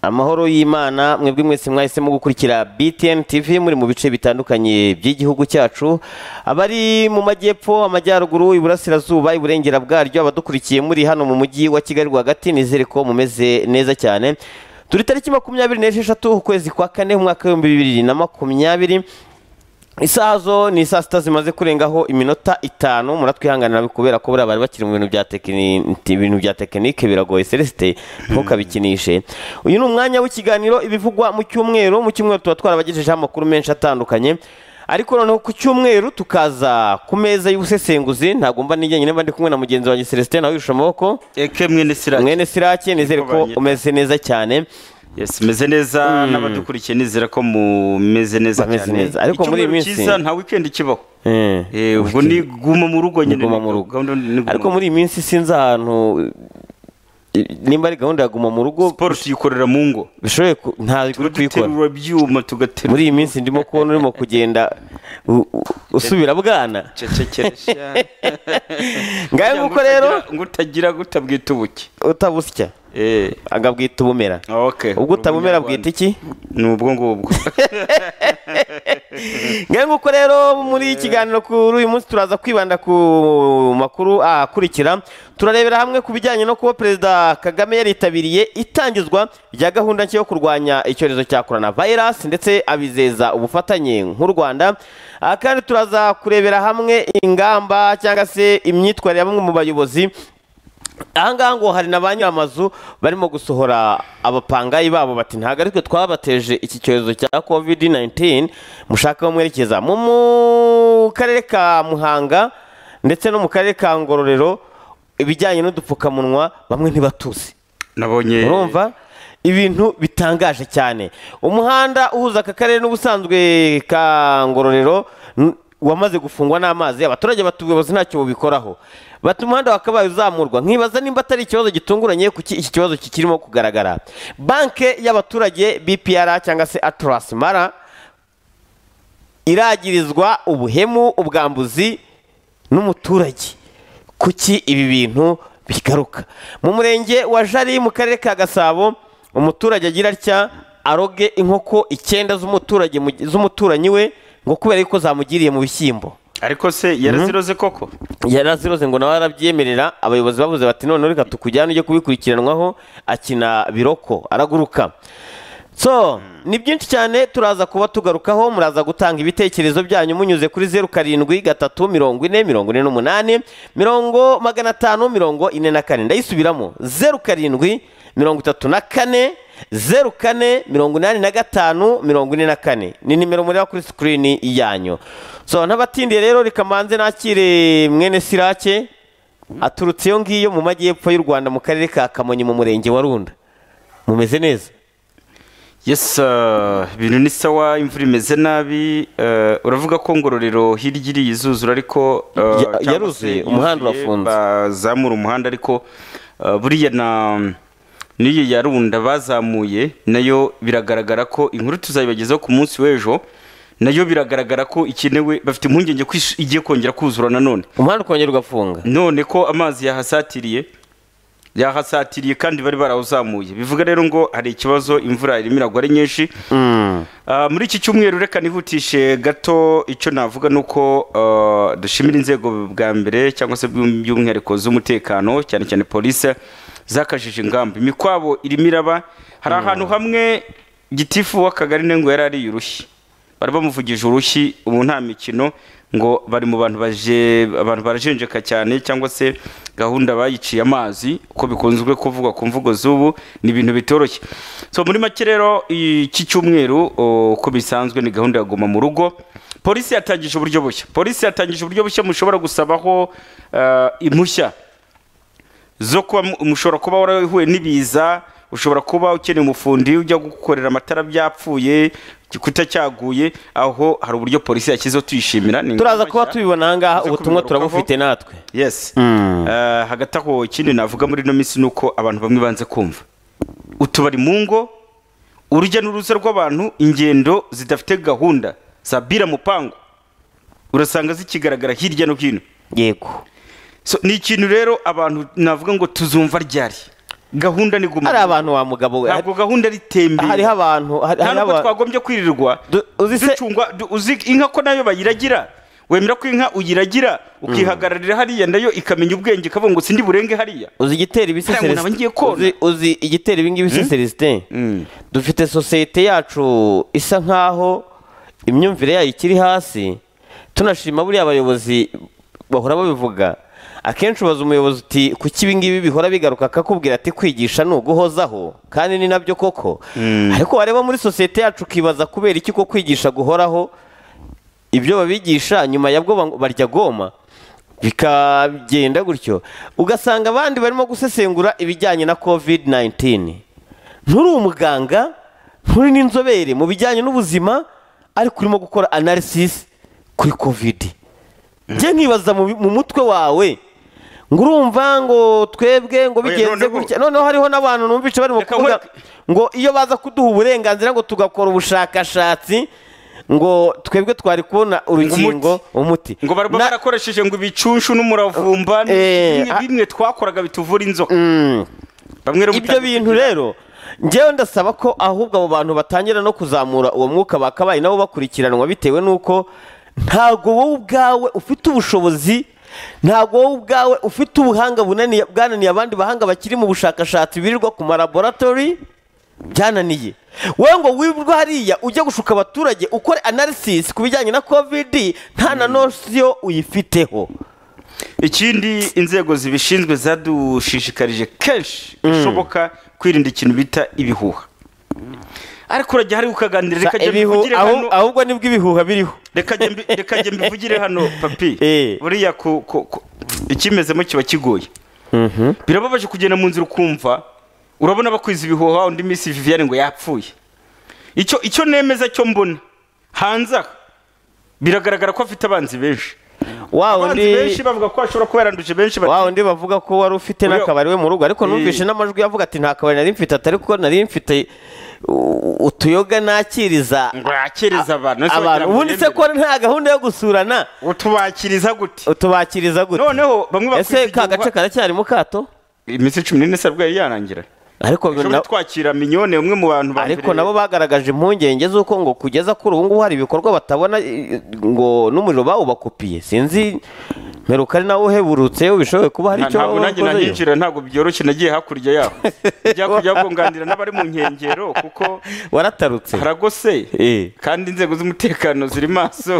amahoro y'imana mwebwe mwese mwahisemo gukurikira btn tv muri mu bice bitandukanye by'igihugu cyacu abari mu majyepfo amajyaruguru iburasirazuba iburengera bwaryo abadukurikiye muri hano mu mujyi wa kigali rwagati nizere ko mumeze neza cyane turi tariki makumyabiri n'esheshatu ukwezi kwa kane umwaka w'ibihumbi bibiri na makumyabiri isaha zo ni saa sita zimaze kurengaho iminota itanu muratwihanganira kubera ko buriya bari bakiri mu bintu bya tekiniki ibintu bya tekinike biragoye celesite ntukabikinishe uyu ni umwanya w'ikiganiro ibivugwa mu cyumweru mu cyumweru tuba twarabagejejeho amakuru menshi atandukanye ariko noneho ku cyumweru tukaza ku meza y'ubusesenguzi ntabwo mba nijyanye mba ndi kumwe na mugenzi wanjye celesite nawe yirusha amaboko eke mwene sirake mwene sirake nizere ko Kubanye. umeze neza cyane yes meze neza n'abadukurikiye nizera ko mumeze neza Bameze cyane neza, ariko muri iyi Icyumweru minsi- cyiza nta weekend kibaho Eh, Eh, ubwo ni guma mu rugo nyine Guma mu rugo. Gahunda ni guma ariko mu rugo. muri iyi minsi sinzi ahantu nimba ari gahunda ya guma mu rugo siporo tuyikorera mu ngo bishoboye ku- ntabwo uri kuyikora tugaterura byuma tugaterura muri iyi minsi ndimo kubona urimo kugenda u- u- usubira bwana cecekeresha ngayo nguko rero ngo utagira gutabwita ubuki utabusya eh agabwita ubumera okay ubwo utabumera bwita iki ni ubwo ngubwo ngayo nguko rero muri iki kiganiro kuri uyu munsi turaza kwibanda ku makuru akurikira turarebera hamwe ku bijyanye no kuba perezida kagame yaritabiriye itangizwa rya gahunda nshya yo kurwanya icyorezo cya korona virusi ndetse abizeza ubufatanye nk'u rwanda Ah, kandi turaza kurebera hamwe ingamba cyangwa se imyitwarire ya bamwe mu bayobozi ahangaha ngo hari na ba nyiramazu barimo gusohora abapangayi babo bati ntabwo aritwe twabateje iki cyorezo cya covid 19 mushaka aho mwerekeza mu mu karere ka muhanga ndetse no mu karere ka ngororero ibijyanye n'udupfukamunwa bamwe ntibatuzi nabonye urumva ibintu bitangaje cyane umuhanda uhuza aka karere n'ubusanzwe ka ngororero n- wamaze gufungwa n'amazi abaturage batuyobozi ntacyo bubikoraho bati umuhanda wakabaye uzamurwa nkibaza nimba atari ikibazo gitunguranye kuki iki kibazo kikirimo kugaragara banke y'abaturage bpr cyangwa se atlas mara iragirizwa ubuhemu ubwambuzi n'umuturage kuki ibi bintu bigaruka mu murenge wa jari mu karere ka gasabo umuturage agira atya aroge inkoko icyenda z'umuturage mu- z'umuturanyi we ngo kubera yuko zamugiriye mu bishyimbo ariko se yaraziroze koko yaraziroze ngo nawe arabyemerera abayobozi bavuze bati none reka tukujyane ujye kubikurikiranwaho akina biroko araguruka so ni byinshi cyane turaza kuba tugarukaho muraza gutanga ibitekerezo byanyu munyuze kuri zeru karindwi gatatu mirongo ine mirongo ine n'umunani mirongo magana atanu mirongo ine na kane ndayisubiramo zeru karindwi mirongo itatu na kane zeru kane mirongo inani na gatanu mirongo ine na kane ni nimero mureba kuri sikirini yanyu so ntabatindiye rero reka mbanze nakire mwene sirake aturutse iyo ngiyo mu majyepfo y'u rwanda mu karere ka kamonyi mu murenge wa runda mumeze neza yes uh, ibintu ni sawa imvura imeze nabi uh, uravuga ko ngororero hirya iri yizuzura ariko uh, Ya- cyangwa se yaruzuye, yuzuye, umuhanda urafunze. bazamura umuhanda ariko uh, buriya na n'iyo yarunda bazamuye nayo biragaragara ko inkuru tuzayibagezaho ku munsi w'ejo nayo biragaragara ko ikenewe bafite impungenge ko ish- igiye kongera kuzura nanone umuhanda ukongera ugafunga none ko amazi yahasatiriye yahasatiriye kandi bari barawuzamuye bivuga rero ngo hari ikibazo imvura irimo iragwa ari nyinshi Ah, muri iki cyumweru reka nihutishe gato icyo navuga ni uko ah, dushimira inzego bwa mbere cyangwa se by'um- by'umwihariko z'umutekano cyane cyane polisi zakajije ingamba imikwabo irimo iraba hari ahantu hamwe gitifu w'akagari nengo yari ariye urushyi bari bamuvugije urushyi ubu nta mikino ngo bari mu bantu baje abantu barajenjeka cyane cyangwa se gahunda bayiciye amazi uko bikunzwe kuvugwa ku mvugo z'ubu ni ibintu bitoroshye so muri make rero iki cyumweru o, uko bisanzwe ni gahunda ya guma mu rugo polisi yatangije uburyo bushya polisi yatangije uburyo bushya mushobora gusabaho eh, impushya zo kuba mu- mushobora kuba warahuye n'ibiza ushobora kuba ukeneye umufundi ujya gukorera amatara byapfuye igikuta cyaguye aho hari uburyo polisi yashyizeho tuyishimira ni turaza ingamba kuba nshya. tubibona ahangaha Tuze ubutumwa kubigarukaho. turabufite natwe yes Eh, hagati aho ikindi navuga muri ino minsi ni uko abantu bamwe banze kumva utubari mu ngo urujya n'uruza rw'abantu ingendo zidafite gahunda za bira mupangu urasanga zikigaragara hirya no hino yego So, ni ikintu rero abantu navuga ngo tuzumva ryari gahunda ni guma hari abantu wa mugabo we ntabwo gahunda ari tembera hariho abantu hari- nta hariho nubwo abantu twagombye kwirirwa Du- uzi se- ducungwa du- uzi inka ko nayo bayiragira wemera ko inka uyiragira ukihagararira hariya nayo ikamenya ubwenge ikavuga ngo sindi burenge hariya uzi igitera ibise Hari umuntu aba agiye kona. Celestin uzi igitera ibingibi se Celestin Mm. dufite sosiyete yacu isa nkaho imyumvire yayo ikiri hasi tunashima buriya abayobozi bahora babivuga akenshi ubaza umuyobozi uti kuki ibingibi bihora bigaruka akakubwira ati kwigisha ni uguhozaho kandi ni nabyo koko ariko wareba muri sosiyete yacu ukibaza kubera iki ko kwigisha guhoraho ibyo babigisha nyuma ya bwo bang- barya goma bikagenda gutyo ugasanga abandi barimo gusesengura ibijyanye na covid 19 nturi umuganga nturi n'inzobere mu bijyanye n'ubuzima ariko urimo gukora analysis kuri covid njye nkibaza mu bi- mu mutwe wawe ngo urumva ngo twebwe ngo Oya, bigenze noneho- gutya noneho hariho n'abantu numvise barimo Reka kuvuga nkwereke- ngo iyo baza kuduha uburenganzira ngo tugakora ubushakashatsi ngo twebwe twari kubona urukingo umuti ngo baraba Na- barakoresheje ngo ibicunshu n'umuravumba Eh, bimwe ah. bimwe twakoraga bituvura inzoka bamwe rero ibyo bintu rero ngewe ndasaba ko ahubwo abo bantu batangira no kuzamura uwo mwuka bakabaye nabo bakurikiranwa bitewe n'uko ntabwo wowe ubwawe ufite ubushobozi ntabwo wowe ubwawe ufite ubuhanga bunaniye bwananiye abandi bahanga bakiri mu bushakashatsi birirwa ku ma laboratory byananiye wowe ngo wirirwa hariya ujya gushuka abaturage ukore analysis ku bijyanye na covid nta na nosiyo uyifiteho ikindi inzego zibishinzwe zadushishikarije kenshi bishoboka kwirinda ikintu bita ibihuha ariko urajya hari ukaganira reka njye Ibihu- mbivugire ahu- hano ahubwo nibwo ibihuha biriho reka njye mbi- reka njye mbivugire hano papi Eh. buriya ku- ku- ku- ikimezemo kiba kigoye birababaje kugenda mu nzira ukumva urabona bakwiza ibihuha undi minsi viviane ngo yapfuye icyo icyo nemeza cyo mbona hanze aha biragaragara ko afite abanzi benshi wa abanzi undi benshi bavuga ko ashobora kuba yaranduje benshi bati- wa undi bavuga ko wari ufite Uriya- n'akabari we mu rugo ariko Eh. numvise n'amajwi yavuga ati nta kabari nari mfite atari ko nari mfite u- utuyoga nakiriza ngo yakiriza abantu ese abantu wagira ngo ubundi se yemere. ko nta gahunda yo gusurana utubakiriza gute utubakiriza gute noneho bamwe ese bakwiza ka gace igihuha- karacyari mu kato iminsi cumi n'ine se bwayo yarangira ariko ushobora na- gutwakira minyone umwe mu bantu ba ariko mbere- nabo bagaragaje impungenge z'uko ngo kugeza kuri ubu ngubu hari ibikorwa batabona eh, ngo n'umuriro bawubakupiye sinzi mperuka ari nawe uheburutse bishoboye kuba hari Nta- icyo ntabwo nanjye wakozeyo. nahinjira ntabwo byoroshye nagiye hakurya yaho njya kujya kunganira n'abari mu nkengero kuko waratarutse haragose Eh. kandi inzego z'umutekano ziri maso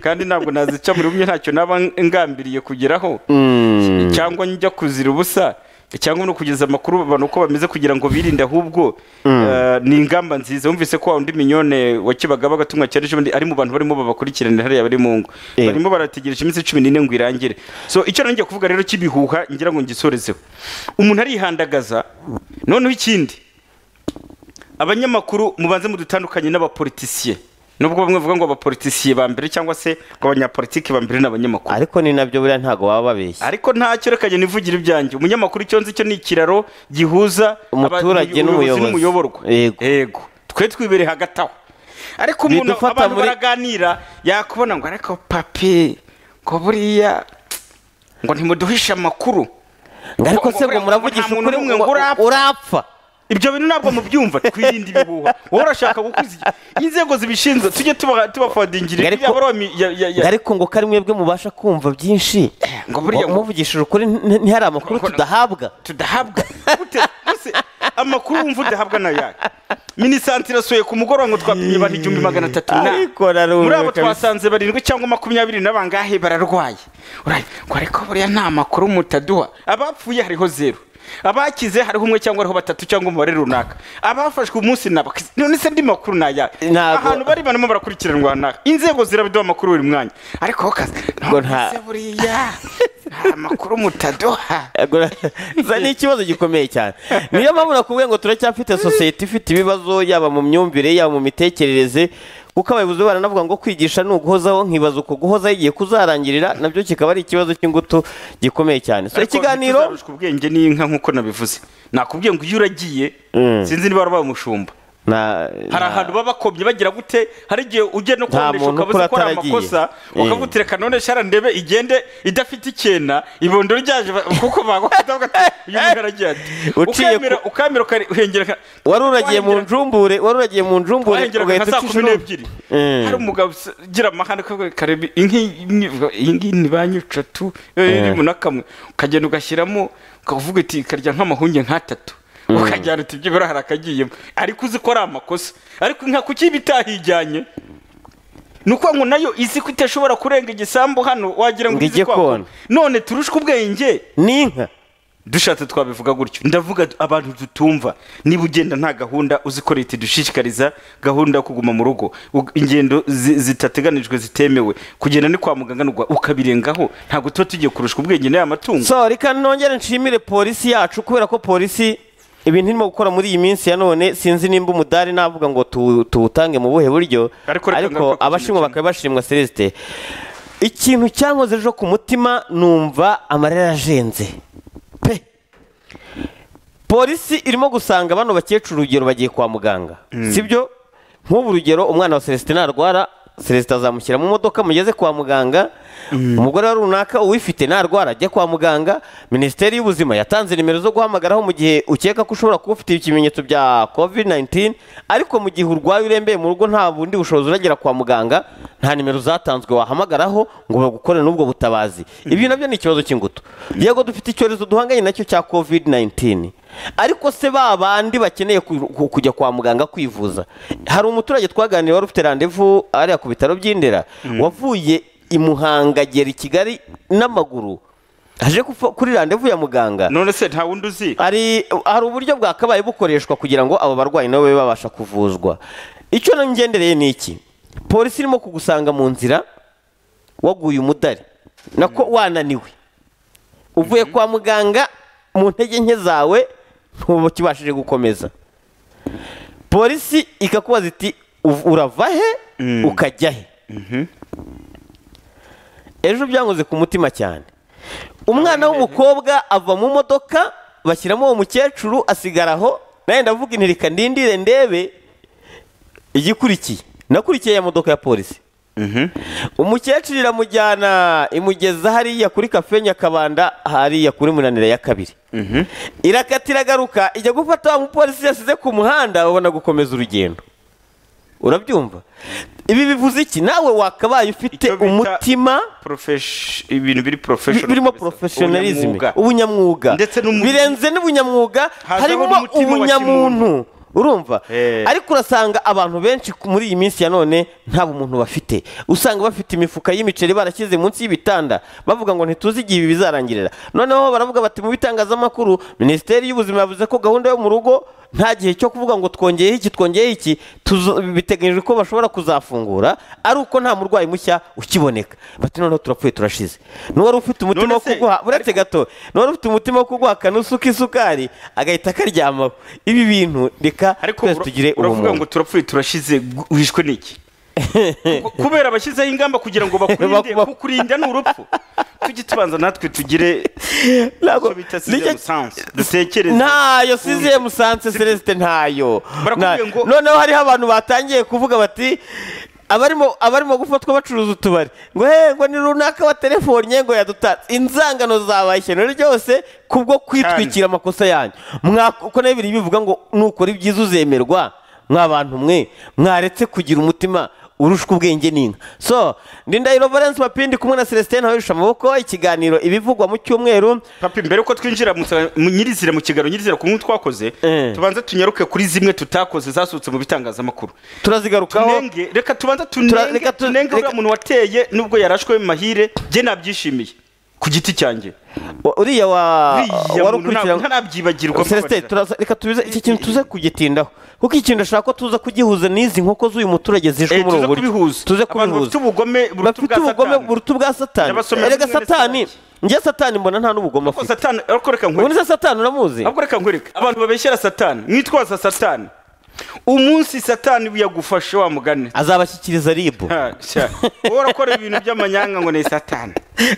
kandi ntabwo nazica muri bumwe ntacyo naba ngambiriye kugeraho cyangwa njya kuzira ubusa cyangwa no kugeza amakuru abantu uko bameze kugira ngo birinde ahubwo eh, ni ingamba nziza wumvise ko wa wundi minyone wa kibagabaga tumwa cyane ejo bundi ari mu bantu barimo babakurikiranira hariya bari mu ngo Eh. barimo barategereje iminsi cumi n'ine ngo irangire so icyo nanjye kuvuga rero cy'ibihuha ngira ngo ngisorezeho umuntu arihandagaza noneho ikindi abanyamakuru mubanze mudutandukanye n'abapolitisiye nubwo bamwe bavuga ngo abapolitisiye ba mbere cyangwa se ngo abanyapolitiki ba mbere n'abanyamakuru ariko ni nabyo buriya ntabwo baba babeshya ariko ntacyo reka njye nivugire ibyanjye umunyamakuru icyo nzi cyo ni ikiraro gihuza aba- Umuturage ubuyobozi n'umuyobozi. n'umuyoborwa Yego. yego twe twibere hagati aho ariko umuntu Bidufata abantu muri- baraganira yakubona ngo ariko papi ngo buriya ngo ntimuduhishe amakuru ngo ariko ngo se ngo buriya muravugisha nta muntu ukuri n'umwe ngo ngo urapfa. urapfa ibyo bintu ntabwo mubyumva twirinde ibihuha wowe urashaka gukuza iki- inzego zibishinzwe tujye tuba- tubafodingira Ariko- iriya baromi ya- ya- Ngo ya- ariko ngo kari mwebwe mubasha kumva byinshi Ngo buriya- ngo muvugishije ukuri nti- ntihari amakuru Ngo- ngo- tudahabwa tudahabwa Gute? Ese amakuru wumva udahabwa na yayo minisante irasuye ku mugoroba ngo twapimye abantu igihumbi magana atatu na Ariko narumva muri abo kabisa. twasanze barindwi cyangwa makumyabiri n'abangahe bararwaye Uraye, ngo ariko buriya nta makuru mutaduha abapfuye hariho zeru abakize hariho umwe cyangwa hariho batatu cyangwa umubare runaka abafashwe umunsi ni abakize none se andi makuru ni ayahe Ntabwo- ahantu bari barimo barakurikiranwa hanaka inzego zirabiduha amakuru buri mwanya ariko ho kazi Ngo none nta- se buriya nta makuru mutaduha Ego, za ni ikibazo gikomeye cyane niyo mpamvu nakubwiye ngo turacyafite sosiyete ifite ibibazo yaba mu myumvire yaba mu mitekerereze kuko abayobozi bo baranavuga ngo kwigisha ni uguhozaho nkibaza uko guhozaho igihe kuzarangirira nabyo kikaba ari ikibazo cy'ingutu gikomeye cyane so Ariko ikiganiro ntituzarushwe ubwenge n'inka nk'uko nabivuze nakubwiye ngo iyo uragiye sinzi niba wari umushumba nta hari ahantu baba bakobye bagira gute hari igihe ujya no kuboneka muntu ukabuze ukura ko ari ataragiye. amakosa Eh. ukagutereka none shara ndebe igende idafite icyena ibondo ryaje ba- kuko bagufata uyu muntu aragira ati Uciye ku- ukamera ukamera ukahengera wari uragiye mu njumbure wari uragiye mu njumbure wahengera nka ugahita saa ucisha kumi inuma. n'ebyiri Eh. hari umugabo usa- ugira amahane ukavuga kareba inki- imwe- iyi ngiyi ni banki eshatu eh, irimo na kamwe ukagenda ugashyiramo ukavuga uti ikarya nk'amahunge nk'atatu ukajyana uti ibyo birahari akagiyemo ariko uzi ko ari amakosa ariko inka kuki iba itahijyanye ni ukuvuga ngo nayo izi ko itashobora kurenga igisambu hano wagira ngo Ngo izi ijye kwako. kona. none turushwe ubwenge ni inka dushatse twabivuga gutyo ndavuga abantu tutumva niba ugenda nta gahunda uzi ko leta idushishikariza gahunda yo kuguma mu rugo Ug- ingendo zi- zitateganijwe zitemewe kugenda ni kwa muganga nugwa ukabirengaho ntabwo tuba tugiye kurusha ubwenge n'aya matungo so reka nongere nshimire polisi yacu kubera ko polisi ibintu irimo gukora muri iyi minsi ya none sinzi nimba umudari navuga ngo tu- tuwutange mu buhe buryo Ariko reka ariko ngaruka ku abashimwa kintu bakaba bashimwa celesite ikintu cyankoze ejo ku mutima numva amarira yajenze pe polisi irimo gusanga bano bakecuru urugero bagiye kwa muganga sibyo nk'ubu urugero umwana wa celestin narwara celestin azamushyira mu modoka mugeze kwa muganga umugore wa runaka uwifite narwara ajya kwa muganga minisiteri y'ubuzima yatanze nimero zo guhamagaraho mu gihe ukeka ko ushobora kuba ufite ibimenyetso bya covid 19 ariko mu gihe urwaye urembeye mu rugo nta bundi bushobozi uragera kwa muganga nta nimero zatanzwe wahamagaraho ngo bagukore n'ubwo butabazi ibi nabyo ni ikibazo cy'ingutu yego dufite icyorezo duhanganye nacyo cya covid 19 ariko se ba bandi bakeneye ku- ku- kujya kwa muganga kwivuza hari umuturage twaganiriye wari ufite randevu ariya ku bitaro by'indera wavuye i muhanga agera i kigali n'amaguru aje gupfa- kuri randevu ya muganga none se nta wundi uzi hari hari uburyo bwakabaye bukoreshwa kugira ngo abo barwayi nabo babe babasha kuvuzwa icyo ngendereye ni iki polisi irimo kugusanga mu nzira waguye umudari nako wananiwe uvuye kwa muganga mu ntege nke zawe ntubukibashije gukomeza polisi ikakubaza iti "Uv- urava he ukajya he ejo byankoze ku mutima cyane umwana w'umukobwa ava mu modoka bashyiramo uwo mukecuru asigara aho nawe ndavuga intirika ndindire ndebe igikurikiye nakurikiye ya modoka ya polisi umukecuru iramujyana imugeza hariya kuri kafe nyakabanda hariya kuri munanira ya kabiri irakatira agaruka ijya gufata wa mupolisi yasize ku muhanda babona gukomeza urugendo urabyumva ibi bivuze iki nawe wakabaye ufite Icyo bita- umutima Profesh- ibintu biri bi- professional birimo kabisa. professionalism Ubunyamwuga. ubunyamwuga Ndetse n'umu- birenze n'ubunyamwuga Hazaho harimo n'umutima wa ubunyamuntu urumva Eh. ariko urasanga abantu benshi ku- muri iyi minsi ya none nta bumuntu bafite usanga bafite imifuka y'imiceri barashyize munsi y'ibitanda bavuga ngo ntituzi igihe ibi bizarangirira noneho baravuga bati mu bitangazamakuru minisiteri y'ubuzima yavuze ko gahunda yo mu rugo nta gihe cyo kuvuga ngo twongeyeho iki twongeyeho iki tuzo- biteganyijwe ko bashobora kuzafungura ari uko nta murwayi mushya ukiboneka bati noneho turapfuye turashize n'uwari ufite umutima wo se- kuguha uretse gato n'uwari ufite umutima wo kuguha akanusuka isukari agahita akaryamaho ibi bintu reka ariko twese ura- tugire uravuga ubumuntu ngo turapfuye turashize gu- wishwe n'iki Ku- kubera bashyizeho ingamba kugira ngo bakurinde Bakuba- kukurinda ni urupfu tujye tubanza natwe tugire Ntabwo- icyo bita nicyo- sizemu sansi dutekereze ntayo siziye musanze celestin ntayo Barakubwiye Nta- ngo- noneho hariho abantu batangiye kuvuga bati abarimo abarimo gufatwa bacuruza utubari ngo he ngo ni runaka wa telefone ngo yadutatse inzangano zabaye ishyano ryose kubwo kwitwikira amakosa yanyu Mwa- uko nayo biri bivuga ngo nukora ibyiza uzemerwa mwa bantu mwe mwaretse kugira umutima urushwa ubwenge n'inka so ndindahiro valence mapindi kumwe na celestin hawisha amaboko ikiganiro ibivugwa mu cyumweru papi mbere ko twinjira mu sa- mu nyirizina mu kiganiro nyirizina ku nkuru twakoze Eh. tubanze tunyaruke kuri zimwe tutakoze zasohotse mu bitangazamakuru turazigarukaho tunenge reka tubanza Tura- tunenge reka tu- tunenge uriya reka- muntu wateye nubwo yarashwe mahire jye nabyishimiye ku giti cyanjye Wa- uriya wa Uriya wari muntu ntabwo- ntanabyibagirwa Celestin, mbabarira. turaza- reka tubize iki kintu tuze kugitindaho kuko iki kintu ndashaka ko tuza kugihuza n'izi nkoko z'uyu muturage zishwe Eh, muri tuze ubu buryo kubihuza tuze abantu bafite kubihuza ubugome buruta bafite ubwa ubugome satani buruta ubwa satani N'abasomyi erega bafite satani njye satani mbona nta n'ubugome Ko afite satani ariko reka nkwereke ubundi se satani uramuzi ahubwo reka nkwereke abantu babeshyera satani mwitwaza satani umunsi satani yagufashe wa mugani azabashyikiriza ribu Ha, sha. wowe urakora ibintu by'amanyanga ngo ni satani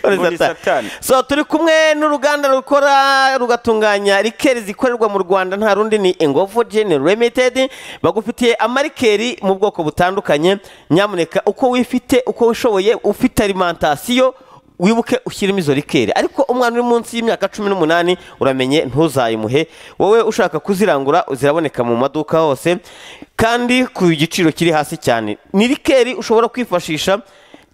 ngo ni satani so turi kumwe n'uruganda rukora rugatunganya rikeri zikorerwa mu rwanda nta rundi ni ingovu Gen Limited bagufitiye amarikeri mu bwoko butandukanye nyamuneka uko wifite uko wishoboye ufite alimentasiyo wibuke ushyiremo izo rikeri ariko umwana uri munsi y'imyaka cumi n'umunani uramenye ntuzayimuhe wowe ushaka kuzirangura ziraboneka mu maduka hose kandi ku giciro kiri hasi cyane ni rikeri ushobora kwifashisha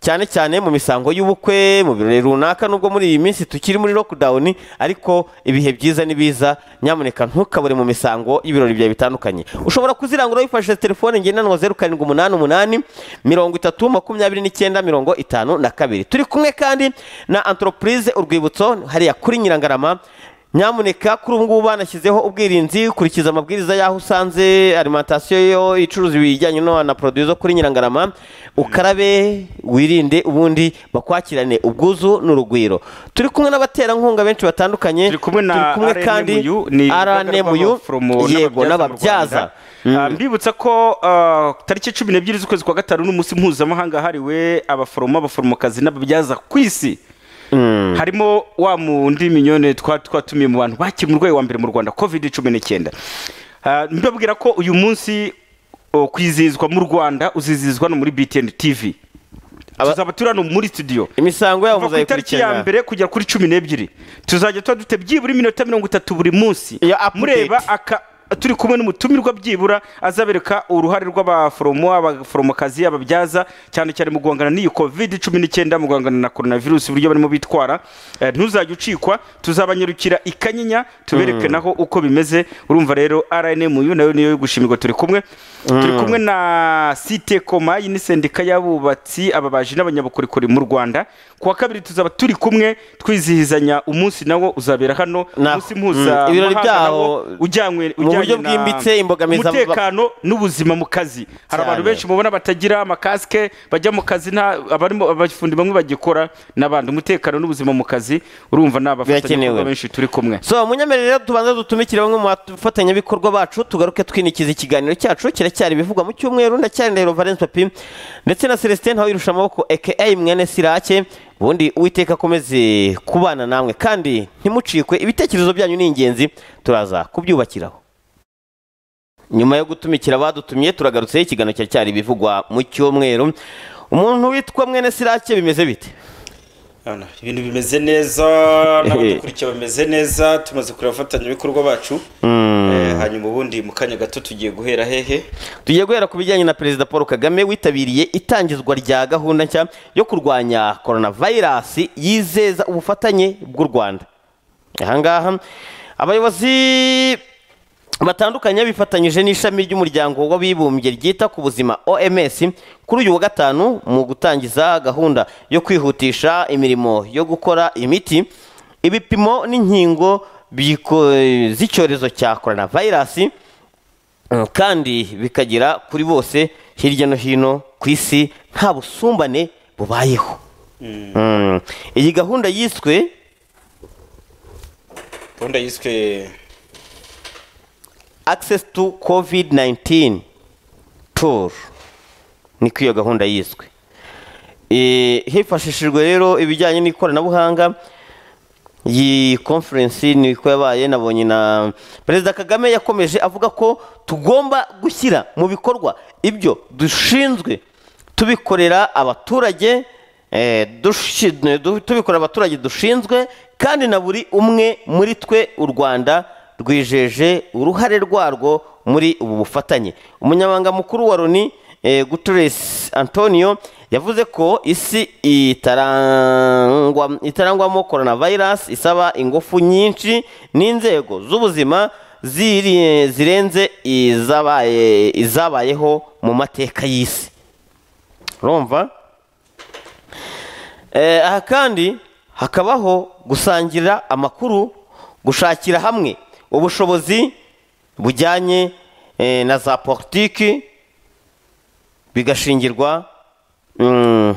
cyane cyane mu misango y'ubukwe mu birori runaka nubwo muri iyi minsi tukiri muri lockdown ariko ibihe byiza ni biza nyamuneka ntukabure mu misango y'ibirori byawe bitandukanye ushobora kuzirangura wifashishije telefone ngendanwa zeru karindwi umunani umunani mirongo itatu makumyabiri n'icyenda mirongo itanu na kabiri turi kumwe kandi na antoropurize urwibutso hariya kuri nyirangarama nyamuneka kuri ubu ngubu banashyizeho ubwirinzi kurikiza amabwiriza y'aho usanze alimantasiyo yo icuruza ibijyanye no na poroduwi zo kuri nyirangarama ukarabe wirinde ubundi bakwakirane ubwuzu n'urugwiro turi kumwe n'abaterankunga benshi batandukanye turi kumwe na RNMU, ni rnmu abaforomo yego n'ababyaza Ah, mbibutsa ko ah, tariki cumi n'ebyiri z'ukwezi kwa gatanu n'umunsi mpuzamahanga hariwe abaforomo abaforomokazi n'ababyaza ku isi harimo wa mundi minyone twa- twatumiye mu bantu bakiri umurwayi wa mbere mu rwanda covid cumi n'icyenda Ah, mbabwira ko uyu munsi oh, kwizihizwa mu rwanda uzizihizwa no muri btn tv Aba- tuzaba turi hano muri studio imisango yabo kuva ku itariki ya muzayikurikirana mbere kugera kuri cumi n'ebyiri tuzajya tuba dufite byibura iminota mirongo itatu buri munsi Iyo update. mureba aka turi kumwe n'umutumirwa byibura azabereka uruhare rw'abaforomo abaforomokazi ababyaza cyane cyane mu guhangana n'iyi covid cumi n'icyenda mu guhangana na coronavirus uburyo barimo bitwara Eh, ntuzajya ucikwa tuzabanyarukira i kanyinya tubereke naho uko bimeze urumva rero rnmu nayo niyo yo gushimirwa turi kumwe turi kumwe na site koma iyi ni sendika y'abubatsi ababaji n'abanyabukorikori mu rwanda ku wa kabiri tuzaba turi kumwe twizihizanya umunsi nawo uzabera hano Na- umunsi mpuza Mm, ibirori mahanga byaho nawo ujyanywe mu buryo ujyanye na bwimbitse, imbogamizi abo- umutekano n'ubuzima mu kazi hari Cyane. abantu benshi mubona batagira amakasike bajya mu kazi nta abarimo abafundi bamwe bagikora n'abandi umutekano n'ubuzima mu kazi urumva ni abafatanyabikorwa Birakenewe. benshi turi kumwe so munyemerere rero tubanza dutumikire bamwe mu bafatanyabikorwa bacu tugaruke twinikiza ikiganiro cyacu kiracyari ibivugwa mu cyumweru ndacyari ndahiro valence papi ndetse na celestin ntawirusha amaboko aka mwene sirake ubundi uwiteka akomeze kubana namwe kandi ntimucikwe ibitekerezo byanyu ni ingenzi turaza kubyubakiraho nyuma yo gutumikira abadutumye turagarutseho ikiganiro kiracyari ibivugwa mu cyumweru umuntu witwa mwene sirake bimeze bite Urabona, ibintu bimeze neza n'abadukurikiye bameze neza tumaze kureba abafatanyabikorwa bacu Eh, hanyuma ubundi mu kanya gato tugiye guhera hehe tugiye guhera ku bijyanye na perezida paul kagame witabiriye itangizwa rya gahunda nshya yo kurwanya coronavirus yizeza ubufatanye bw'u rwanda ahangaha abayobozi batandukanye bifatanyije n'ishami ry'umuryango w'abibumbye ryita ku buzima oms kuri uyu wa gatanu mu gutangiza gahunda yo kwihutisha imirimo yo gukora imiti ibipimo n'inkingo biko- z'icyorezo cya coronavirus Mm, kandi bikagera kuri bose hirya no hino ku isi nta busumbane bubayeho Mm, iyi gahunda yiswe gahunda yiswe access to covid-19 tour niko iyo gahunda yiswe Eh, hifashishijwe rero ibijyanye n'ikoranabuhanga iyi conference niko yabaye nabonye na perezida kagame yakomeje avuga ko tugomba gushyira mu bikorwa ibyo dushinzwe tubikorera abaturage eh, dushi- du- tubikorera abaturage dushinzwe kandi na buri umwe muri twe u rwanda rwijeje uruhare rwarwo muri ubu bufatanye umunyamabanga mukuru wa loni eh, guterres antonio yavuze ko isi itarangwa itarangwamo coronavirus isaba ingufu nyinshi n'inzego z'ubuzima ziri- zirenze izabaye izabayeho mu mateka y'isi urumva Eh, aha kandi hakabaho gusangira amakuru gushakira hamwe ubushobozi bujyanye eh, na za politiki bigashingirwa mm,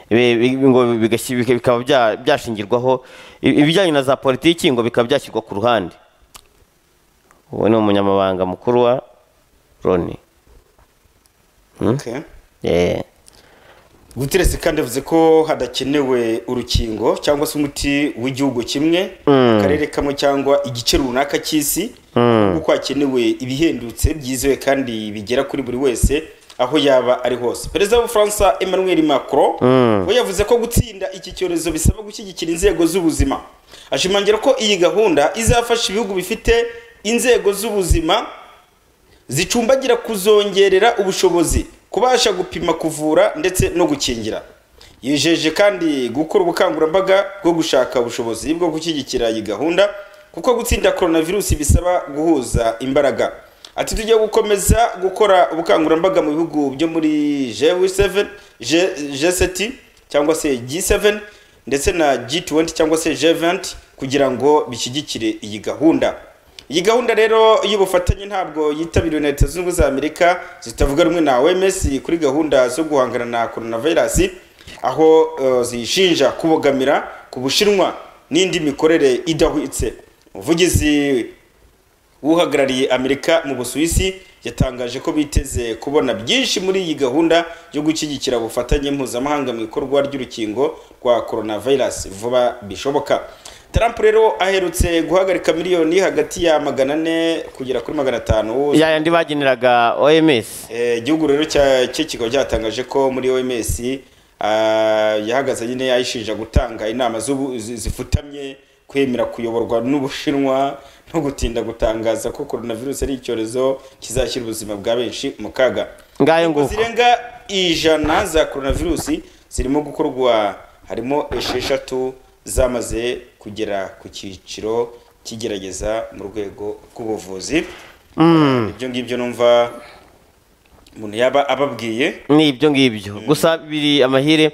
bi- bi- ngo bigashi- bika- bikaba bya- byashingirwaho i- ibijyanye na za politiki ngo bikaba byashyirwa ku ruhande uwo ni umunyamabanga mukuru wa roni Okay. guteretse kandi avuze ko hadakenewe urukingo cyangwa se umuti w'igihugu kimwe akarere kamwe cyangwa igice runaka cy'isi kuko hakenewe ibihendutse byizewe kandi bigera kuri buri wese aho yaba ari hose perezida w'ubufaransa emmanuel macron we yavuze ko gutsinda iki cyorezo bisaba gushyigikira inzego z'ubuzima ashimangira ko iyi gahunda izafasha ibihugu bifite inzego z'ubuzima zicumbagira kuzongerera ubushobozi kubasha gupima kuvura ndetse no gukingira yijeje kandi gukora ubukangurambaga bwo gushaka ubushobozi bwo gushyigikira iyi gahunda kuko gutsinda coronavirus bisaba guhuza imbaraga ati tujya gukomeza gukora ubukangurambaga mu bihugu byo muri G7 G- G7 cyangwa se G7 ndetse na G20 cyangwa se G20 kugira ngo bishyigikire iyi gahunda iyi gahunda rero y'ubufatanye ntabwo yitabiriwe na leta zunze ubumwe za amerika zitavuga rumwe na oms kuri gahunda zo guhangana na coronavirus aho eh, ziyishinja kubogamira ku bushinwa n'indi mikorere idahwitse umuvugizi uhagarariye amerika mu busuwisi yatangaje ko biteze kubona byinshi muri iyi gahunda yo gushyigikira ubufatanye mpuzamahanga mu ikorwa ry'urukingo rwa coronavirus vuba bishoboka trump rero aherutse guhagarika miliyoni hagati ya magana ane kugera kuri magana atanu yayandi bageneraga oms Eh, igihugu rero cya- cye kikaba cyatangaje ko muri oms ah, yahagaze nyine yayishinja gutanga inama z'ubu- zi- zifutamye kwemera kuyoborwa n'ubushinwa no gutinda gutangaza ko coronavirus ari icyorezo kizashyira ubuzima bwa benshi mu kaga Ngayo Inkingo nguko. zirenga ijana za coronavirus zirimo gukorwa harimo esheshatu zamaze kugera ku cyiciro kigerageza mu rwego rw'ubuvuzi ibyo ngibyo numva umuntu yaba ababwiye ni ibyo ngibyo gusa biri amahire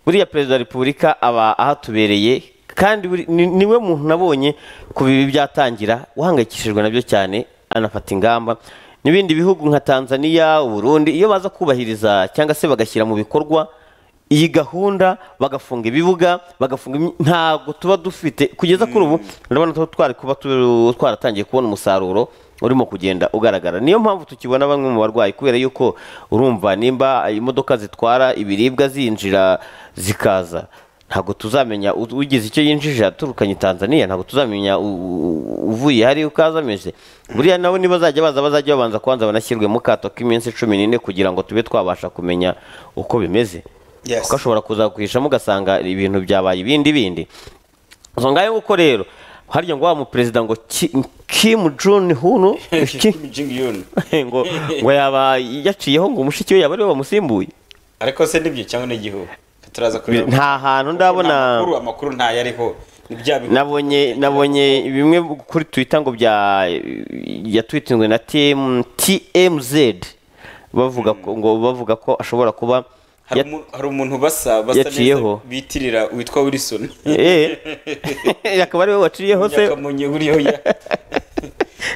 buriya perezida wa repubulika aba ahatubereye kandi buri- ni- niwe muntu nabonye ku bibi byatangira uhangayikishijwe nabyo cyane anafata ingamba n'ibindi bihugu nka tanzania uburundi iyo baza kubahiriza cyangwa se bagashyira mu bikorwa iyi gahunda bagafunga ibibuga bagafunga imi- ntabwo tuba dufite kugeza kuri ubu urabona tuba twari kuba tu- twaratangiye kubona umusaruro urimo kugenda ugaragara niyo mpamvu tukibona bamwe mu barwayi kubera yuko urumva nimba imodoka zitwara ibiribwa zinjira zikaza ntabwo tuzamenya u- ugize icyo yinjije yaturukanye tanzania ntabwo tuzamenya u- u- uvuye hariya uko azameze buriya nabo niba bazajya baza bazajya babanza kubanza banashyirwe mu kato k'iminsi cumi n'ine kugira ngo tube twabasha kumenya uko bimeze Yes. kuko ashobora kuzakwishamo ugasanga ibintu byabaye ibindi bindi zo ngayo nguko rero harya ngo wa muperezida ngo Ki- Kim Jong Hunu Ki- Kim Jong Un ngo ngo yaba yaciyeho ngo umushiki we yaba ariwe wamusimbuye ariko se nibyo cyangwa n'igihugu turaza kureba nta hantu ndabona Ni amakuru amakuru ntayariho ni bya bihugu nabonye nabonye bimwe kuri twitter ngo bya yatwitinzwe na TM, tmz bavuga ko ngo bavuga ko ashobora kuba hari ya- umu- hari umuntu basa basa yaciyeho. neza bitirira witwa wilson Eh, akaba ariwe waciyeho se nyakamonye buriho ya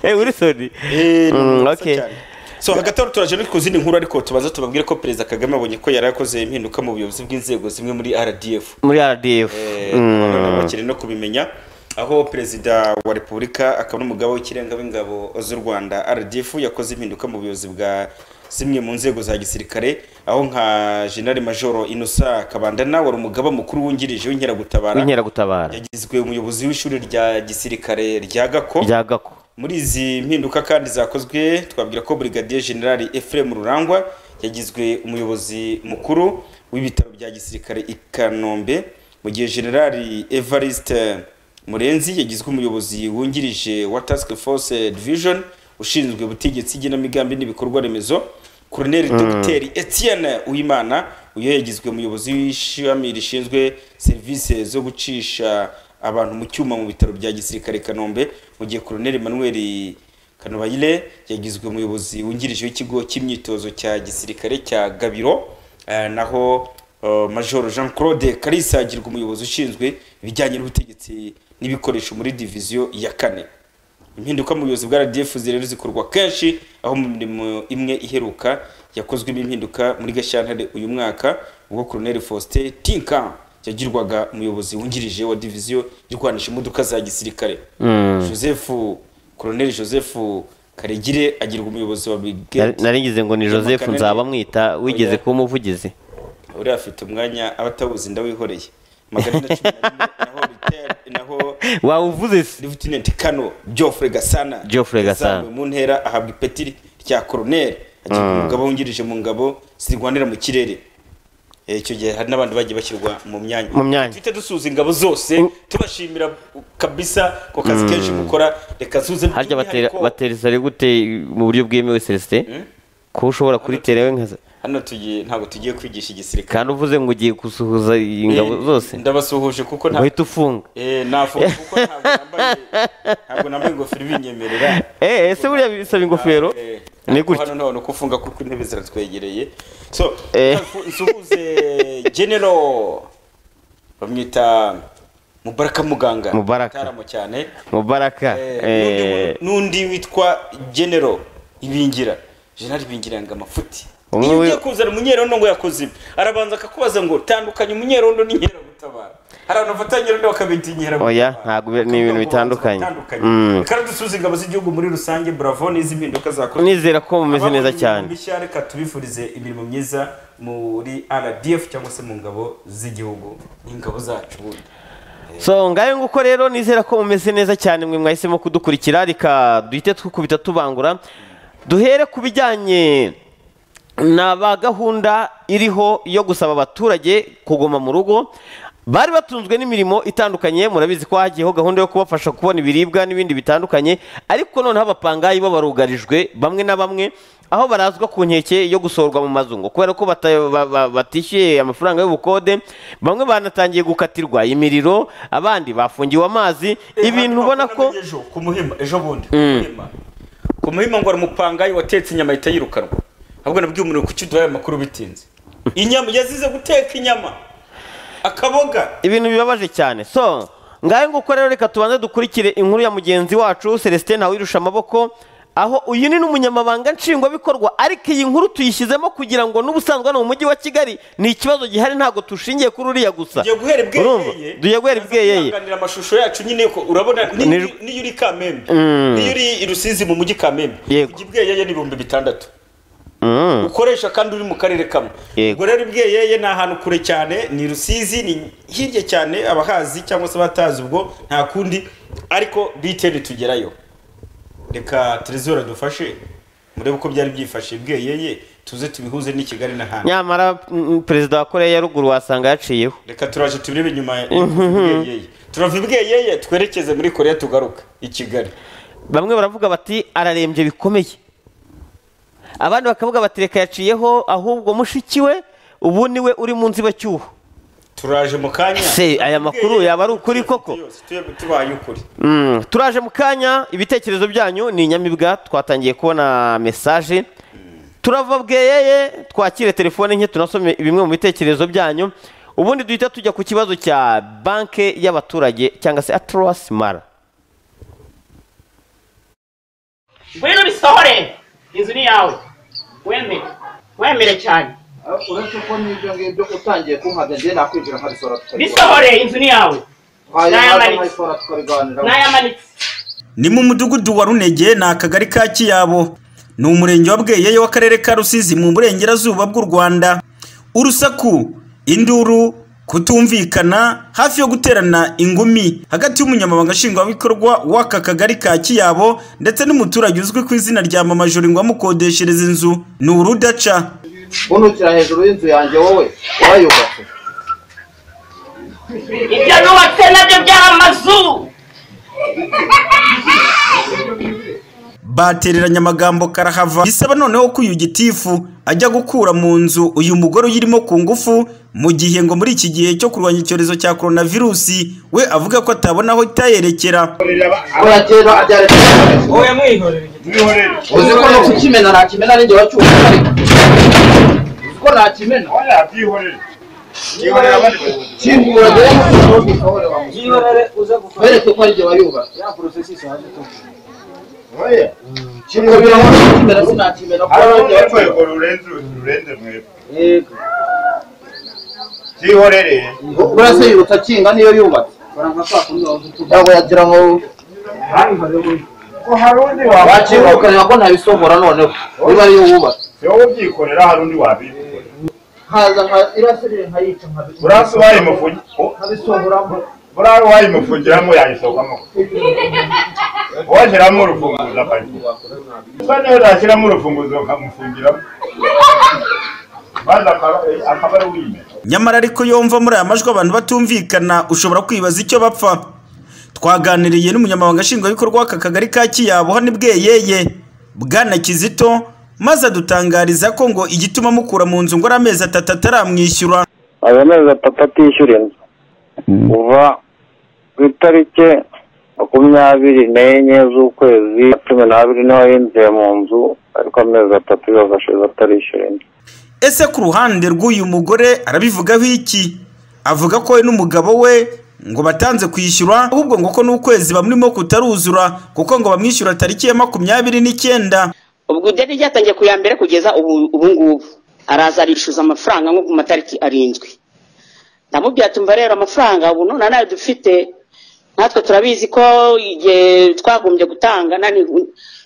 Eh, wilson Eh, ni Mm, umuntu basa okay. cyane. so hagati aho turaje no ku zindi nkuru ariko tubaza tubabwire ko perezida kagame abonye ko yari akoze impinduka mu buyobozi bw'inzego zimwe muri rdf muri rdf Eh, Mm. abana bakiri no kubimenya aho perezida wa repubulika akaba n'umugaba w'ikirenga w'ingabo z'u rwanda rdf yakoze impinduka mu buyobozi bwa zimwe mu nzego za gisirikare aho nka generali majoro inosa kabandana wari umugaba mukuru wungirije w'inkeragutabara w'inkeragutabara yagizwe umuyobozi w'ishuri rya gisirikare rya gako rya gako muri izi mpinduka kandi zakozwe twabwira ko brigadier general Ephraim Rurangwa yagizwe umuyobozi mukuru w'ibitaro bya gisirikare i Kanombe mu gihe general Evariste Murenzi yagizwe umuyobozi wungirije wa Task Force Division ushinzwe ubutegetsi igenamigambi n'ibikorwa remezo Colonel Dr Etienne Uwimana uyu yagizwe umuyobozi w'ishami rishinzwe serivisi zo gucisha abantu mu cyuma mu bitaro bya gisirikare i Kanombe mu gihe Colonel Emmanuel Kanobayire yagizwe umuyobozi wungirije w'ikigo cy'imyitozo cya gisirikare cya Gabiro eh, naho eh, Major Jean Claude Kalisa agirwa umuyobozi ushinzwe ibijyanye n'ubutegetsi n'ibikoresho muri diviziyo ya kane impinduka mu buyobozi bwa rdf rero zikorwa kenshi aho mu mirimo imwe iheruka yakozwemo impinduka muri gashyantare uyu mwaka ubwo colonel faustin tinka yagirwaga umuyobozi wungirije wa diviziyo irwanisha imodoka za gisirikare joseph koroneli joseph karegire agirwa umuyobozi wa brigade naringize ngo ni Ijambo joseph Kanani. nzaba mwita wigeze Oya. kuba umuvugizi uriya afite umwanya abatabuzi ndawihoreye magana ane na cumi na rimwe naho Rite- naho wawuvuze se livutinenti kano geoffrey gasana Geoffrey Gasana. yazamuwe mu ntera ahabwa ipeti rya koroneli agirwa umugabo wungirije mu ngabo zirwanira mu kirere Eh, icyo gihe hari n'abandi bagiye bashyirwa mu myanya Mu myanya. tuhite dusuza ingabo zose tubashimira kabisa ku kazi kenshi mukora reka suze harya batera batera isari gute mu buryo bwemewe celestin ko ushobora kuriterewe nka hano tugiye ntabwo tugiye kwigisha igisirikare kandi uvuze ngo ugiye gusuhuza ingabo Eh, zose ndabasuhuje kuko nta uhita ufunga eh nafunze kuko ntabwo nambaye ntabwo nambaye ingofero ibinyemerera Eh, ese buriya bisaba ingofero Eh, ni ariko gutya hano ntabona uko ufunga kuko intebe ziratwegereye so Eh. nsu- nsuhuze genero bamwita mubaraka muganga Mubaraka. Mutaramo cyane mubaraka Eh, eh, n'undi- n'undi witwa genero ibingira jenali ibingira yanga amafuti Umwe iyo wi- ugiye kuzana umunyerondo ngo yakoze ibi arabanza akakubaza ngo tandukanye umunyerondo n'inkeragutaba hari abantu bafata nyerondo bakabita inkeragutaba Oya, ntabwo bi- ni ibintu bitandukanye. Mm. kandi dusuze ingabo z'igihugu muri rusange bravo n'izi mpinduka zakoze nizera ko mumeze neza cyane mishya reka tubifurize imirimo myiza muri rdf cyangwa se mu ngabo z'igihugu n'ingabo zacu bundi so ngayo nguko rero nizera ko mumeze neza cyane mwe mwahisemo kudukurikira reka duhite twikubita tubangura duhere ku bijyanye na ba gahunda iriho yo gusaba abaturage kuguma mu rugo bari batunzwe n'imirimo itandukanye murabizi ko hagiyeho gahunda yo kubafasha kubona ibiribwa n'ibindi bitandukanye ariko noneho abapangayi bo barugarijwe bamwe na bamwe aho barazwa ku nkeke yo gusorwa mu mazu ngo kubera ko bata- ba- ba- batishyuye amafaranga y'ubukode bamwe banatangiye gukatirwa imiriro abandi bafungiwe amazi ibintu ubona ko ejo ku muhima ejo bundi ku muhima ku muhima ngo hari umupangayi watetse inyama ahita yirukanwa ahubwo nabwiye umuntu kuki uduhaye amakuru bitinze inyama yazize guteka inyama akaboga ibintu bibabaje cyane so ngayo nguko rero reka tubanze dukurikire inkuru ya mugenzi wacu celestin ntawirusha amaboko aho uyu ni n'umunyamabanga nshingwabikorwa ariko iyi nkuru tuyishyizemo kugira ngo n'ubusanzwe hano mu mujyi wa kigali ni ikibazo gihari ntabwo dushingiye kuri uriya gusa tugiye guhera Urumva? ibweyeye tugiye guhera ibweyeye twihanganira amashusho yacu nyine ko urabona ni- Ni- ni- niyo uri kamembe niyo uri i rusizi mu mujyi kamembe Yego. ujya ibweyeye n'ibihumbi bitandatu Mm. ukoresha kandi uri mu karere kamwe Yego. ubwo rero ibweyeye ni ahantu kure cyane ni rusizi ni hirya cyane abahazi cyangwa se abatazi ubwo nta kundi ariko biteni tugerayo reka terezora dufashe murebe uko byari byifashe ibweyeye tuze tubihuze n'i kigali n'ahandi nyamara mm, perezida wa koreya ya ruguru wasanga yaciyeho reka turaje turebe nyuma ya ibweyeye turava ibweyeye twerekeze muri korea tugaruka i kigali bamwe baravuga bati ararembye bikomeye abandi bakavuga bati reka yaciyeho ahubwo mushiki we ubu niwe uri mu nzibacyuho turaje mu kanya Se, aya makuru yaba ari ukuri koko? Tuyabye tubaye ukuri Mm, turaje mu kanya ibitekerezo byanyu ni inyamibwa twatangiye kubona mesaje turava bweyeye twakire telefone nke tunasome bimwe mu bitekerezo byanyu ubundi duhita tujya ku kibazo cya banke y'abaturage cyangwa se atrowasi mara ngwino bisohore inzu ni yawe wemere wemere cyane uretse ko n'ibyo ngibyo utangiye kumpaga njye nakwinjira nkabisora bisohore inzu ni yawe N'ayamaritse. tukabiganiraho n'ayamanitse ni mu mudugudu wa runege ni akagari ka kiyabo ni umurenge wa bweyeyo w'akarere ka rusizi mu burengerazuba bw'u rwanda urusaku induru kutumvikana hafi yo guterana ingumi hagati y'umunyamabanga nshingwabikorwa w'aka kagari ka kiyabo ndetse n'umuturage uzwi ku izina rya mama jori ngo amukodeshereza inzu ni urudaca unukira hejuru y'inzu yanjye wowe wayubatse ibyo nubatse nabyo byari amazu batereranya amagambo karahava bisaba noneho ko uyu gitifu ajya gukura mu nzu uyu mugore uyirimo ku ngufu mu gihe ngo muri iki gihe cyo kurwanya icyorezo cya korona virusi we avuga ko atabona aho itayerekera oya kera abyare oya mwihorere uzi ko no kukimena nakimena ninjye wacyuka ariko uzi ko nakimena oya byihorere wereke ko arijye wayubatse Oya. Ko birabona kukimena sinakimena ko arijye wacyuka urwego rurenze rurenze mwebwe zihorere buriya se yiruta akinga niyo yubatse ntabwo yagira ngo ko hari undi waciye wabikora ukareba ko ntabisogora noneho niba ariyo wubatse si wowe ubyikorera hari undi wabikora nkaza nka irasire nkayica nkabisohora burasi wayimufugi nkabisohoramo burari wayimufungiramo yayisohokamo washyiramo urufunguzo akayifuga usa neza ashyiramo urufunguzo ukamufungiramo maze akaba akaba ari uwimera nyamara ariko yomva muri aya majwi abantu batumvikana ushobora kwibaza icyo bapfa twaganiriye n'umunyamabanga nshingwabikorwa w'aka kagari ka kiyabo hano bweyeye bwana kizito maze adutangariza ko ngo igituma mukura mu nzu ngo ari amezi atatu ataramwishyura ayo mezi atatu atishyura inzu kuva ku itariki makumyabiri n'enye z'ukwezi kwa cumi n'abiri niho yinjiye mu nzu ariko amezi atatu yose ashize atarishyura inzu ese ku ruhande rw'uyu mugore arabivugaho iki avuga ko we n'umugabo we ngo batanze kwishyura ahubwo ngo ko n'ukwezi bamurimo kutaruzura kuko ngo bamwishyura tariki ya makumyabiri n'icyenda ubwo ideni ryatangiye ku ya mbere kugeza ubu ubu ngubu araza arishyuza amafaranga nko ku matariki arindwi ndamubwira tumva rero amafaranga ubu none nayo dufite natwe turabizi ko igihe twagombye gutanga nani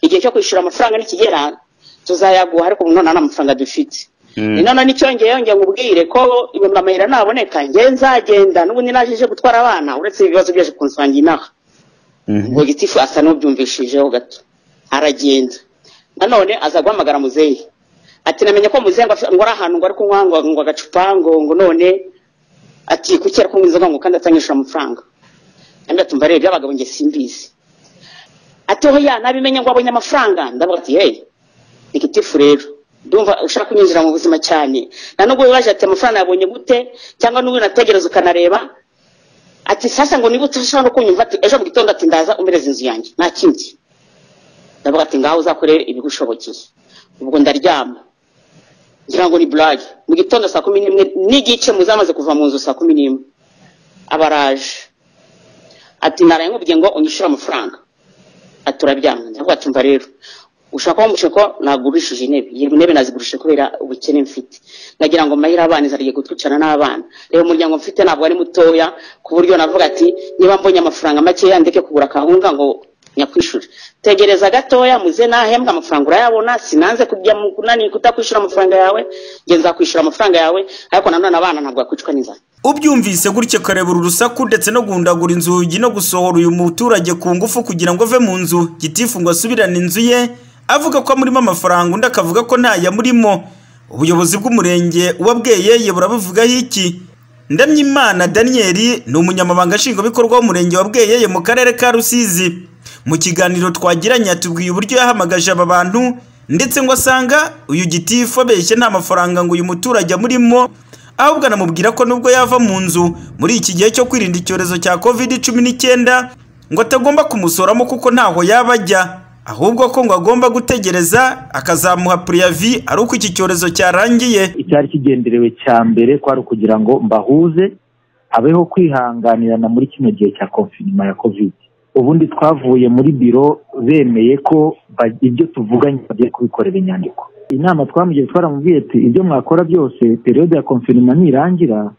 igihe cyo kwishyura amafaranga nikigera tuzayaguha ariko ubu none nta mafaranga dufite ni none n'icyongeye yongeye ngubwire ko ibihumbi amahera naboneka njye nzagenda n'ubundi naje ije gutwara abana uretse ibibazo byaje kunsangira inaha ubwo gitifu asa n'ubyumvishijeho gato aragenda nanone aza guhamagara muzeyi ati namenye ko muzeyi ngo afite- ngo ari ahantu ngo ari kunywa ngo ngo agacupa ngo ngo none ati kuki ari kunywa inzoga ngo kandi atanyishyura amafaranga kandi tumva rero byabaga ngo njye simbizi ati hoya nabimenye ngo abonye amafaranga ndavuga ati hey ni gitifu rero ndumva ushaka kunyinjira mu buzima cyane na nubwo wibaje ati amafaranga yabonye gute cyangwa n'ubu nategereza ukanareba ati sasa ngo niba utashaka no kunyumva ati ejo mu gitondo ati ndaza umbereze inzu yanjye nta kindi ndavuga ati ngaho uzakore ibigushobokeye ubwo ndaryama ngira ngo ni burage mu gitondo saa kumi n'imwe n'igice muzamaze kuva mu nzu saa kumi n'imwe aba araje ati naraye nkubwiye ngo unyishyure amafaranga ati uraryama ndavuga ati mva rero ushaka ko musheko nagurishije intebe iyi ntebe nazigurishije kubera ubukene mfite nagira ngo mahire abana izariye gutwicarana n'abana rero umuryango mfite ntabwo ari mutoya ku buryo navuga ati niba mbonye amafaranga makeya ndeke kugura akawunga ngo nyakwishuri tegereza gatoya muze nahembwa amafaranga urayabona sinanze kujya mu kunani kutakwishyura amafaranga yawe nge nzakwishyura amafaranga yawe ariko nanone abana ntabwo bakwicwa n'inzara ubyumvise gutyo karebura urusaku ndetse no guhundagura inzugi no gusohora uyu muturage ku ngufu kugira ngo ave mu nzu gitifu ngo asubirane inzu ye avuga ko amurimo amafaranga undi akavuga ko ntayamurimo ubuyobozi bw'umurenge uwabweyeye burabuvugaho iki ndamyimana daniyeli ni umunyamabanga nshingwabikorwa w'umurenge wa bweyeye mu karere ka rusizi mu kiganiro twagiranye yatubwiye uburyo yahamagaje aba bantu ndetse ngo asanga uyu gitifu abeshye nta mafaranga ngo uyu muturage amurimo ahubwo anamubwira ko nubwo yava mu nzu muri iki gihe cyo kwirinda icyorezo cya covid cumi n'icyenda ngo atagomba kumusoramo kuko ntaho yaba ajya ahubwo ko ngo agomba gutegereza akazamuha puriyavi ari uko iki cyorezo cyarangiye icyari kigenderewe cya mbere kwari ukugira ngo mbahuze habeho kwihanganirana muri kino gihe cya konfinima ya kovidi ubundi twavuye muri biro bemeye ko ba- ibyo tuvuganye bagiye kubikorera inyandiko inama twamugiye twaramubwiye ati ibyo mwakora byose periyode ya konfinima nirangira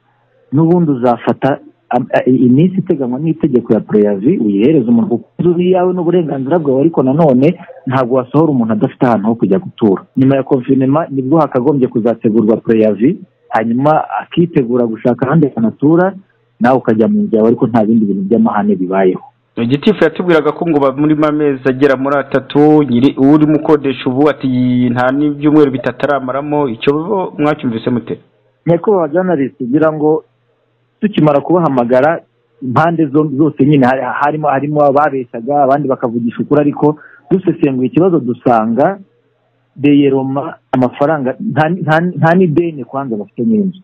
n'ubundi uzafata am- a- i- iminsi iteganywa n'itegeko ya preyavi uyihereze umuntu kuko inzu yawe n'uburenganzira bwawe ariko nanone ntabwo wasohora umuntu adafite ahantu ho kujya gutura nyuma ya konfinema nibwo hakagombye kuzategurwa preyavi hanyuma akitegura gushaka ahandi hantu atura nawe ukajya mu nzu yawe ariko nta bindi bintu by'amahane bibayeho gitifu yatubwiraga ko ngo bamurimo amezi agera muri atatu nyiri urimo ukodesha ubu ati nta n'ibyumweru bitatu aramaramo icyo bo mwacyumvise mute nyakubahwa janalisi kugira ngo tukimara kubahamagara impande zo- zose nyine hari- harimo harimo ababeshyaga abandi bakavugisha ukuri ariko dusesenguye ikibazo dusanga beyeroma amafaranga nta- nta- nta n'ideni kwanza bafite n'inzu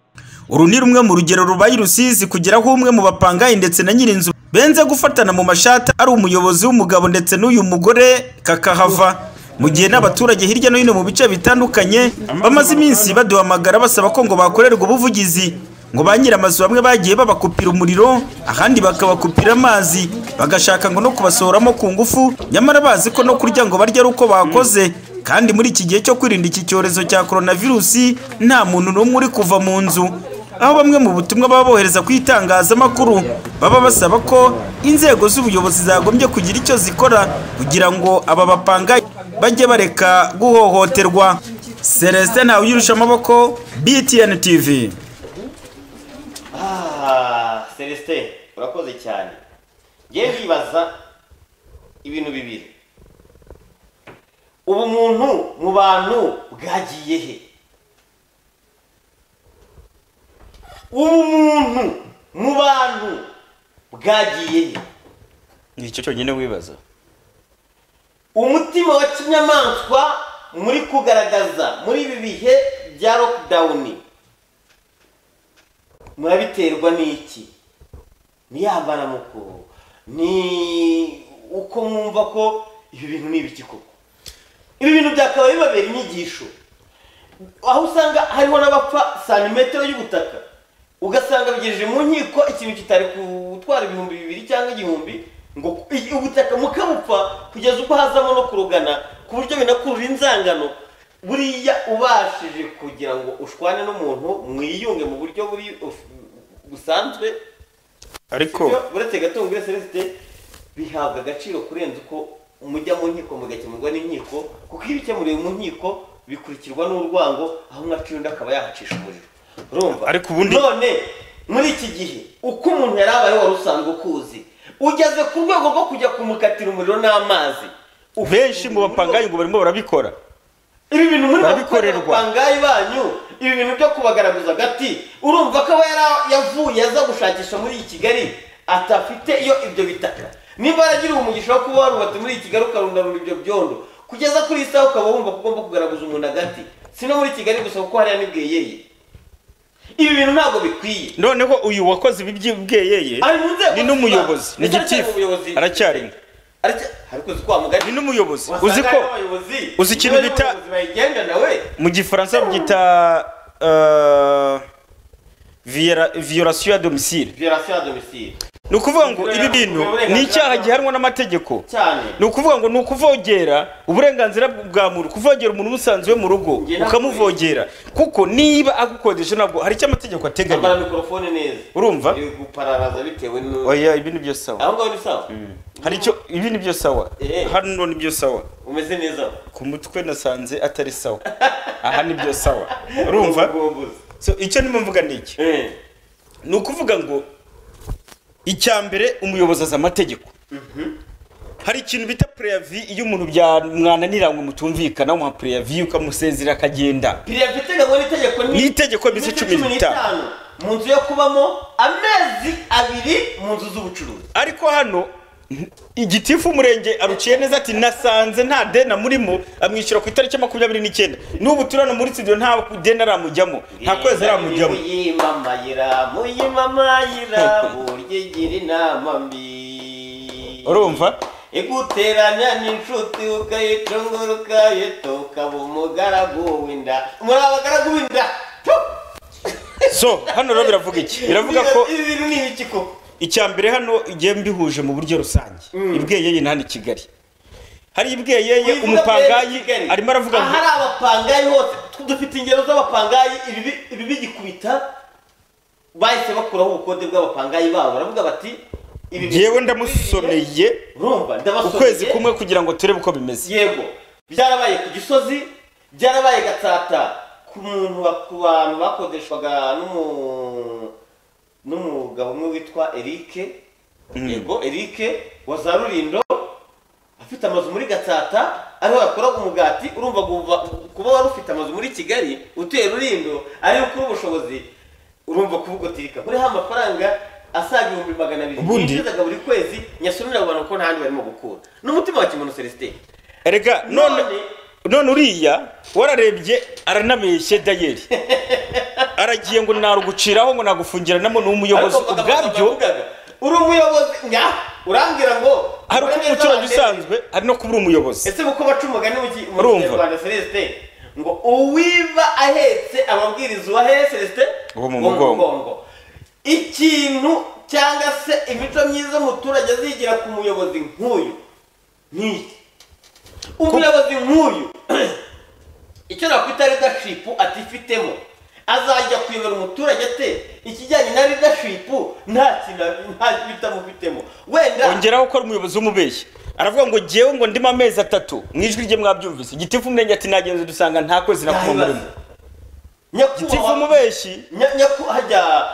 uru ni rumwe mu rugero rubaye i rusizi kugeraho umwe mu bapangayi ndetse na nyirinzu benze gufatana mu mashati ari umuyobozi w'umugabo ndetse n'uyu mugore kakahava mu gihe n'abaturage hirya no hino mu bice bitandukanye bamaze iminsi baduhamagara basaba ko ngo bakorerwe ubuvugizi ngo ba nyir'amazu bamwe bagiye babakupira umuriro ahandi bakabakupira amazi bagashaka ngo no kubasohoramo ku ngufu nyamara bazi ko no kurya ngo barya ari uko bakoze kandi muri iki gihe cyo kwirinda iki cyorezo cya coronavirusi nta muntu n'umwe uri kuva mu nzu aho bamwe mu butumwa baba bohereza ku itangazamakuru baba basaba ko inzego z'ubuyobozi zagombye kugira icyo zikora kugira ngo aba bapanga bajye bareka guhohoterwa celestin ntawuyirusha amaboko btn tv Ah, celestin urakoze cyane ngewe ndibaza ibintu bibiri ubumuntu mu bantu bwagiye he ubumuntu mu bantu bwagiye he ni icyo cyonyine wibaza umutima wa kinyamaswa muri kugaragaza muri ibi bihe bya lockdown murabiterwa n'iki ni ya mbaramuko ni uko mwumva ko ibi bintu ni ibiki koko ibi bintu byakabaye bibabera inyigisho aho usanga hariho n'abapfa santimetero y'ubutaka ugasanga bigejeje mu nkiko ikintu kitari gutwara ibihumbi bibiri cyangwa igihumbi ngo i- ubutaka mukabupfa kugeza ubwo hazamo no kurugana ku buryo binakurura inzangano buriya ubashije kugira ngo ushwane n'umuntu mwiyunge mu buryo buri busanzwe ariko sibyo uretse gatungure celesite bihabwa agaciro kurenza uko mujya mu nkiko mugakemurwa n'inkiko kuko iyo bikemuriwe mu nkiko bikurikirwa n'urwango aho umwaciye undi akaba yahacisha umuriro urumva Ariko ubundi- none muri iki gihe uko umuntu yari abayeho wari usanzwe ukuzi ugeze ku rwego rwo kujya kumukatira umuriro n'amazi benshi mu bapangayi ngo barimo barabikora ibi bintu muri Barabikorerwa. bapangayi banyu ibi bintu byo kubagaragaza agati urumva ko aba yara- yavuye aza gushakisha muri iyi kigali atafite iyo ibyo bitaka niba yaragira umugisha wo kuba warubatse muri iyi kigali ukarundarura ibyo byondo kugeza kuri iyi saha ukaba wumva ko ugomba kugaragaza umuntu agati si no muri kigali gusa kuko hariya n'ibweyeye ibi bintu ntabwo bikwiye noneho uyu wakoze ibi by'ubweyeye Ari mu nzego ni n'umuyobozi ni z'ibanze. Ndetse aracyari gitifu mu buyobozi. aracyarimo ni n'umuyobozi uzi ko uzi ikintu bita bayigenda nawe mu gifaransa byita eh, viera- violation ya domicile violation ya domicile ni ukuvuga ngo ibi bintu ni icyaha gihanwa n'amategeko cyane ni ukuvuga ngo ni ukuvogera uburenganzira bwa muntu kuvogera umuntu umusanzu we mu rugo ukamuvogera kuko niba agukodesha ntabwo hari icyo amategeko ateganya Ambara mikorofone neza urumva iri gupararaza bitewe n'u- oya ibi ni byo sawa aho ngaho ni sawa hari icyo ibi ni byo sawa hano ni byo sawa umeze neza ku mutwe nasanze atari sawa aha ni byo sawa urumva so icyo ndimo mvuga ni iki ni ukuvuga ngo icya mbere umuyobozi azi amategeko hari ikintu bita preavi iyo umuntu byamwananiranywe mutumvikana umuha preavi ukamusezera akagenda piriya iteganywa n'itegeko ni itegeko iminsi cumi n'itanu mu nzu yo kubamo amezi abiri mu nzu z'ubucuruzi ariko hano igitifu umurenge aruciye neza ati nasanze nta deni amurimo amwishyura ku itariki makumyabiri n'icyenda n'ubu turano muri studio nta deni aramujyamo nta kwezi aramujyamo muyimamayira muyimamayira burya igira inama mbi urumva iguteranya n'inshuti ukayicungura ukayita ukaba umugaragu w'inda muri abagaragu b'inda so hano rero biravuga iki biravuga ko ibi bintu ni ibiki koko icya mbere hano igihe mbihuje mu buryo rusange ibweyeye ni hano i kigali hari ibweyeye Wivuga umupangayi bene Kigali. arimo aravuga ngo ahari abapangayi hose dufite ingero z'abapangayi ibibi- ibi bigikubita bahise bakuraho ubukode bw'abapangayi babo baravuga bati ibi bi- yewe ndamusomeye urumva ndabasomeye ukwezi kumwe kugira ngo turebe uko bimeze yego byarabaye ku gisozi byarabaye gatsata ku muntu ba- ku bantu bakodeshwaga n'umu- n'umugabo umwe witwa erike yego erike wa za rurindo afite amazu muri gatsata ariho yakoraga umugati urumva guva kuba wari ufite amazu muri kigali utuye rurindo ariyo ukura ubushobozi urumva kuvuga uti reka kuriho amafaranga asaga ibihumbi magana abiri Ubundi- yinjizaga buri kwezi nyasurira abantu ko nta handi barimo gukura n'umutima wa kimuntu celestin erega none none uriya wararebye aranabeshye dayeri aragiye ngo naruguciraho ngo nagufungiranamo n'umuyobozi Ariko bakavuga ubwabyo bavugaga, uri umuyobozi nya urambwira ngo hari ukuba umucuranzi usanzwe hari no kuba uri umuyobozi ese kuko baca umugani mu ki- mu Urumva. kinyarwanda celestin ngo uwiba ahetse amabwiriza uwahere celestin Uwo mu uwo mugongo. ikintu cyangwa se imico myiza umuturage azigira ku muyobozi nk'uyu nk'iki umuyobozi nk'uyu icyo nakwita leadership atifitemo azajya kuyobora umuturage ate ikijyanye na ridashipu nta kintu nta bitamufitemo wenda ongeraho ko ari umuyobozi w'umubeshyi aravuga ngo ngewe ngo ndimo amezi atatu mu ijwi rye mwabyumvise gitifu umurenge ati nagenze dusanga nta kwezi nakuba murimo gitifu umubeshyi hajya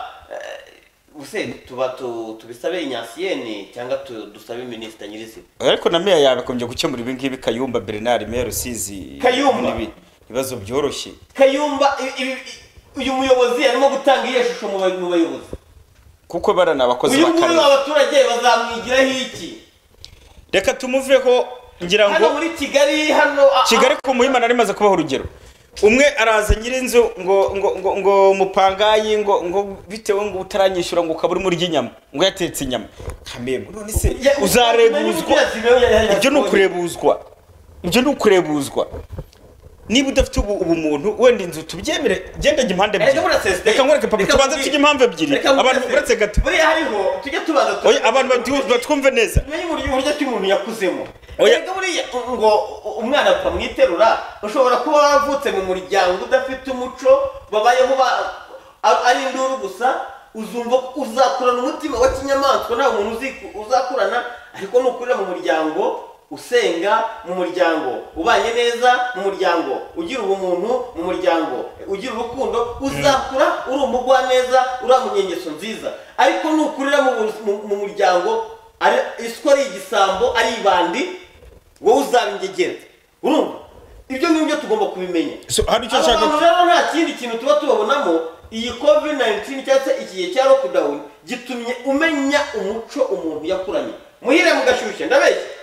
ubuse tuba tu- tubisabe inyasiyeni cyangwa tu- dusabe minisita nyirizina ariko na meya yabakomeje gukemura ibi ngibi kayumba bernard meya rusizi Kayumba? n'ibi ibibazo byoroshye kayumba i- i- i- uyu muyobozi arimo gutanga iyo shusho mu ba- mu bayobozi kuko bara ni abakozi uyu nguyu b'akarere abaturage bazamwigiraho iki reka tumuveho ngira hano ngo muri kigali hano a- a- kigali ku muhima nari maze kubaho urugero umwe araza nyir'inzu ngo ngo ngo ngo mupangayi ngo ngo bitewe ngo utaranyishyura ngo ukaba urimo urya inyama ngo yatetse inyama kamembo none se uzarebuzwa ibyo ni ukurebuzwa ibyo ni ukurebuzwa niba udafite ubu ubumuntu wenda inzu tubyemere genda jya impande Reka muri ebyiri Celestin. reka nkwereke papa Reka tubanze muri- tujye impamvu ebyiri Reka muri abantu Celestin. uretse gato buriya hariho tujya tubanza tu- oya abantu batu- batwumve neza tumenye uburyo uburyo ki umuntu yakuzemo Oya. reka buriya ngo u- umwana twamwiterura ushobora kuba wavutse mu muryango udafite umuco babayeho ba- a- ari induru gusa uzumva uzakurana umutima wa kinyamaswa nta muntu uziku- uzakurana ariko nukurira mu muryango usenga mu muryango ubanye neza mu muryango ugira ubumuntu mu muryango ugira urukundo uzakura uri umugwaneza uriya mu nyengeso nziza ariko nukurira mu, mu- mu muryango ari- isuku ari igisambo ari ibandi wowe uzaba ingegera urumva ibyo ngibyo tugomba kubimenya So, hari icyo Aba nshaka bantu rero nta kindi kintu tuba tubabonamo iyi covid 19 cyangwa se iki gihe cya lockdown gitumye umenya umuco umuntu yakuranye muhire mugashyushya ndabeshya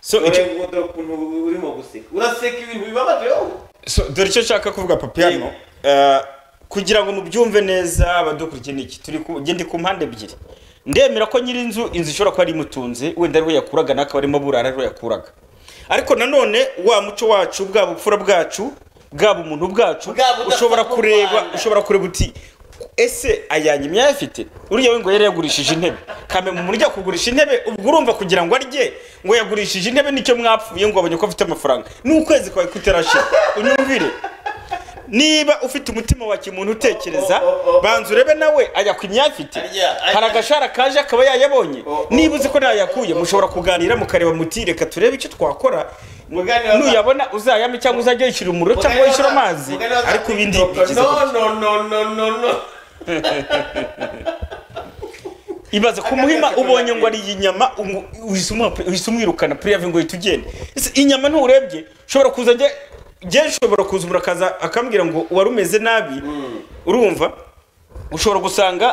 So, Dore icyo- ngo- dore ukuntu urimo guseka uraseka ibintu bibabaje wowe So, dore icyo nshaka kuvuga papi hano Eh, kugira ngo mubyumve neza abadukurikiye niki turi ku njye ndi ku mpande ebyiri ndemera ko nyir'inzu inzu ishobora kuba ari imutunze wenda ariho yakuraga n'akaba arimo burara ariho yakuraga ariko nanone wa muco wacu bwa bupfura bwacu bwaba umuntu bwacu ushobora kureba ushobora kureba uti ese ayanjye imyanya afite uriya we ngo yari yagurishije intebe kame mu murya kugurisha intebe ubwo urumva kugira ngo arye ngo yagurishije intebe nicyo mwapfuye ngo abonye ko afite amafaranga ni ukwezi kwawe kutarashira unyumvire niba ufite umutima wa kimuntu utekereza banza urebe nawe ayakwinya afite hari agashara kaje akaba yayabonye niba uzi ko ntayakuye mushobora kuganira mukareba muti reka turebe icyo twakora nuyabona uzayame cyangwa uzajya yishyura umuriro cyangwa yishyura amazi ariko ibindi bigeze no gutya. no no no no no ibaze ku muhima ubonye ngo ari inyama umu- uhise umuha- uhise umwirukana puriyave ngo uhite ugende Ese inyama nturebye ushobora kuza njye njye nshobora kuza umuntu akaza akambwira ngo wari umeze nabi urumva ushobora gusanga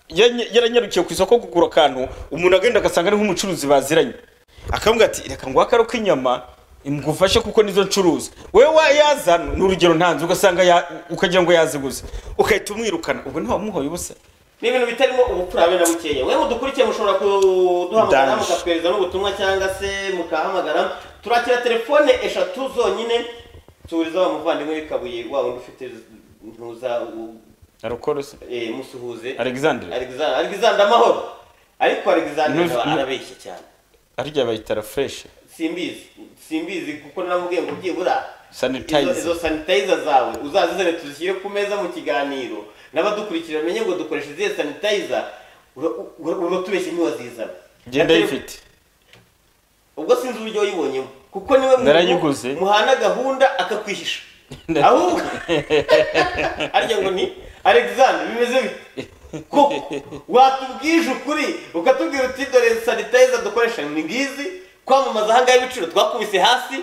yanye- yaranyarukiye ku isoko kugura akantu umuntu agenda agasanga ari nk'umucuruzi baziranye akambwira ati reka ngo akaro k'inyama ngufashe kuko nizo ncuruza wowe wayaza ni urugero ntanze ugasanga ya- ukagira ngo yaziguze ugahita umwirukana ubwo ntiwamuhoye ubusa ni ibintu bitarimo ubupfura habe na bukeya mwe mudukurikiye mushobora kuduhamagara Ndangije. mukatwereza n'ubutumwa cyangga se mukahamagara turakira telefone eshatu zonyine turiza wa muvandimwe w'ikabuye wa wundi ufite ntuza u- arukorose eh, musuhuze Alexandre. Alexandre Alexandre amahoro ariko Alexandre Nuz- aba nu- arabeshya cyane arya bayita rafureshi simbizi simbizi kuko namubwiye ngo byibura Izo- sanitayiza izo sanitayiza zawe uzazizane tuzishyire ku meza mu kiganiro n'abadukurikira bamenye ngo dukoresha izihe sanitayiza uratubeshye ntiwazizana genda yifite ubwo sinzi uburyo wayibonyemo kuko niwe muntu Narayiguze. muhana gahunda akakwihisha ahubwo arya ngo ni alexander bimeze bite koko watubwije ukuri ukatubwira uti dore sanitayiza dukoresha ni ngizi kwamamaza ahangaha ibiciro twakubise hasi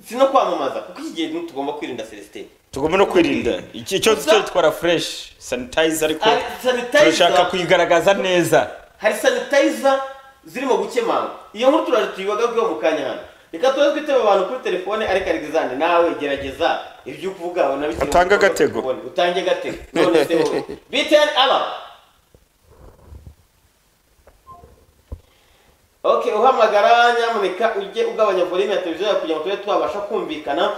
si no kwamamaza kuko iki gihe tugomba kwirinda celestin tugomba no kwirinda iki cyo Gusa- cyo twara fresh sanitizer ariko Ari- sanitizer- turashaka kuyigaragaza neza hari sanitayiza zirimo gukemanga iyo nkuru turaje tuyibagaho mu kanya hano reka tuba twitaba abantu kuri telefone ariko alexander nawe gerageza ibyo uvuga aho nabishyira mu Utange bikorwa agatego. tubone. utange agatego none se wowe btn aba ok uhamagara nyamuneka ujye ugabanya volume ya televiziyo yawe kugira ngo tube twabasha kumvikana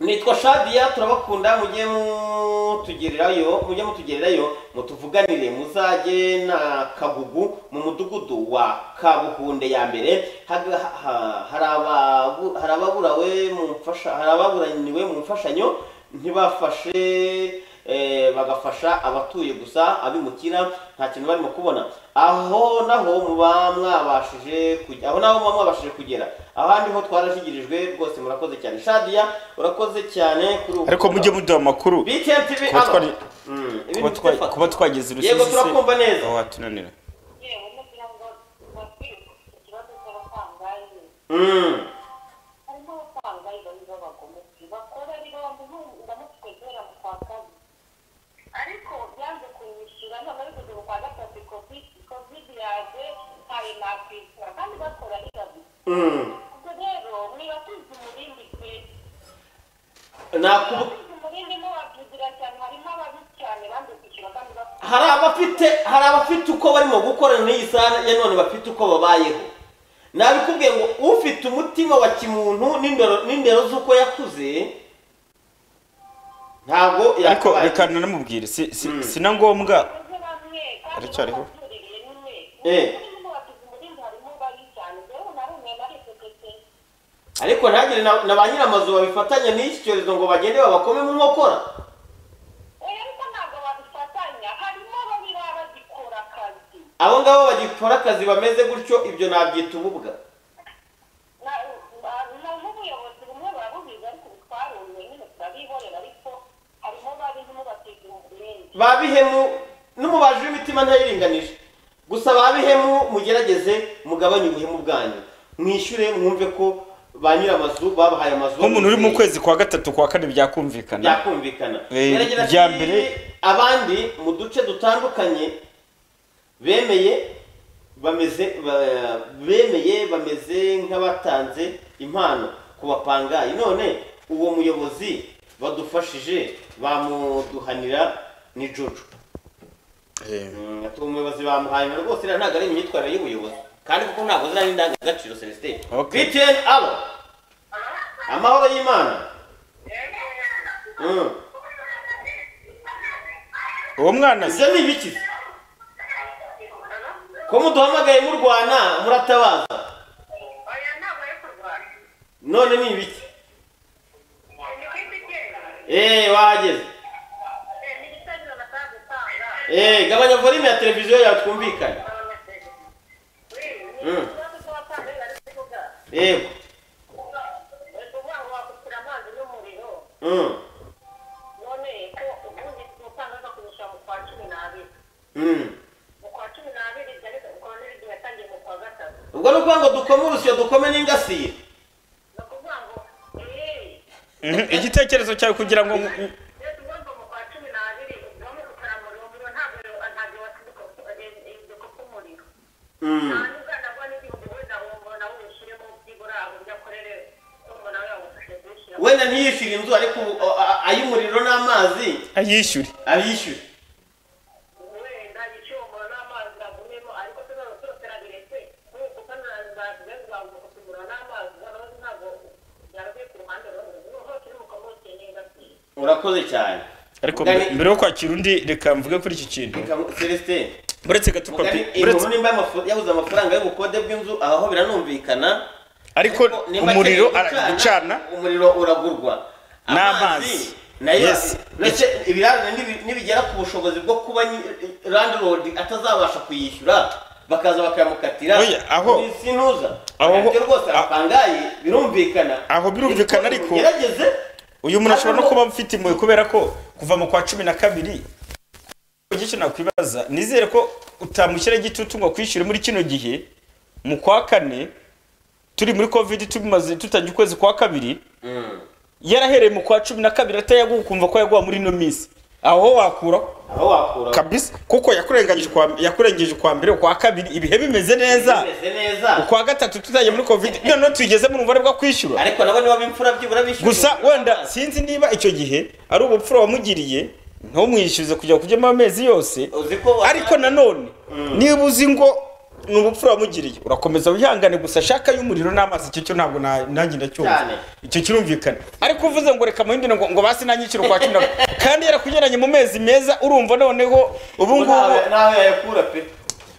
nitwa shadiya turabakunda mujye mutugererayo mujye mutugererayo mutuvuganire muzajye na kagugu mu mudugudu wa kabuhunde ya mbere Haga- ha- ha- hari ababu- hari ababurawe mu mfasha- hari ababuraniwe mu mfashanyo ntibafashe eh, bagafasha abatuye gusa abimukira nta kintu barimo kubona aho naho muba mwabashije kujya aho naho muba mwabashije kugera ahandi ho twarashigirijwe rwose murakoze cyane shadiya urakoze cyane kuri ubu ariko mujye muduha amakuru BTN TV kuba hano. twari- Mm, kuba ibintu twa- bidafata. kuba twageze rusizi yego turakumva neza aho watunanira Mm. Mm. Nakubu- hari abafite hari abafite uko barimo gukorana n'iyi sahani ya none bafite uko babayeho nabikubwiye ngo ufite umutima wa kimuntu n'indero n'indero z'uko yakuze ntabwo ariko yakabaye reka nanamubwire si si- si na ngombwa aracyariho Eh. ariko ntagire na na ba nyiramazu babifatanya n'iki cyorezo ngo bagende babakome mu nkokora abo ngabo bagikora akazi bameze gutyo ibyo nabyita ububwa babihemu n'umubaji w'imitima ntayiringanije gusa babihemu mugerageze mugabanye ubuhemu bwanyu mwishyure mwumve ko ba nyiramazu babahaye amazu nk'umuntu uri mu kwezi kwa gatatu kwa kane byakumvikana byakumvikana Eh, Yaragira ati, irya mbere- abandi mu duce dutandukanye bemeye bameze ba- bemeye bameze nk'abatanze impano ku bapangayi none uwo muyobozi badufashije bamuduhanira ni jojo Mm, ati uwo muyobozi bamuhaye impano rwose iriya ntabwo ari imyitwarire y'ubuyobozi kandi kuko ntabwo ziriya ni indangagaciro celestin btn abo amahoro y'imana Mm. uwo mwana ibyo ni ibiki ko muduhamagaye murwana muratabaza none ni ibiki eee wahageze eee gabanya volume ya televiziyo yawe twumvikane Mm. yego Mm. Mm. ubwo ni ukuvuga ngo dukome urusyo dukome n'ingasire Mhm, igitekerezo cyawe kugira ngo Mm. wenda ntiyishyure inzu ariko ubu, a- a- ay'umuriro n'amazi ayishyure ayishyure urakoze cyane ariko Mugari- mbere yo kwakira undi reka mvuge kuri iki kintu Reka- celestin uretse gato papi mugari uretse inkuru nimba yamafu- yabuze amafaranga y'ubukode bw'inzu aho biranumvikana ariko nimba umuriro akeneye ara- gucana, umuriro uragurwa n'amazi nayo Yes. ndetse ibirarane nibi- nibigera ku bushobozi bwo kuba landlord atazabasha kuyishyura bakaza bakayamukatira Oya, aho- Ni sintuza aho- Nabyo rwose arapangaye birumvikana aho birumvikana ariko gerageze uyu muntu ashobora no kuba afite impuhwe kubera ko kuva mu kwa cumi na kabiri icyo nakwibaza nizere ko utamushyira igitutu ngo akwishyure muri kino gihe mu kwa kane turi muri covid tumaze tutajya ukwezi kwa kabiri yarahereye mu kwa cumi na kabiri atayaguha ukumva ko yaguha muri ino minsi aho wakuraho aho wakura kabisa kuko yakurenganyije ukwa- yakurengeje ukwa mbere ukwa kabiri ibihe bimeze neza bimeze neza ukwa gatatu tutagiye muri covid noneho tugeze mu bubare bwo kwishyura ariko nabo niba bimfura byibura bishyura gusa wenda sinzi niba icyo gihe ari ubupfura wamugiriye ntumwishyuze kujya kujyamo amezi yose uzi ko ariko nanone niba uzi ngo ni ubupfura wamugiriye urakomeza wihangane gusa shaka y'umuriro n'amazi icyo cyo ntabwo na- nanjye Cyane. ndacyumva icyo kirumvikana ariko uvuze ngo reka muhindure ngo ngo basi nanyiciro kwa cumi na kandi yarakugeranye mu mezi meza urumva noneho ubu ngubu nawe nawe yayakura pe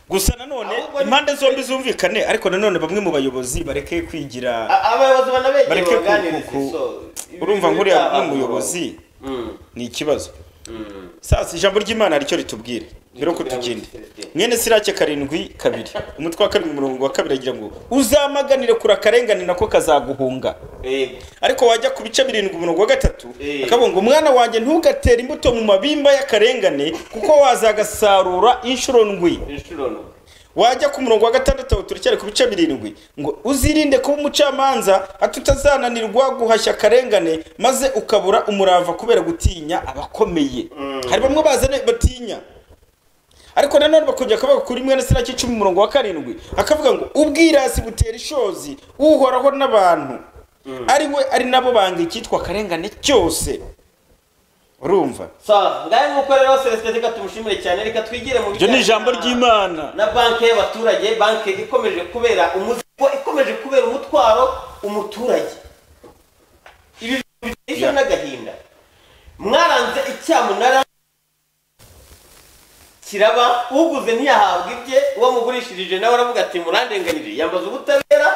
gusa nanone Ahubwo ni- impande zombi zumvikane ariko nanone bamwe mu bayobozi bareke kwigira A- abayobozi banabegera bareke ku- ku- baganiriza ku- so, ibi- urumva ibi nkuriya byaha- n'umuyobozi ni ikibazo sasa ijambo ry'imana ricyo ritubwira rero ko tugende mwene sirake karindwi kabiri umutwe wa karindwi umurongo wa kabiri agira ngo uzamaganire kure akarengane nako kazaguhunga ariko wajya ku bice birindwi umurongo wa gatatu akavuga ngo umwana wanjye ntugatere imbuto mu mabimba y'akarengane kuko wazagasarura inshuro ndwi wajya ku murongo wa gatandatu turacyari ku bice birindwi ngo uzirinde kuba umucamanza hato utazananirwa guhashya akarengane maze ukabura umurava kubera gutinya abakomeye hari bamwe bazana batinya ariko nanone bakongera akavuga kuri mwene sinaki cumi umurongo wa karindwi akavuga ngo ubwirasi butera ishozi uhoraho n'abantu ari we ari nabo banga icyitwa akarengane cyose urumva sawa ngahe nk'uko rero celestin reka tumushimire cyane reka twigire mu iryo ni ijambo ry'imana na banki y'abaturage banki ikomeje kubera umuzigo ikomeje kubera umutwaro umuturage ibi bintu biteye n'agahinda mwaranze icyamunara kiraba uguze ntiyahabwa ibye uwo mugurishirije nawe aravuga ati murandenganyije yambaza ubutabera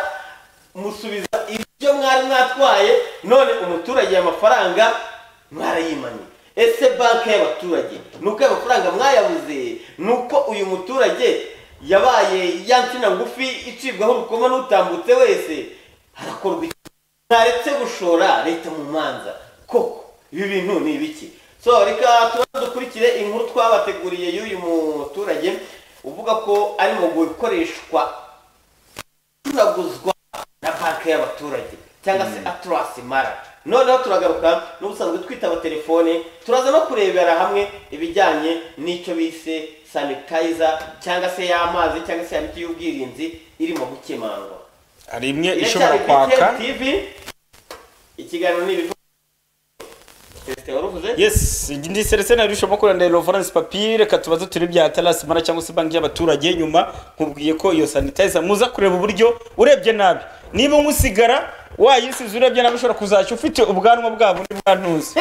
musubiza ibyo mwari mwatwaye none umuturage amafaranga mwarayimanye ese banki y'abaturage ni uko amafaranga mwayabuze ni uko uyu muturage yabaye ya nsina ngufi icibwaho urukoma n'utambutse wese harakorwa iki mwaretse gushora leta mu manza koko ibi bintu ni ibiki so reka tubanze dukurikire inkuru twabateguriye y'uyu muturage uvuga ko arimo gukoreshwa acuraguzwa na banki y'abaturage cyangwa se aturasi mara noneho turagaruka n'ubusanzwe twitaba telefone turaza no kurebera hamwe ibijyanye n'icyo bise sanitayiza cyangwa se y'amazi cyangwa se ya miti y'ubwirinzi irimo gukemangwa hari imwe ishobora kwaka tv ikiganiro ni ibivu Celestin waruvuze yes ndi selesene yari ishobora kurandira rovorance papiye reka tubaze turi bya tarasi mara cyangwa se banki y'abaturage nyuma nkubwiye ko iyo sanitayiza muza kureba uburyo urebye nabi niba umusigara wayisize urebye nabi ushobora kuzashya ufite ubwanwa bwa bundi bwa ntuzi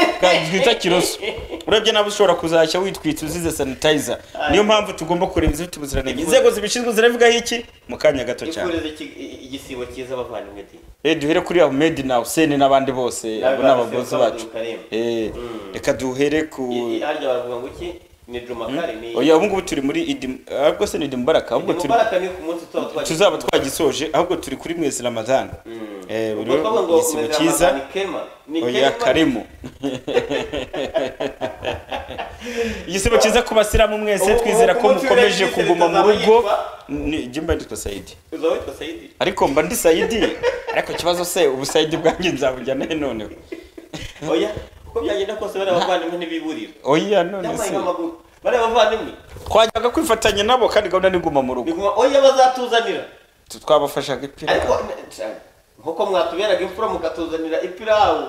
bwita kiroso urebye nabi ushobora kuzashya witwitse uzize sanitayiza niyo mpamvu tugomba kureba izifite ubuziranenge inzego zibishinzwe ziravugaho iki mu kanya gato cyane twikureze iki- igisibo cyiza bavandimwe di Eh, duhere kuri ahmed nawe seni n'abandi bose abo ni abagozi bacu Eh, reka duhere ku harya baravuga ngo iki ni juma kare ni oya ubu ngubu turi muri idi ahubwo se ni idi mubaraka ahubwo turi mubaraka ni ku munsi tuba twagiye tuzaba twagisoje ahubwo turi kuri mwezi ramadani Eh, buri ubwo twavuga ngo igisibo umeze cyiza Ramadhan ni kema ni oya kema. karimo igisibo cyiza ku basilamu mwese Ubu- twizera ubu ko ku munsi mukomeje w'ejo kuguma mu yitwa- rugo Ni- jye mba nditwa sayidi uzaba witwa sayidi ariko mba ndi sayidi ariko ikibazo se ubu sayidi bwanjye nzabujya nahe noneho oya uko byagenda kose bariya bavandimwe ntibiburira oya none Yambaye se amaguru bariya bavandimwe twajyaga kwifatanya nabo kandi gahunda ni guma mu rugo Niguma- oya bazatuzanira twabafashaga ipira ariko n- nkuko mwatuberaga imfura mukatuzanira ipirawu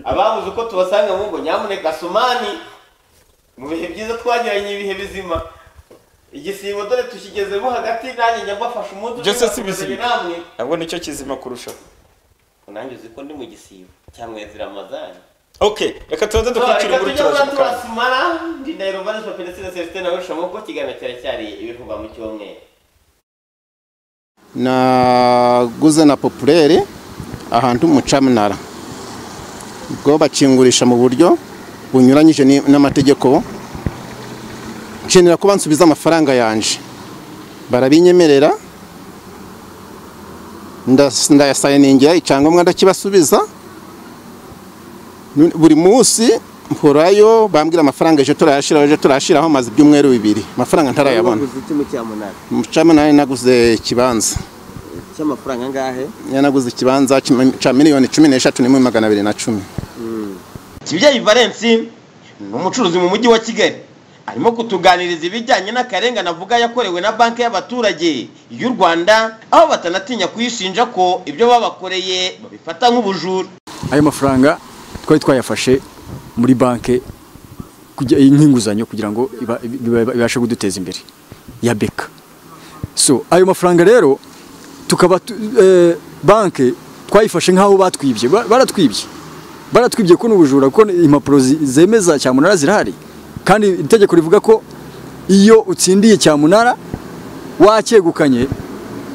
ababuze uko tubasanga mu ngo nyamuneka sumani mu bihe byiza twagiranye ibihe bizima igisibo dore tukigezemo hagati nanjye njya mbafasha umunsi Byo se si uzakomezanya bizima. namwe nabwo nicyo kizima kurushaho nanjye uzi ko ndi mu gisibo cyangwa ezira amazani ok reka tubanze dukurikire reka inkuru tujye turaje muri mukanya turasimara ndi ndahiro vanisi papenesine celestin nawe rushamuko ikiganiro cyari ibivugwa mu cyumweru naguze na popurere ahantu umucamunara ubwo bakingurisha mu buryo bunyuranyije ni- n'amategeko nkenera ko bansubiza amafaranga yanje barabinyemerera ndas- ndayasayiningira icyangombwa ndakibasubiza Nu- buri munsi mporayo bambwira amafaranga ejo turayashiraho ejo turayashiraho maze ibyumweru bibiri amafaranga ntarayabona Waguze iki mu cyamunara umucamunara naguze ikibanza cy'amafaranga angahe yanaguze ikibanza kima- cya miliyoni cumi n'eshatu n'ibihumbi magana abiri na cumi kibyeyi valensi ni umucuruzi mu mujyi wa kigali arimo kutuganiriza ibijyanye n'akarengane avuga yakorewe na banki y'abaturage y'u rwanda aho batanatinya kuyishinja ko ibyo babakoreye babifata nk'ubujura ayo mafaranga twari twayafashe muri banki kujya- nk'inguzanyo kugira ngo iba- iba- ibashe kuduteza imbere ya beka so ayo mafaranga rero tukaba tu- eh, banki twayifashe nk'aho batwibye Ba- baratwibye baratwibye ko n'ubujura kuko impapuro zi- zemeza cyamunara zirahari kandi itegeko rivuga ko iyo utsindiye cyamunara wacyegukanye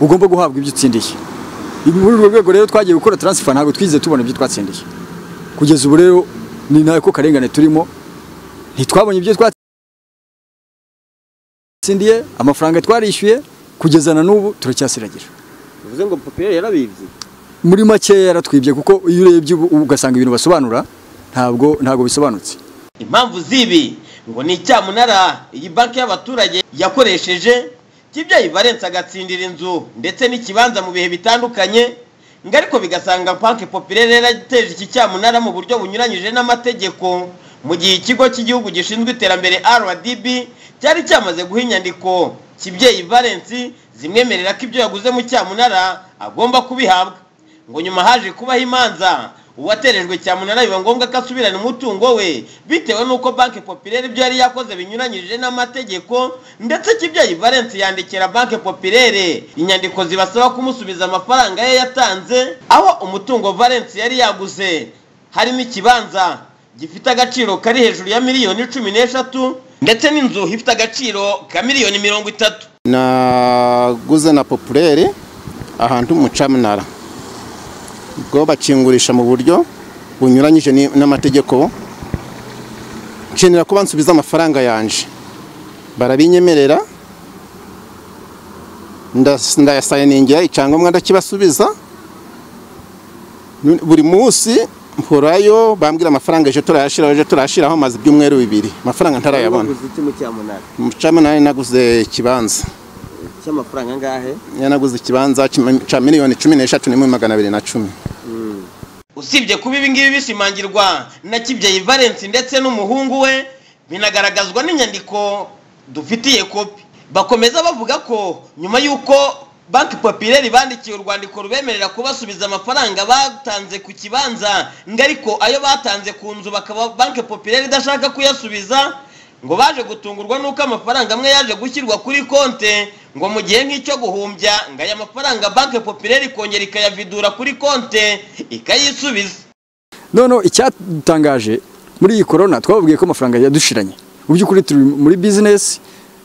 ugomba guhabwa ibyo utsindiye muri urwo rwego rero twagiye gukora taransifa ntabwo twigeze tubona ibyo twatsindiye kugeza ubu rero ni nawe ko karengane turimo ntitwabonye ibyo twatsindiye amafaranga twarishyuye kugeza na n'ubu turacyasiragira bivuze ngo popiyeri yarabibye muri makeya yaratwibye kuko iyo urebye ubu ugasanga ibintu basobanura ntabwo ntabwo bisobanutse impamvu z'ibi ngo ni icyamunara iyi banki y'abaturage yakoresheje by'iby'ayivarensi agatsindira inzu ndetse n'ikibanza mu bihe bitandukanye ngo ariko bigasanga banki popirere yarateje iki cyamunara mu buryo bunyuranyije n'amategeko mu gihe ikigo cy'igihugu gishinzwe iterambere rdb cyari cyamaze guha inyandiko kibyeyi valensi zimwemerera ko ibyo yaguze mu cyamunara agomba kubihabwa ngo nyuma haje kubaho imanza uwaterejwe cyamunara biba ngombwa ko asubirana umutungo we bitewe n'uko banki popirere ibyo yari yakoze binyuranyije n'amategeko ndetse kibyeyi valensi yandikira banki popirere inyandiko zibasaba kumusubiza amafaranga ye yatanze aho umutungo valensi yari yaguze harimo ikibanza gifite agaciro kari hejuru ya miliyoni cumi n'eshatu ndetse n'inzu ifite agaciro ka miliyoni mirongo itatu naguze na popurere ahantu mucamunara bwo bakingurisha mu buryo bunyuranyije ni- n'amategeko nkenera kuba nsubiza amafaranga yanje barabinyemerera ndas- ndayasayiningira icyangombwa ndakibasubiza Nu- buri munsi mporayo bambwira amafaranga ejo turayashyiraho ejo turayashyiraho amaze ibyumweru bibiri amafaranga ntarayabona Waguze iki mu cyamunara mucamunani naguze ikibanza cy'amafaranga angahe yanaguze ikibanza kima- cya miliyoni cumi n'eshatu n'ibihumbi magana abiri na cumi usibye kuba ibi ngibi bishimangirwa na kibyeyi valensi ndetse n'umuhungu we binagaragazwa n'inyandiko dufitiye kopi bakomeza bavuga ko nyuma y'uko banki popireri bandikiye urwandiko rubemerera kubasubiza amafaranga batanze ku kibanza ngo ariko ayo batanze ku nzu bakaba banki popireri idashaka kuyasubiza ngo baje gutungurwa n'uko amafaranga amwe yaje gushyirwa kuri konte ngo mu gihe nk'icyo guhumbya ngo aya mafaranga banki popireri ikongera ikayavidura kuri konte ikayisubiza none icyatangaje muri iyi korona twababwiye ko amafaranga yadushiranye mu by'ukuri turi muri bizinesi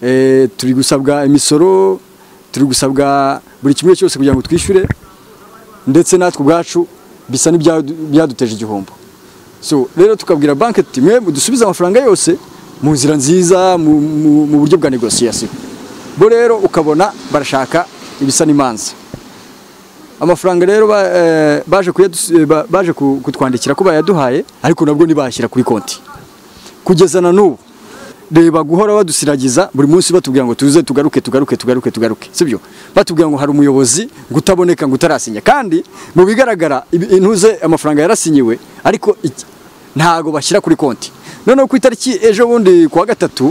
eh, turi gusabwa imisoro turi gusabwa buri kimwe cyose kugira ngo twishyure ndetse natwe ubwacu bisa n'ibyadu- byaduteje igihombo so rero tukabwira banki tuti mwe mudusubize amafaranga yose mu nzira nziza mu, mu, mu buryo bwa negosiyasiyo bo rero ukabona barashaka ibisa n'imanza amafaranga rero ba- eh, baje kuyadus- eh, ba- baje ku- kutwandikira ko bayaduhaye ariko nabwo ntibashyira kuri konti kugeza na n'ubu reba guhora badusiragiza buri munsi batubwira ngo tuze tugaruke tugaruke tugaruke tugaruke sibyo batubwira ngo hari umuyobozi ngo utaboneka ngo utarasinya kandi mu bigaragara ibi- intuze amafaranga yarasinyiwe ariko iki- ntago bashyira kuri konti noneho ku itariki ejo bundi ku wa gatatu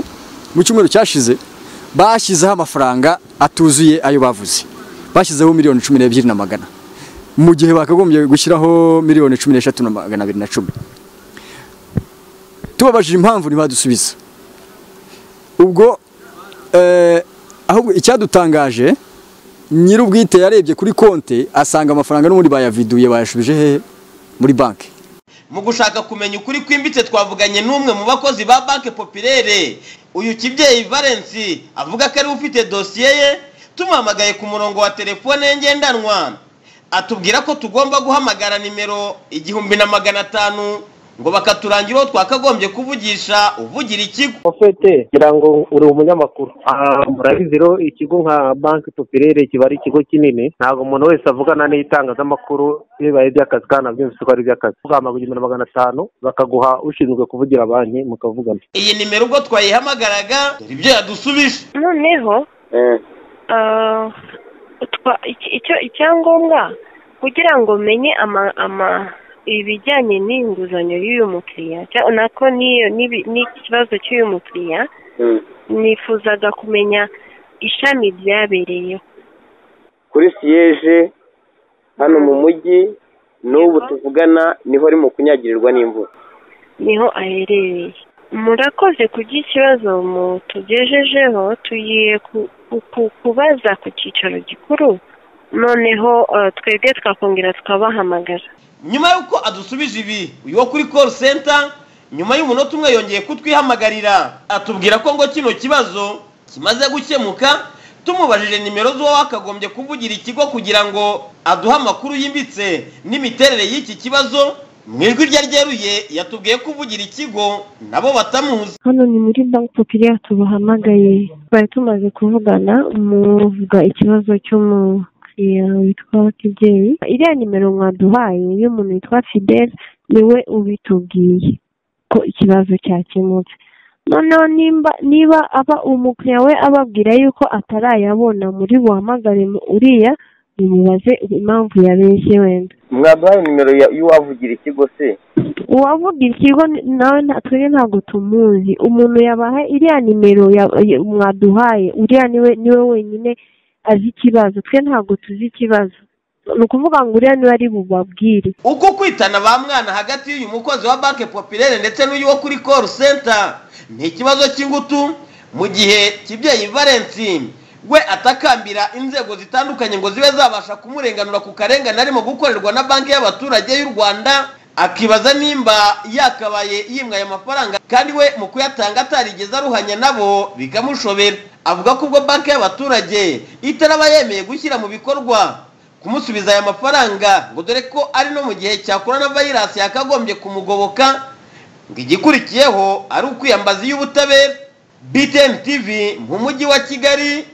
mu cyumweru cyashize bashyizeho amafaranga atuzuye ayo bavuze bashyizeho miliyoni cumi n'ebyiri na magana mu gihe bakagombye gushyiraho miliyoni cumi n'eshatu na magana abiri na cumi tubabajije impamvu ntibadusubiza ubwo eh, ahubwo icyadutangaje nyir'ubwite yarebye kuri konti asanga amafaranga n'ubundi bayaviduye bayashubije hehe muri banki mu gushaka kumenya ukuri kwimbitse twavuganye n'umwe mu bakozi ba banki popirere uyu kibyeyi valensi avuga ko ariwe ufite dosiye ye tumuhamagaye ku murongo wa telefone ye ngendanwa atubwira ko tugomba guhamagara nimero igihumbi na magana atanu ngo bakaturangira uwo twakagombye kuvugisha uvugira ikigo ofete ngira ngo uri umunyamakuru Ah, murabizi rero ikigo nka banki popirere kiba ari ikigo kinini ntabwo umuntu wese avugana n'itangazamakuru iyo bibaye iby'akazi kandi nabyumvise ko ari iby'akazi ugahamaga igihumbi na magana atanu bakaguha ushinzwe kuvugira banki mukavugana iyi nimero ubwo twayihamagaraga dore ibyo yadusubije noneho ah, twa- iki- icyo- icyangombwa kugira ngo menye ama ama ibijyanye n'inguzanyo y'uyu mukiriya cya- nako n'iyo- n'ibi- n'ikibazo cy'uyu mukiriya nifuzaga kumenya ishami ryabereyeho kuri siyeje hano mu mujyi n'ubu tuvugana niho ari mu kunyagirirwa n'imvura niho aherereye murakoze ku bw'ikibazo mutugejejeho tugiye ku- ku- ku- kubaza ku cyicaro gikuru noneho ah, twebwe twakongera tukabahamagara nyuma y'uko adusubije ibi uyu wo kuri call center nyuma y'umunota umwe yongeye kutwihamagarira atubwira ko ngo kino kibazo kimaze gukemuka tumubajije nimero z'uwo wakagombye kuvugira ikigo kugira ngo aduhe amakuru yimbitse n'imiterere y'iki kibazo mu ijwi rye ryeruye yatubwiye ko uvugira ikigo nabo batamuzi hano ni muri banki popiriya tubahamagaye twari tumaze kuvugana muvuga ikibazo cy'umukiriya witwa kibyeyi iriya nimero mwaduhaye y'umuntu witwa fidel niwe ubitubwiye ko ikibazo cyakemutse noneho nimba niba aba umukiriya we ababwira yuko atarayabona muri buhamagare mu uriya nimubaze impamvu yabeshye wenda mwaduhaye nimero ya- y'uwavugira ikigo se uwavuga ikigo ni- nawe nta- twebwe ntabwo tumuzi umuntu yabaha iriya nimero ya- ya- mwaduhaye uriya niwe niwe wenyine azi ikibazo twe ntabwo tuzi ikibazo ni ukuvuga ngo uriya niwe ari bubabwire uko kwitana ba mwana hagati y'uyu mukozi wa banki popirere ndetse n'uyu wo kuri call center ni ikibazo cy'ingutu mu gihe kibyeyi valensi we atakambira inzego zitandukanye ngo zibe zabasha kumurenganura ku karengane arimo gukorerwa na banki y'abaturage y'u rwanda akibaza nimba yakabaye yimwa aya mafaranga kandi we mu kuyatanga atarigeze aruhanya nabo bikamushobera avuga ko ubwo banki y'abaturage itaraba yemeye gushyira mu bikorwa kumusubiza aya mafaranga ngo dore ko ari no mu gihe cya korona vayirasi yakagombye kumugoboka ngo igikurikiyeho ari ukwiyambaza iy'ubutabera btn tv mu mujyi wa kigali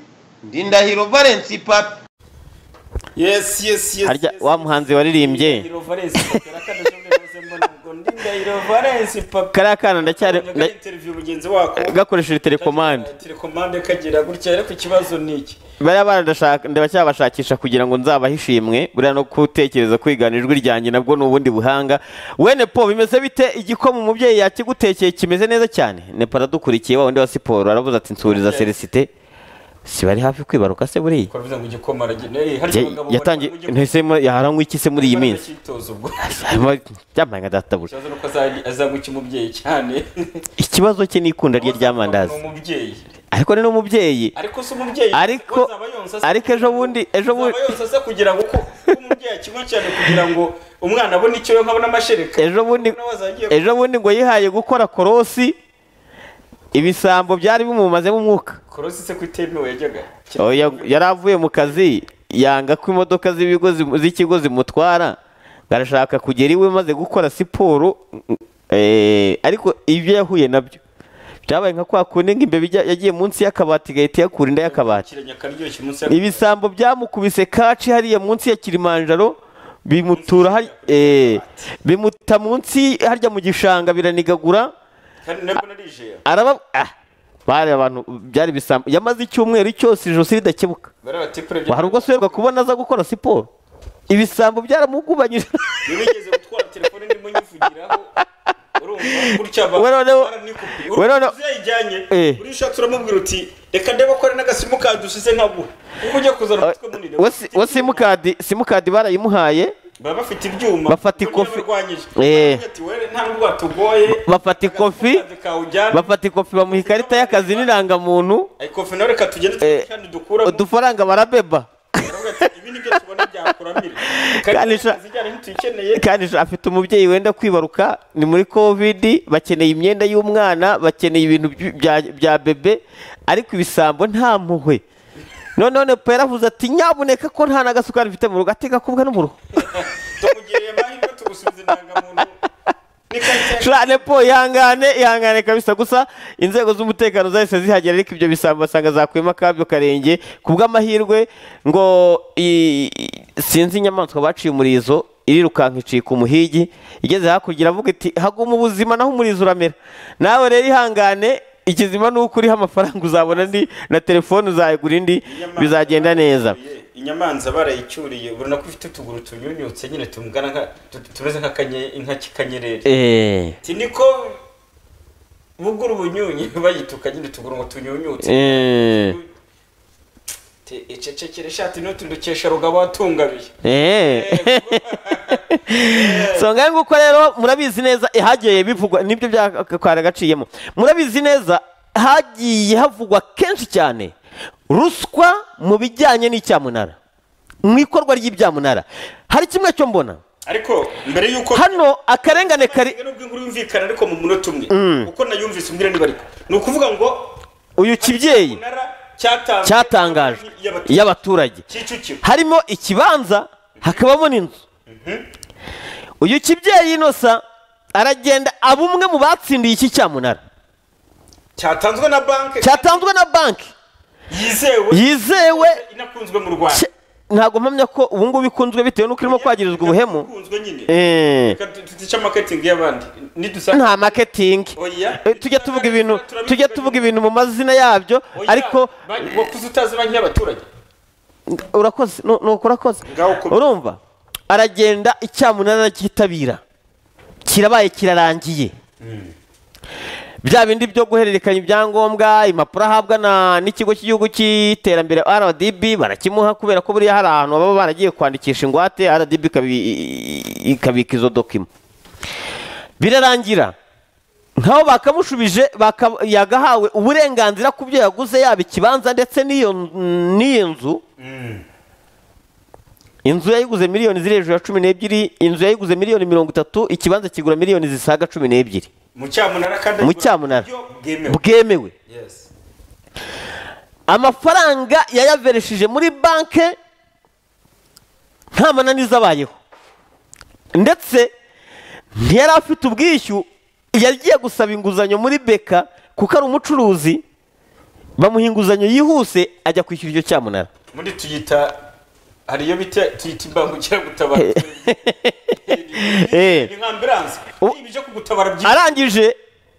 ndindahiro valensi papi yes yes yes harya wa muhanzi waririmbye Ndahiro Valens Papera kandi ushobora mbona ubwo ndi Ndahiro Valens Papera kariya kana ndacyari Nyaga interview mugenzi wako gakoresheje telekomande telekomande kagira gutya ariko ikibazo ni iki bariya barandashaka ndabacyabashakisha kugira ngo nzabahe ishimwe buriya no gutekereza kwigana ijwi ryanjye nabwo ni ubundi buhanga we nepo bimeze bite igikoma umubyeyi yakigutekeye kimeze neza cyane nepo aradukurikiye wa wundi wa siporo aravuze ati nsuriza celesite si bari hafi kwibaruka se buriya kuvuga ngo igikoma aragenda eh hari Ya- abagabo yatangiye ntese yaranywa iki se muri iyi minsi imyitozo ubwo Harimo- byambaye nka databuja ikibazo nuko azajya- azagwa umubyeyi cyane ikibazo cye ni ikunda rye ry'amandazi umubyeyi ariko ni n'umubyeyi ariko se umubyeyi ariko ariko ejo bundi ejo bundi yose se kugira ngo uko uko umubyeyi akibona cyane kugira ngo umwana abone icyo nkabona amashereka ejo bundi ejo bundi ngo yihaye gukora korosi ibisambo byari bimumazemo umwuka korosi se ku itemewe yajyaga Oya, yari avuye mu kazi yanga ko imodoka z'ibigo zimu- z'ikigo zimutwara ngo arashaka kugera iwe maze gukora siporo eh, ariko ibyo yahuye nabyo byabaye nka kwa kundi nk'imbeba ijya- yagiye munsi y'akabati igahita iyakura inda y'akabati kiranya akaryoshye umunsi yaka- ibisambo byamukubise kaci hariya munsi ya kilimanjaro bimutura hari eh, bimuta munsi harya mu gishanga biranigagura kandi nabwo narijeye araba ah, bari abantu byari ibisambo yamaze icyumweru cyose ijosi ridakebuka bariya batipure Ngo hari ubwo asubirwa kubona aza gukora siporo ibisambo byaramugubanyije ntibigeze gutwara telefone ndimo nyivugiraho urumva gutya ba We noneho- baranikupiye we noneho- urumva yayijyanye Eh. uri ushatse uramubwira uti reka ndebe ko ari n'agasimukadi usize nkaguha kuko ujya kuzana umutwe munini we si- we simukadi simukadi barayimuhaye baba bafite ibyuma Bafata ubundi ikofi- yararwanyije. Eh. Baravuga ati, "Were, nta nubwo watugoye bafata ikofi bafata ikofi bamuha ikarita y'akazi n'irangamuntu ikofi nawe reka tugende kandi dukuramo udufaranga barabeba kandi sha- zijyanye ntituyikeneye kandi sha- afite umubyeyi wenda kwibaruka ni muri covid bakeneye imyenda y'umwana bakeneye ibintu by- bya- bya bebe ariko ibisambo nta mpuhwe noneho nepo yaravuze ati nyabuneka ko nta n'agasukari mfite mu rugo ateka kubwa no mu rugo tukugiriye amahirwe tugusubiza indangamuntu Sha, nepo ihangane ihangane kabisa gusa inzego z'umutekano zahise zihagera ariko ibyo bisambo basanga zakuyemo akabyo karenge ku bw'amahirwe ngo i- i- sinzi inyamaswa baciye umurizo irirukanka icika umuhigi igeze hakurya iravuga iti haguma ubuzima naho umurizo uramera nawe rero ihangane ikizima ni uko uriho amafaranga uzabona andi na telefone uzayigura indi bizagenda neza inyamanza barayicyuriye ubona ko ifite utuguru tunyunyutse nyine tumugana nka tu- tumeze nk'akanye- nk'akanyereri Eh. si niko bugura ubunyunyi bayituka nyine utuguru ngo tunyunyutse Eh. Te- icecekere ishati n'utundukesha rugabo watungabiye Eh. so ngahe nguko rero murabizi neza eh, hagiye bivugwa nibyo byakara gaciyemo murabizi neza hagiye havugwa kenshi cyane ruswa mu bijyanye n'icyamunara mu ikorwa ry'ibyamunara hari kimwe cyo mbona ariko mbere y'uko hano akarengane kari nubwo inkuru yumvikana ariko mu munota umwe Mm. uko nayumvise umbwira niba ariko ni ukuvuga ngo uyu kibyeyi cyatanzwe cyatangajwe y'abaturage Kicukiro harimo ikibanza hakabamo n'inzu uyu kibyeyi inosa aragenda aba umwe mu batsindiye iki cyamunara cyatanzwe na banki cyatanzwe na banki yizewe yizewe inakunzwe mu rwanda Cye- ntabwo mpamya ko ubu ngubu ikunzwe bitewe n'uko irimo kwagirizwa ubuhemu ikunzwe nyine Eh. reka tu- tutica marketing y'abandi nidusanga nta maketingi oya Eh, tujya tuvuga ibintu tujya tuvuga ibintu mu mazina yabyo oya ariko banki- wakuze utazi banki y'abaturage urakoze nu- nuko urakoze urumva aragenda icyamunara aracyitabira kirabaye kirarangiye bya bindi byo guhererekanya ibyangombwa impapuro ahabwa na- n'ikigo cy'igihugu cy'iterambere rdb barakimuha kubera ko buriya hari ahantu baba baragiye kwandikisha ingwate rdb ikabi- i- ikabika izo dokima birarangira nkaho bakamushubije baka- yagahawe uburenganzira ku byo yaguze yaba ikibanza ndetse n'iyo n'iyo nzu inzu yayiguze miliyoni ziri hejuru ya cumi n'ebyiri inzu yayiguze miliyoni mirongo itatu ikibanza kigura miliyoni zisaga cumi n'ebyiri mu cyamunara kandi mu cyamunara bwemewe. bwemewe Yes. amafaranga yayaveresheje muri banki nta mananiza abayeho ndetse ntiyari afite ubwishyu yagiye gusaba inguzanyo muri beka kuko ari umucuruzi bamuha inguzanyo yihuse ajya kwishyura icyo cyamunara muri tuyita hari iyo bita tuyita imbangukiragutabara Eh. ni nka ambiranse ibi byo kugutabara byihuse arangije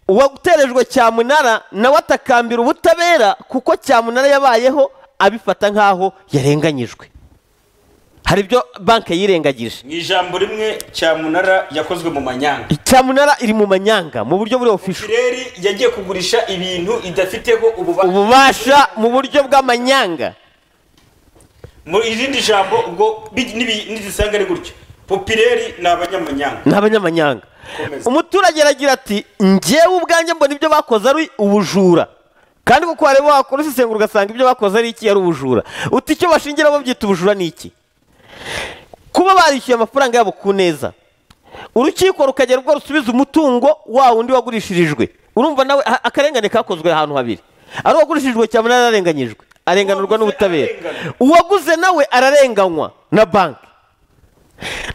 uwaguterejwe cyamunara nawe atakambira ubutabera kuko cyamunara yabayeho abifata nk'aho yarenganyijwe hari ibyo banki yirengagije mu ijambo rimwe cyamunara yakozwe mu manyanga cyamunara iri mu manyanga mu buryo buri ofisho kireri yagiye kugurisha ibintu idafiteho ububasha ububasha mu buryo bw'amanyanga mu irindi jambo ubwo bi- n'ibi- nidisanga ari gutyo popireri ni abanyamanyanga ni abanyamanyanga umuturage aragira ati njyewe ubwanjye mbona ibyo bakoze ari ubujura kandi kuko wareba wakora isesengura ugasanga ibyo bakoze ari iki ari ubujura uti icyo bashingira babyita ubujura ni iki kuba barishyuye amafaranga yabo ku neza urukiko rukagera ubwo rusubiza umutungo wa wundi wagurishirijwe urumva nawe a- akarengane kakozwe ahantu habiri ari uwagurishirijwe cyane ararenganyijwe arenganurwa n'ubutabera uwaguze nawe ararenganywa na banki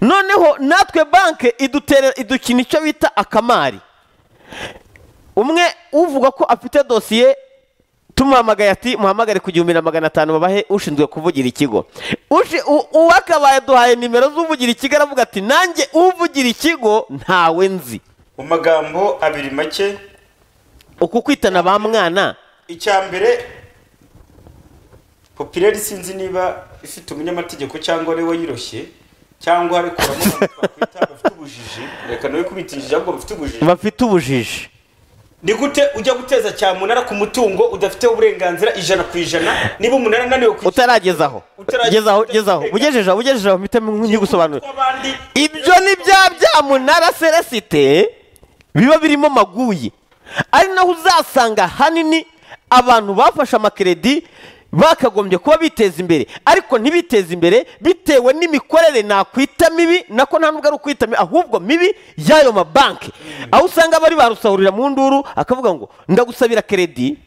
noneho natwe banki idutera idukina icyo bita akamari umwe uvuga ko afite dosiye tumuhamagaye ati muhamagare ku gihumbi na magana atanu babahe ushinzwe kuvugira ikigo Ushi- u- uwakabaye aduhaye nimero z'uvugira ikigo aravuga ati nanjye uvugira ikigo ntawe nzi mu magambo abiri make uku kwitana ba mwana icya mbere popireri sinzi niba ifite umunyamategeko cyangwa ari we wayiroshye cyangwa hari kuramo abantu twakwita bafite ubujiji reka nawe kubita ijambo bafite ubujiji bafite ubujiji ni gute ujya guteza cyamunara ku mutungo udafite uburenganzira ijana ku ijana niba umunara ananiwe kwishyura utaragezaho gezaho gezaho ugejejeho ugejejeho mpite nkigusobanurira ibyo ni bya byamunara seresite biba birimo maguyi ari naho uzasanga ahanini abantu bafashe amakeredi bakagombye kuba biteza imbere ariko ntibiteze imbere bitewe n'imikorere nakwita mibi nako nta nubwo ari ukwita mibi ahubwo mibi y'ayo mabanki aho usanga bari barusahurira mu nduru akavuga ngo ndagusabira keredi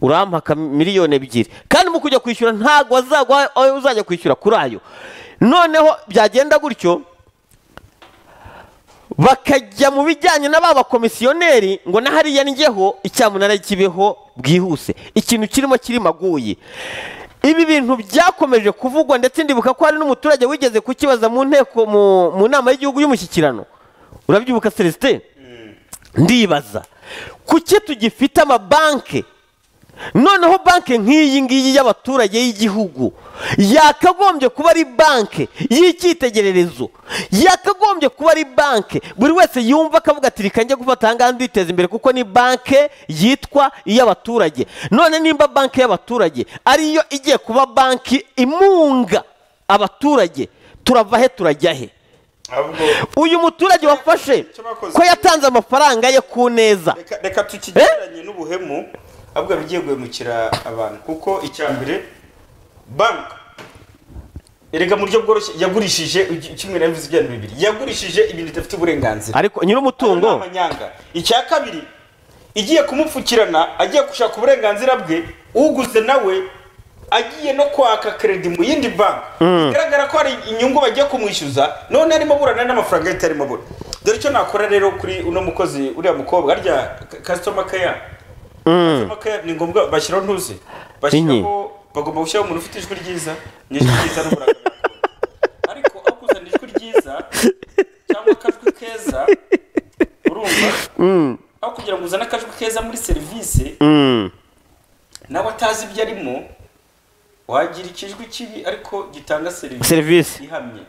urampaka miliyoni ebyiri kandi mu kujya kwishyura ntabwo wazaguha ayo uzajya kwishyura kuri ayo noneho byagenda gutyo bakajya mu bijyanye na ba bakomisiyoneri ngo na hariya njyeho icyamunara kibeho bwihuse ikintu kirimo kiri maguyi ibi bintu byakomeje kuvugwa ndetse ndibuka ko hari n'umuturage wigeze kukibaza mu nteko mu- mu nama y'igihugu y'umushyikirano urabyibuka celestin ndibaza kuki tugifite amabanki noneho banki nk'iyi ngiyi y'abaturage y'igihugu yakagombye kuba ari banki y'icyitegererezo yakagombye kuba ari banki buri wese yumva akavuga ati reka njye gufata ahangaha nditeza imbere kuko ni banki yitwa iy'abaturage none nimba banki y'abaturage ariyo igiye kuba banki imunga abaturage turava he turajya he uyu muturage wafashe ko yatanze amafaranga ye ku neza reka tukigereranye n'ubuhemu ahubwo bigiye guhemukira abantu kuko icya mbere banki erega mu buryo bworoshye yagurishije iki- kimwe na bivuze ibijyanye bibiri yagurishije ibintu idafite uburenganzira ariko nyir'umutungo Abo ni amanyanga icya kabiri igiye kumupfukirana agiye gushaka uburenganzira bwe uguze nawe agiye no kwaka kredi mu yindi banki bigaragara ko hari inyungu bagiye kumwishyuza none arimo burana n'amafaranga ye atarimo bura dore icyo nakora rero kuri uno mukozi uriya mukobwa arya kasitoma keya kasitoma keya ni ngombwa bashyiraho ntuze bashyiraho bagomba gushyiraho umuntu ufite ijwi ryiza ni ijwi ryiza n'uburanga ariko akuzana ijwi ryiza cyangwa akajwi keza urumva Mm. aho kugira ngo uzane akajwi keza muri serivisi Mm. nawe atazi ibyo arimo wagira ikijwi kibi ariko gitanga serivisi Serivisi. ihamye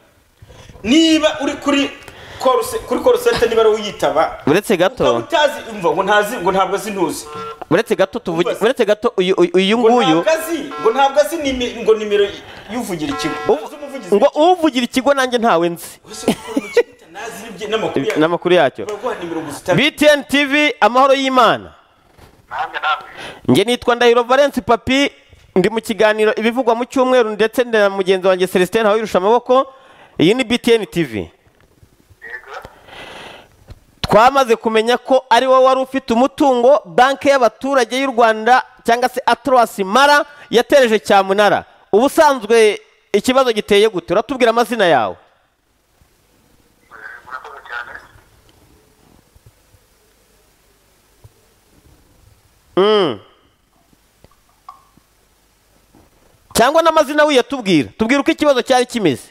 niba uri kuri koruse kuri korusente niba ari uyitaba uretse gato utazi umva ngo ntazi ngo ntabwo azi ntuzi uretse gato tuvuge uretse gato uyu uyu- uyu nguyu ntabwo azi ngo ntabwo azi nimi- ngo nimero y'uvugira ikigo ngo uvugira ikigo nanjye ntawe nzi n'amakuru yacyo btn tv amahoro y'imana njye nitwa ndahiro valence papi ndi mu kiganiro ibivugwa mu cyumweru ndetse na mugenzi wanjye celestin ntawirusha amaboko iyi ni btn tv twamaze kumenya ko ari wowe wari ufite umutungo banki y'abaturage y'u rwanda cyangwa se atorasi mara yatereje cyamunara ubusanzwe ikibazo giteye gute uratubwira amazina yawe Mm. cyangwa n'amazina wiyatubwira tubwira uko ikibazo cyari kimeze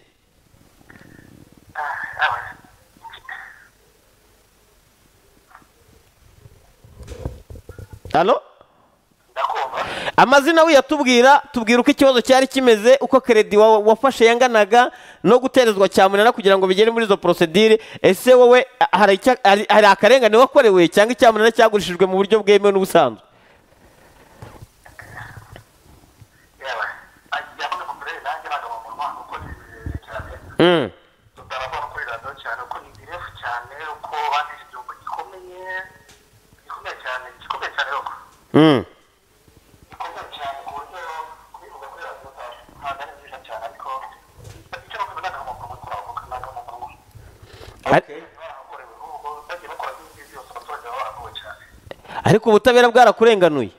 halo amazina wiyatubwira tubwira uko ikibazo cyari kimeze uko keredi wa- wafashe yanganaga no guterezwa cyamunara kugira ngo bigere muri izo porosedire ese wowe a- hari icya- hari- hari akarengane wakorewe cyangwa icyamunara cyagurishijwe mu buryo bwemewe n'ubusanzwe Mm. Mm. ariko ubutabera bwarakurenganuye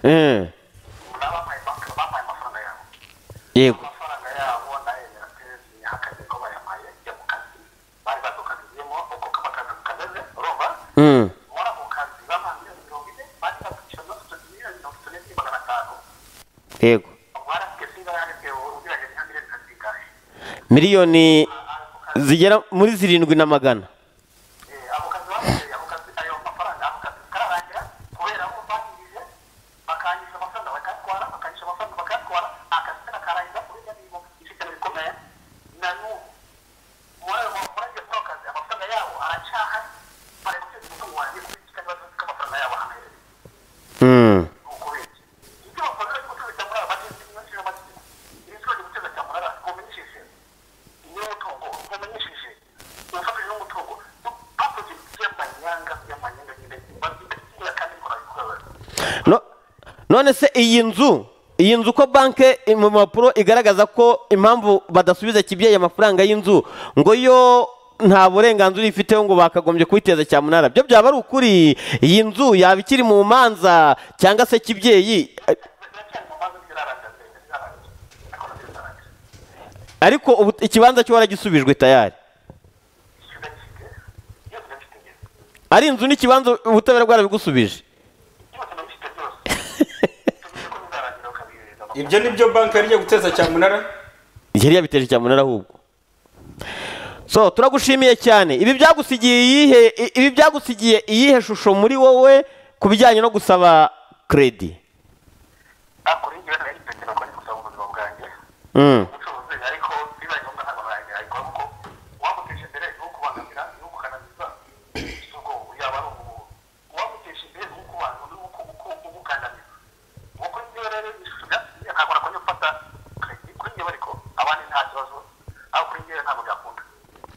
Mm. yego Mm. yego miliyoni zigera muri zirindwi na magana Mm. No- none se iyi nzu iyi nzu uko banki mu mpapuro igaragaza ko impamvu badasubiza kibyeyi amafaranga y'inzu ngo yo nta burenganzira ifiteho ngo bakagombye kubiteza cyamunara byo byaba ari ukuri iyi nzu yaba ikiri mu manza cyangwa se kibyeyi eh, ariko ubu ikibanza cyo waragisubijwe tayari ari inzu n'ikibanza ubutabera bwarabigusubije ibyo ni byo banki yari igiye guteza cyamunara yari yabiteje cyamunara ahubwo so turagushimiye cyane ibi byagusigiye iyihe i- ibi byagusigiye iyihe shusho muri wowe ku bijyanye no gusaba kredi Mm.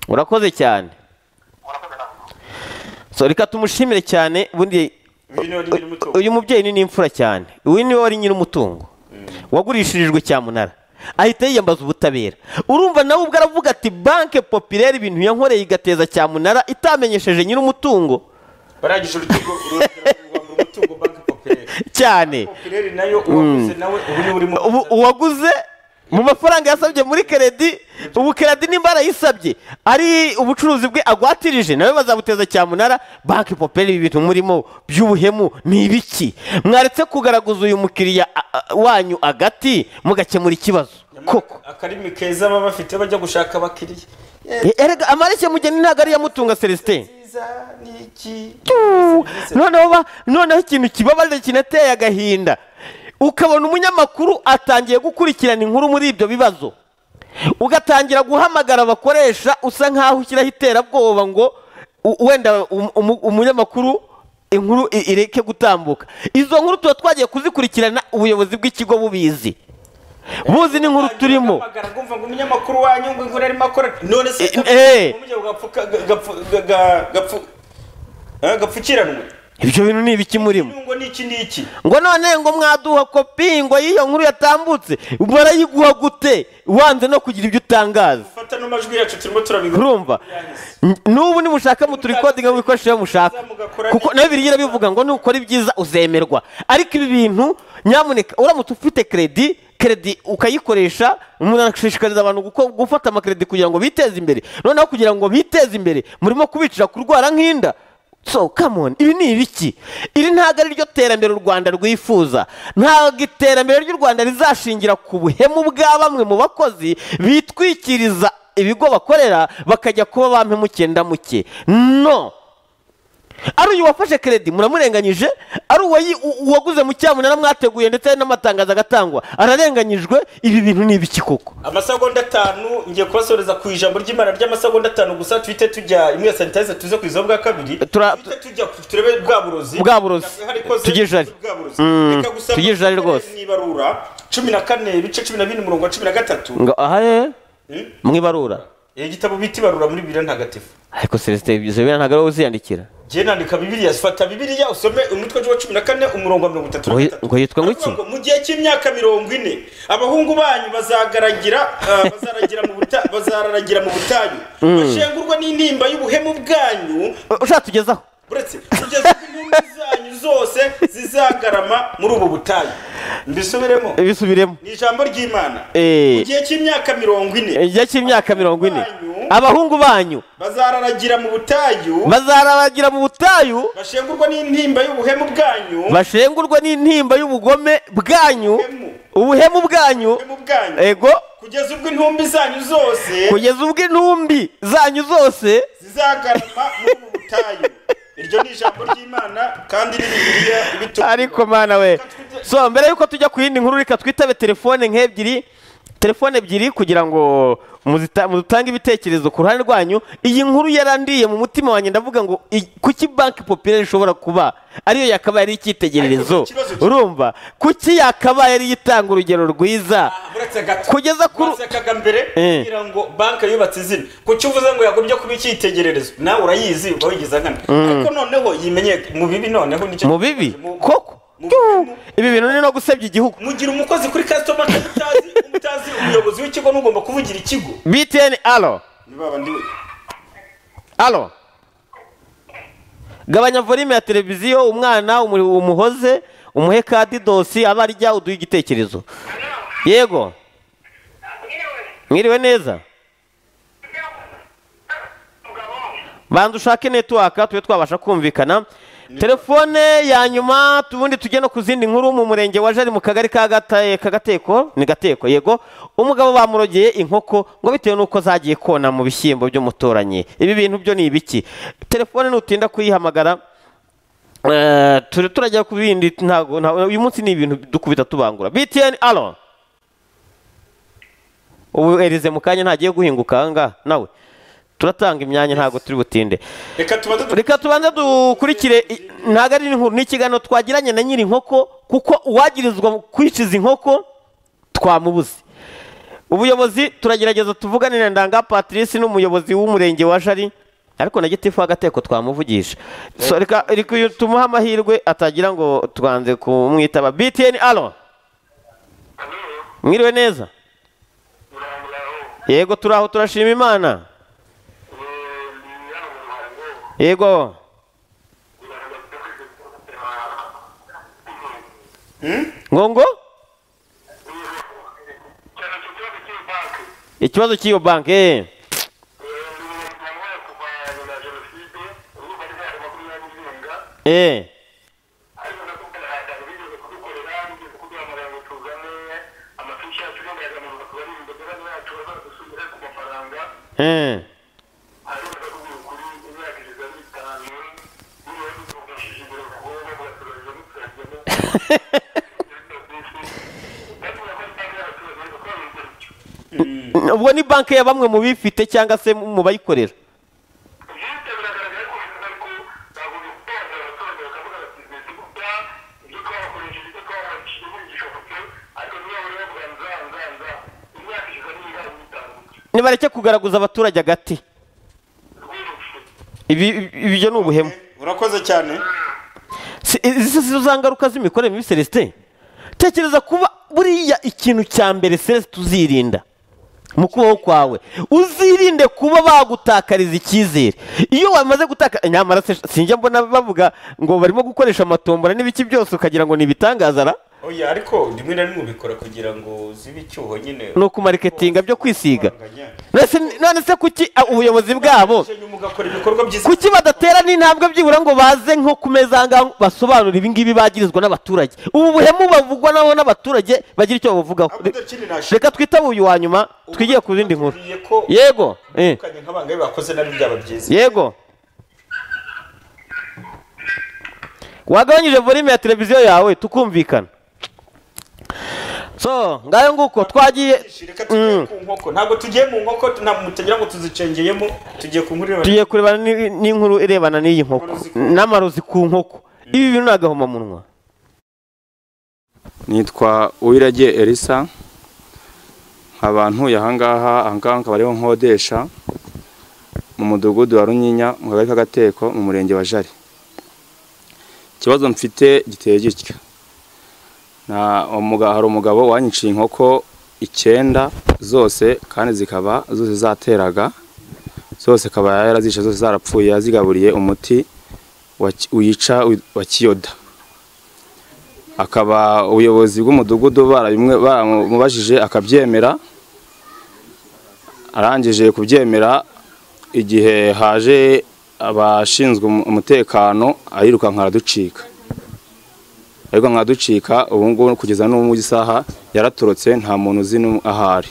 urakoze cyane so reka tumushimire cyane ubundi uyu mubyeyi ni n'imfura cyane uyu niwe wari nyir'umutungo wagurishirijwe cyamunara ahita yiyambaza ubutabera urumva nawe ubwo aravuga ati banke popirere ibintu yankoreye igateza cyamunara itamenyesheje nyir'umutungo barangije urukiko umutungo banki popirere cyane popirere nayo uwaguze nawe ubu niwe urimo ubu uwaguze mu mafaranga yasabye muri keredi ubu keredi nimba arayisabye ari ubucuruzi bwe agwatirije nawe bazabuteza cyamunara banki poperi ibi bintu murimo by'ubuhemu ni ibiki mwaretse kugaragaza uyu mukiriya a- a- wanyu agati mugakemura ikibazo koko akarimi keza baba bafite bajya gushaka abakiriya E- erega amareshya mugeni ntabwo ari mutunga celestin Tuu! noneho ba- noneho ikintu kibabaje kinateye agahinda ukabona umunyamakuru atangiye gukurikirana inkuru muri ibyo bibazo ugatangira guhamagara abakoresha usa nk'aho ushyiraho iterabwoba ngo u- wenda um- umu- umunyamakuru inkuru i- ireke gutambuka izo nkuru tuba twagiye kuzikurikirana ubuyobozi bw'ikigo bubizi buzi n'inkuru turimo umva ngo umunyamakuru wanyu ngo inkuru arimo akora none se eh. umujya gapfuka gapfu- ga- ga- gapfu- eh, gapfukiranwe ibyo bintu ni ibiki murimo ngo niki niki ngo none ngo mwaduha kopi ngo y'iyo nkuru yatambutse barayiguha gute wanze no kugira ibyo utangaza fata n'amajwi yacu turimo turabigo urumva N- n'ubu nimushaka muturikodinga mubikoresho iyo mushaka kuko nawe biriya bivuga ngo nukora ibyiza uzemerwa ariko ibi bintu nyamuneka uramutse ufite keredi keredi ukayikoresha munashishikariza abantu guko- gufata amakeredi kugira ngo biteze imbere noneho kugira ngo biteze imbere murimo kubicira kurwara nk'inda so come on ibi ni ibiki iri ntabwo ari ryo terambere u rwanda rwifuza ntabwo iterambere ry'u rwanda rizashingira ku buhemu bwa bamwe mu bakozi bitwikiriza ibigo bakorera bakajya kuba ba mpemuke ndamuke no ari uyu wafashe keredi muramurenganyije ari uwayi- u- uwaguze mu cyamunara mwateguye ndetse n'amatangazo agatangwa ararenganyijwe ibi bintu ni ibiki koko amasegonda atanu ngiye kubasoreza ku ijambo ry'imana ry'amasegonda atanu gusa tuhite tujya imwe ya sanitayiza tuze ku izo bwa kabiri tuhite tujya ku- turebe bwa burozi Bwa burozi. Hari ikoze- Tujye ijari. bwa burozi. Mm, Reka gusa tujye ijari mukore rwose. mu ibarura cumi na kane ibice cumi na bine umurongo wa cumi na gatatu ngo aha he Hmm? mwibarura igitabo bita ibarura muri bibiriya ntagatifu ariko celestin izo bintu ntabwo ari wowe uziyandikira jye nandika bibiriya fata bibiriya usome umutwe wa cumi na kane umurongo wa mirongo itatu na Ngo- gatatu ngo yitwa ngo iki Ngo mu gihe cy'imyaka mirongo ine abahungu banyu bazagaragira ah, bazaragira mu buta- bazararagira mu butayu Mm. bashengurwa n'intimba y'ubuhemu bwanyu ushaka tugezaho uretse kugeza ubwo impundu zanyu zose zizagarama muri ubu butayu mbisubiremo bisubiremo ni ijambo ry'imana Eh. mu gihe cy'imyaka mirongo ine igihe cy'imyaka mirongo ine abahungu banyu bazararagira mu butayu bazarabagira mu butayu bashengurwa n'intimba y'ubuhemu bwanyu bashengurwa n'intimba y'ubugome bwanyu ubuhemu bwanyu ego kugeza ubwo intumbi zanyu zose kugeza ubwo intumbi zanyu zose zizagarama muri ubu butayu iryo ni ijambo ry'imana kandi ni bibiliya ariko mana we so mbere yuko tujya ku yindi nkuru reka twitabe telefone nk'ebyiri telefone ebyiri kugira ngo muzita- mutange ibitekerezo ku ruhande rwanyu iyi nkuru yarandiye mu mutima wanjye ndavuga ngo i- kuki banki popirere ishobora kuba ariyo yakabaye ari icyitegererezo urumva kuki yakabaye ariyo itanga urugero rwiza kugeza kuri akaga mbere Eh. kugira ngo banki yubatse izina kuki uvuze ngo yagobye kuba icyitegererezo nawe urayizi uba wigiza nkana Mm. ariko noneho yimenye mu bibi noneho nicyo mu bibi koko Tiu! ibi bintu ni no gusebya igihugu mugira umukozi kuri customer care utazi utazi umuyobozi w'ikigo n'ugomba kuvugira ikigo btn alo ni baba ndiwe alo gabanya volume ya televiziyo umwana umu- umuhoze umuhe kadi dosi aba arya uduhe igitekerezo yego mwiriwe neza banza ushake netiwaka tube twabasha kumvikana telefone ya nyuma ubundi tujye no ku zindi nkuru mu murenge wa jari mu kagari ka Gata- ka gateko ni gateko yego umugabo bamurogeye inkoko ngo bitewe n'uko zagiye kona mu bishyimbo by'umuturanyi ibi bintu byo ni ibiki telefone nutinda kuyihamagara eh, turi turajya ku bindi ntago ntago- uyu munsi ni ibintu dukubita tubangura btn alo ubu erize mu kanya ntagiye guhinguka anga nawe turatanga imyanya ntago turi butinde reka tubanze dukurikire i- ntago ari inkuru ni ikiganiro twagiranye na nyiri inkoko kuko uwagirizwa mu kwicuza inkoko twamubuze ubuyobozi turagerageza tuvugane na ndanga patrice n'umuyobozi w'umurenge wa jari ariko na gitifu w'agateko twamuvugisha So, reka reka uyu tumuhe amahirwe atagira ngo twanze kumwitaba btn alo mwiriwe neza yego turi aho turashima imana yego ngo ngo ikibazo cy'iyo banki eh. eh eh ubwo ni banki ya bamwe mu bifite cyangwa se mu bayikorera nibareke kugaragaza abaturage agati Ibi- ibi- ibyo ni ubuhemu urakoze cyane Si- izi si zo ngaruka z'imikorere mibi celestin tekereza kuba buriya ikintu cya mbere celestin tuzirinda mu kubaho kwawe uzirinde kuba bagutakariza icyizere iyo wamaze gutaka nyamara se- sinjya mbona bavuga ngo barimo gukoresha amatombora n'ibiki byose ukagira ngo ni ibitangaza ra oya ariko rimwe na rimwe ubikora kugira ngo zibe icyuho nyine ni ukumariketinga byo kwisiga None se- none se kuki ah, ubuyobozi bwabo kuki badatera n'intambwe byibura ngo baze nko ku meza aha ngaha basobanure ibingibi bagirizwa n'abaturage ubu buhemu bavugwa nabo n'abaturage bagira icyo babuvugaho reka twitabe uyu wa nyuma twigiye ku zindi nkuru yego eh, nk'abangahe bakoze nabyo byaba byiza yego wagabanyije volume ya televiziyo yawe tukumvikana so ngayo nguko twagiye Mm. ku nkoko ntabwo tugiye mu nkoko nta- mutagira ngo tuzicengeyemo tugiye ku nkuru tugiye kurebana ni- n'inkuru irebana n'iyi nkoko n'amarozi ku nkoko ibi bintu ni agahomamunwa nitwa uwiragiye elisa nkaba ntuye ahangaha ahangaha nkaba ariho nkodesha mu mudugudu wa runyinya mu kagari k'agateko mu murenge wa jari ikibazo mfite giteye gitya Na- umuga- hari umugabo wanyiciye inkoko icyenda zose kandi zikaba zose zateraga zose akaba yarazishe zose zarapfuye yazigaburiye umuti wa ki- wica wa kiyoda akaba ubuyobozi bw'umudugudu barabimwe- baramubajije akabyemera arangije kubyemera igihe haje abashinzwe umu- umutekano arirukanka araducika ariko nkaducika ubu ngubu kugeza n'ubu isaha yaratorotse nta muntu uzi n'umwe ahari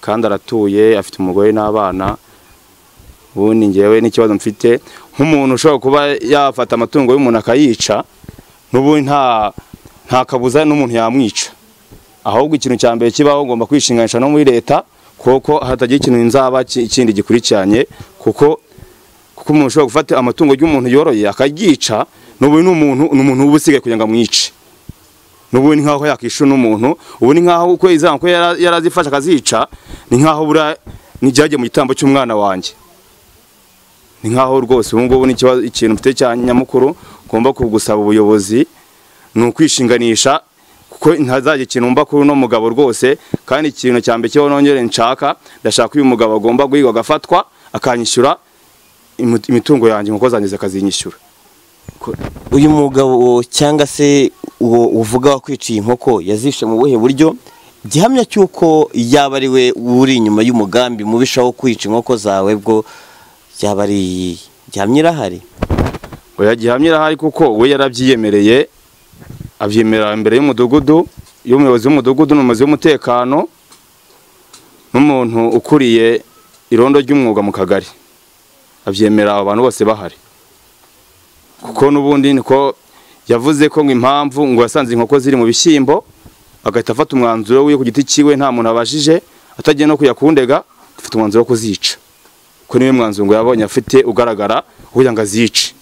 kandi aratuye afite umugore n'abana ubundi ngewe n'ikibazo mfite nk'umuntu ushobora kuba yafata amatungo y'umuntu akayica n'ubundi nta nta kabuza n'umuntu yamwica ahubwo ikintu cya mbere kibaho ugomba kwishinganisha no muri leta kuko hatagira ikintu nzaba ki- kindi gikurikiranye kuko kuko umuntu ushobora gufata amatungo y'umuntu yoroye akaryica n'ubundi ni umuntu ni umuntu uba usigaye kugira ngo amwice n'ubu ni nk'aho yakisha n'umuntu ubu ni nk'aho uko izamu ko yara- yarazifashe akazica ni nk'aho bura n'igihe mu gitambo cy'umwana wanjye ni nk'aho rwose ubu ngubu ni ikibazo- ikintu mfite cya nyamukuru ngomba kugusaba ubuyobozi ni ukwishinganisha kuko ntazajya ikintu mba kuri uno mugabo rwose kandi ikintu cya mbere kibaho nongere nshaka ndashaka uyu mugabo agomba guhigwa agafatwa akanyishyura imu- imitungo yanjye inkoko zanjye zikazinyishyura uyu mugabo cyangwa se uwo uvuga wakwiciye inkoko yazishe mu buhe buryo gihamya cy'uko yaba ari we uri inyuma y'umugambi mubishaho kwica inkoko zawe bwo byaba ari gihamya irahari oya gihamya irahari kuko we yarabyiyemereye abyemerera imbere y'umudugudu y'umuyobozi w'umudugudu n'umuyobozi w'umutekano n'umuntu ukuriye irondo ry'umwuga mu kagari abyemera abantu bose bahari kuko n'ubundi niko yavuze ko ngo impamvu ngo yasanze inkoko ziri mu bishyimbo agahita afata umwanzuro we ku giti cyiwe nta muntu abajije atagiye no kujya kundega afite umwanzuro wo kuzica ko niwe mwanzuro ngo yabonye afite ugaragara kugira ngo azice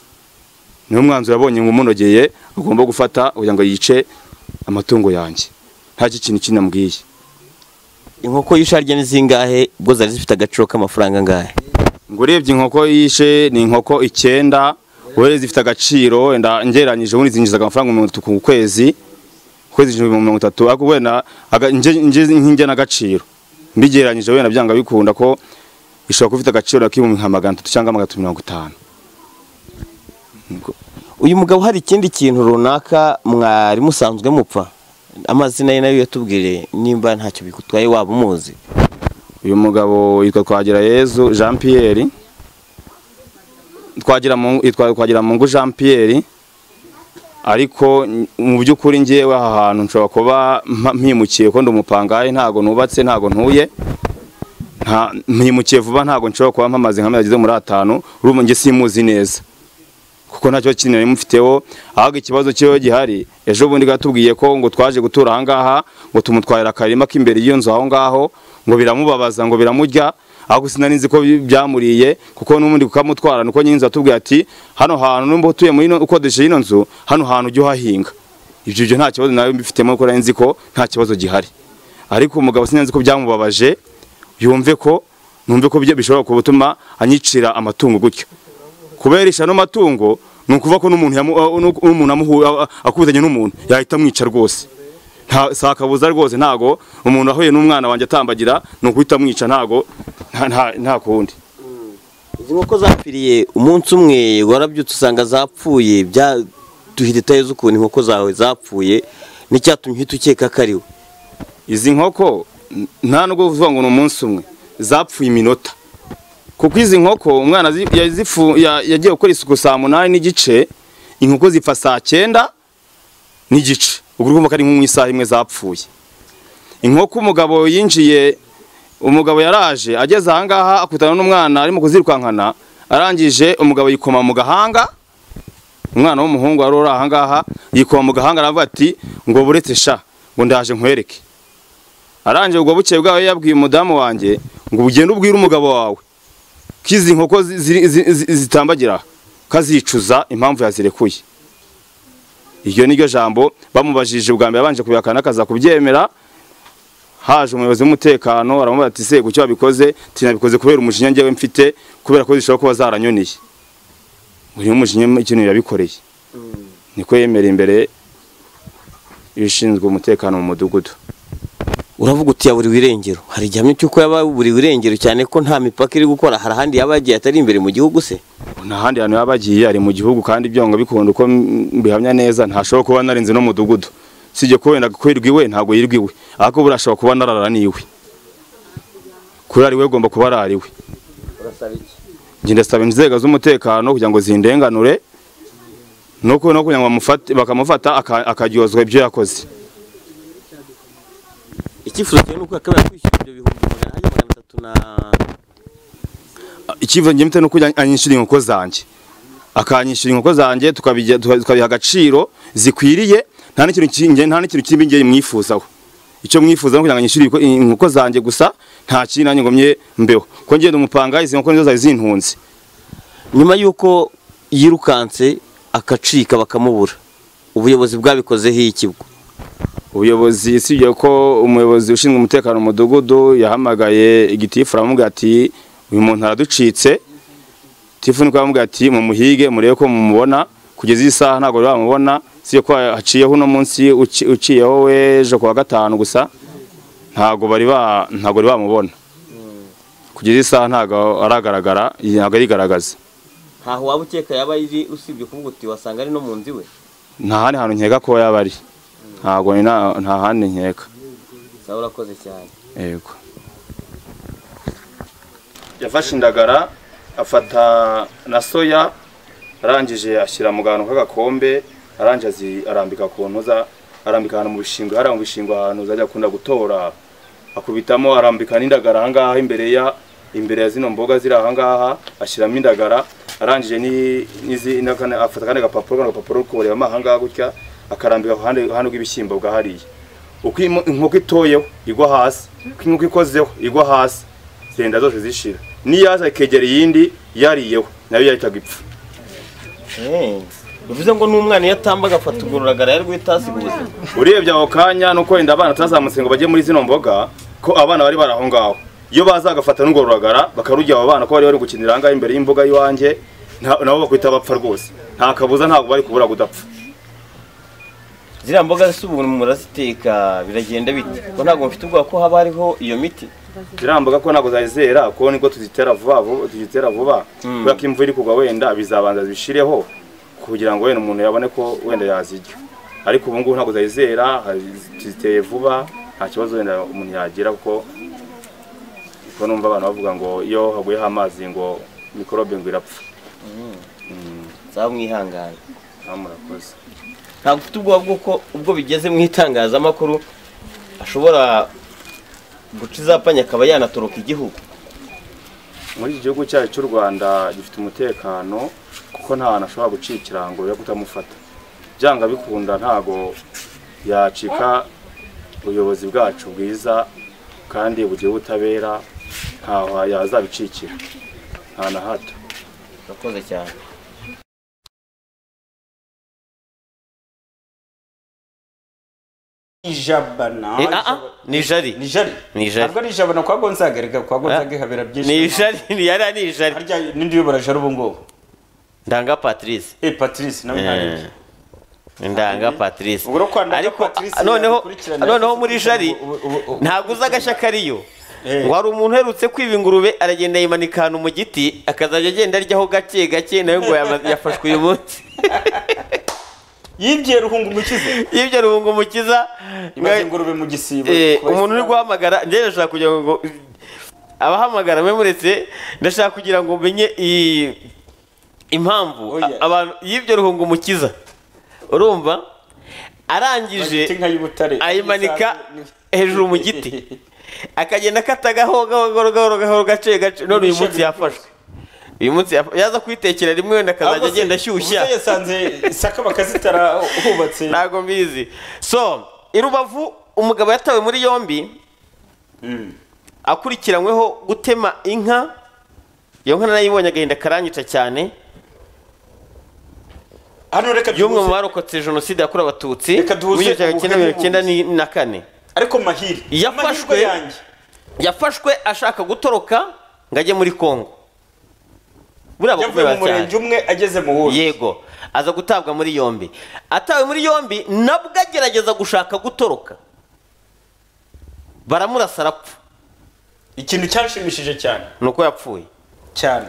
niwe mwanzuro yabonye ngo umunogeye agomba gufata kugira ngo yice amatungo yanjye nta kintu kindi amubwiye inkoko y'isharya ni zingahe ubwo zari zifite agaciro k'amafaranga angahe ngo urebye inkoko yishe ni inkoko icyenda wowe zifite agaciro wenda ngereranyije ubundi zinjiza amafaranga mirongo itatu ku kwezi ku kwezi ijana mirongo itatu ariko wenda aga- nge- nge- nk'inge n'agaciro mbigereranyije wenda byanga bikunda ko ishobora kuba ifite agaciro k'ibihumbi nka magana atatu cyangwa magana atatu mirongo itanu uyu mugabo hari ikindi kintu runaka mwari musanzwe mupfa amazina ye nayo yatubwire nimba ntacyo bigutwaye waba umuzi uyu mugabo yitwa twagira yezu jean pierre twagira mu yitwa twagira mungu jean pierre ariko n- mu by'ukuri ngewe aha hantu nshobora kuba mpa- mpimukiye ko ndi umupangayi ntago nubatse ntago ntuye nta mpimukiye vuba ntago nshobora kuba mpamaze nka ageze muri atanu urumva nge simuzi neza kuko ntacyo kintu nari mufiteho ahubwo ikibazo kiba gihari ejo bundi gatubwiye ko ngo twaje gutura aha ngaha ngo tumutwarira akarima k'imbere y'iyo nzu aho ngaho ngo biramubabaza ngo biramurya ahubwo sinari nzi ko bi- byamuriye kuko n'ubundi kukamutwara nuko nyine inzu yatubwiye ati hano hantu n'umba utuye muri ino- ukodesha ino nzu hano hantu ujye uhahinga ibyo byo nta kibazo nawe mbifitemo kuko nari nzi ko nta kibazo gihari ariko umugabo sinari nzi ko byamubabaje yumve ko numve ko bye- bishobora gutuma anyicira amatungo gutyo kuberisha ano matungo ni ukuvuga ko n'umuntu yamu- uh, n'uk- n'umuntu amuhu- uh, uh, akubitanye n'umuntu yahita amwica rwose nta si akabuza rwose ntago umuntu ahuye n'umwana wanjye atambagira ni ukuhita amwica ntago nta- nta- nta kundi izi nkoko zapfiriye umunsi umwe warabyutse usanga zapfuye byaduhita uzi ukuntu inkoko zawe zapfuye n'icyatumye uhita ukeka ko ari we izi nkoko n- nta nubwo uvuga ngo ni umunsi umwe zapfuye iminota kuko izi nkoko umwana zi- yazifu- ya- yagiye gukora isuku saa munani n'igice inkoko zipfa saa cyenda n'igice ubwo urumva ko ari nko mu isaha imwe zapfuye inkoko umugabo yinjiye umugabo yaraje ageze aha ngaha akutana n'umwana arimo kuzirukankana arangije umugabo yikoma mu gahanga umwana w'umuhungu wari uri aha ngaha yikoma mu gahanga aravuga ati ngo buretse sha ngo ndaje nkwereke arangije ubwo bukeye bwawe yabwiye umudamu wanjye ngo ugende ubwire umugabo wawe ko izi nkoko zi- ziri- zi- zi- zitambagira aha, ko azicuza impamvu yazirekuye iryo ni ryo jambo bamubajije ubwa mbere abanje kubihakana akaza kubyemera haje umuyobozi w'umutekano aramubaza ati se kuki wabikoze tinabikoze kubera umujinya njyewe mfite kubera ko zishobora kuba zaranyoneye uyu mujinya ikintu yabikoreye niko yemera imbere y'ushinzwe umutekano mu mudugudu uravuga uti yaburiwe irengero hari igihamya cy'uko yababuriwe irengero cyane ko nta mipaka iri gukora hari ahandi yaba yagiye atari imbere mu gihugu se ntahandi hantu yaba agiye ari mu gihugu kandi byonga bikunda uko m- bihamya neza ntashobora kuba narinze no mu mudugudu sijye ko wenda kwirwa iwe ntabwo yirwa iwe ariko buriya ashobora kuba narara n'iwe kurara iwe agomba kuba arara iwe njye ndasaba inzego z'umutekano kugira ngo zindenganure no ku- no kugira ngo bamufate- bakamufata aka- akaryozwa ibyo yakoze icyifuzo cyawe ni uko yakabaye kwishyura ibyo bihumbi magana ane magana atatu na icyivuze njye mfite ni uko anyishyura inkoko zanjye akanyishyura inkoko zanjye tukabijya- tuka- tukabiha agaciro zikwiriye nta n'ikintu ki- njye- nta n'ikintu kibi njye mwifuzaho icyo mwifuza ni ukugira ngo anyishyure ibiko- inkoko zanjye gusa nta kindi nanjye ngomye mbeho ko ngenda umupanga izi nkoko nizo zari zintunze nyuma y'uko yirukanse akacika bakamubura ubuyobozi bwabikozeho iki bwo ubuyobozi usibye ko umuyobozi ushinzwe umutekano mu mudugudu yahamagaye igitifu aramubwira ati uyu muntu araducitse tifu niko aramubwira ati mumuhige murebe ko mumubona kugeza iyi saha ntabwo bari bamubona usibye ko haciyeho uno munsi uci- uciyeho we ejo kuwa gatanu gusa ntabwo bari ba ntabwo bari bamubona kugeza iyi saha ntabwo aragaragara ntabwo arigaragaza ntaho waba ukeka yaba ari usibye kuvuga uti wasanga ari no mu nzu iwe nta handi hantu nkeka ko yaba ari ntabwo ni na- nta handi nkeka sawa urakoze cyane yego yafashe indagara afata na soya arangije ashyira mu kantu k'agakombe arangije azi- arambika ku ntuza arambika ahantu mu bishingwe hariya mu bishingwe ahantu zajya akunda gutora akubitamo arambika n'indagara aha ngaha imbere ya imbere ya zino mboga ziri aha ngaha ashyiramo indagara arangije ni- n'izi- n'akandi- afata akandi gapapuro kano gapapuro kubareba aha ngaha gutya akarambika ku ruhande ruhande rw'ibishyimbo bwa hariya uko imo- inkoko itoyeho igwa hasi uko inkoko ikozeho igwa hasi zenda zose zishira n'iyaza ikegera iyindi yariyeho nayo yahitaga ipfa bivuze ngo n'umwana iyo atamba agafata agororagara yari guhita ku buzima urebye ako kanya nuko wenda abana atazamutse ngo bajye muri zino mboga ko abana bari bari aho ngaho iyo baza bagafata n'ingororagara bakarujya aba bana ko bari bari gukinira ahangaha imbere y'imbuga y'iwanjye nta- nabo bakwita bapfa rwose nta kabuza ntabwo bari kubura kudapfa ziriya mboga zisa ubuntu muraziteka biragenda bite ko ntabwo mfite ubwoba ko haba hariho iyo miti ziriya mboga ko ntabwo zari zera ko nibwo tuzitera vuba vuba tuzitera vuba Mm. kubera ko imvura iri kugwa wenda bizabanza zibishireho kugira ngo wenda umuntu yabone ko wenda yazirya ariko ubu ngubu ntabwo zari zera hari- tuziteye vuba nta kibazo wenda umuntu yagira kuko kuko numva abantu bavuga ngo iyo haguyeho amazi ngo mikorobe ngo irapfa zaba mwihangane murakoze ntabwo ufite ubwoba bw'uko ubwo bigeze mu itangazamakuru ashobora guca izapanya akaba yanatoroka igihugu muri iki gihugu cyacu cy'u rwanda gifite umutekano kuko nta hantu ashobora gucika ikirango yo kutamufata byanga bikunda ntago yacika ubuyobozi bwacu bwiza kandi bugira ubutabera ntaho yazabicikira nta na hato urakoze cyane ijabana Eh, ah, ah, ni jari ni jari ni jari ntabwo ari ijabana kwa gonzaga reka kwa gonzaga habera byinshi ni jari ni yari ari jari n'indi yobora jari ubu ngubu ndanga patrice eh patrice nawe ntarengwa ndanga patrice ubwo kwa ndanga ariko Patrice noneho yakurikirana- noneho muri jari ntabwo uzi agashya kariyo ngo hari umuntu uherutse kwiba ingurube aragenda yimanika ahantu mu giti akazajya agenda aryaho gake gake nawe ngo yama- yafashwe uyu munsi yibye ruhunga umukiza yibye ruhunga umukiza imaze ingurube mu gisibo Eh, kuba umuntu uri guhamagara njye ndashaka kugira ngo abahamagara mwe muretse ndashaka kugira ngo umenye i- impamvu a- abantu y'ibyo ruhunga umukiza urumva arangije ayimanika hejuru mu giti akagenda akata gahoro gahoro gahoro gahoro gace gace none uyu munsi yafashwe uyu munsi yafa- yaza kuyitekera rimwe wenda akazajya Ahubwo se, agenda ashyushya ubuze yasanze saka bakazitara hubatse ntabwo mbizi so i rubavu umugabo yatawe muri yombi akurikiranyweho gutema inka iyo nka narayibonye agahinda karanyica cyane hano reka y'umwe mu barokotse jenoside yakorewe abatutsi muri duhuze igihumbi kimwe ubuhe magana cyenda n'ubuhe. mirongo icyenda ni- na kane ariko mahiri yafashwe yafashwe ashaka gutoroka ngo ajye muri kongo buriya yavuye mu bakomeye murenge umwe ageze mu wundi yego aza gutabwa muri yombi atawe muri yombi nabwo agerageza gushaka gutoroka baramurasa arapfa ikintu cyanshimishije cyane ni uko yapfuye cyane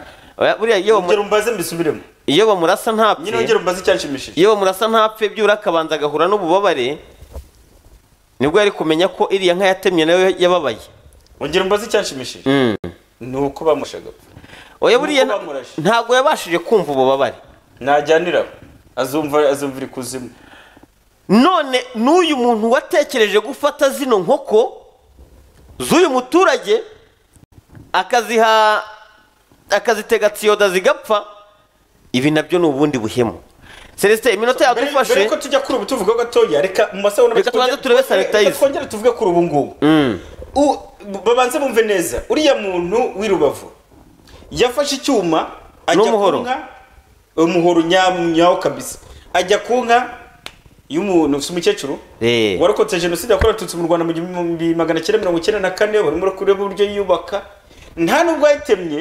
buriya iyo ngero mbaze mbisubiremo iyo bamurasa ntapfe nyine ngero mbaze icyanshimishije iyo bamurasa ntapfe byura akabanza agahura n'ububabare nibwo yari kumenya ko iriya nka yatemye nayo yababaye ngero mbaze icyanshimishije Mm. ni uko bamushaga oya buriya nta- ntabwo yabashije kumva ububabare ntajyanira azumva azumvira ikuzimu none n'uyu muntu watekereje gufata zino nkoko z'uyu muturage akaziha akazitega tsiyoda zigapfa ibi nabyo ni ubundi buhemu celestin iminota yadufashe mbere yuko tujya kuri ubu tuvugaho gatoya reka mu masaha Reka tubanze turebe sanitize. twongere tuvuge kuri ubu ngubu Mm. U- babanze bumve neza uriya muntu w'i rubavu yafashe icyuma ajya ku nka umuhoro nyam- nyawo kabisa ajya ku nka y'umuntu ufite umukecuru Eh. warokotse jenoside yakorewe abatutsi mu rwanda mu gihumbi magana cyenda mirongo icyenda na kane barimo barakora uburyo yiyubaka nta nubwo yayitemye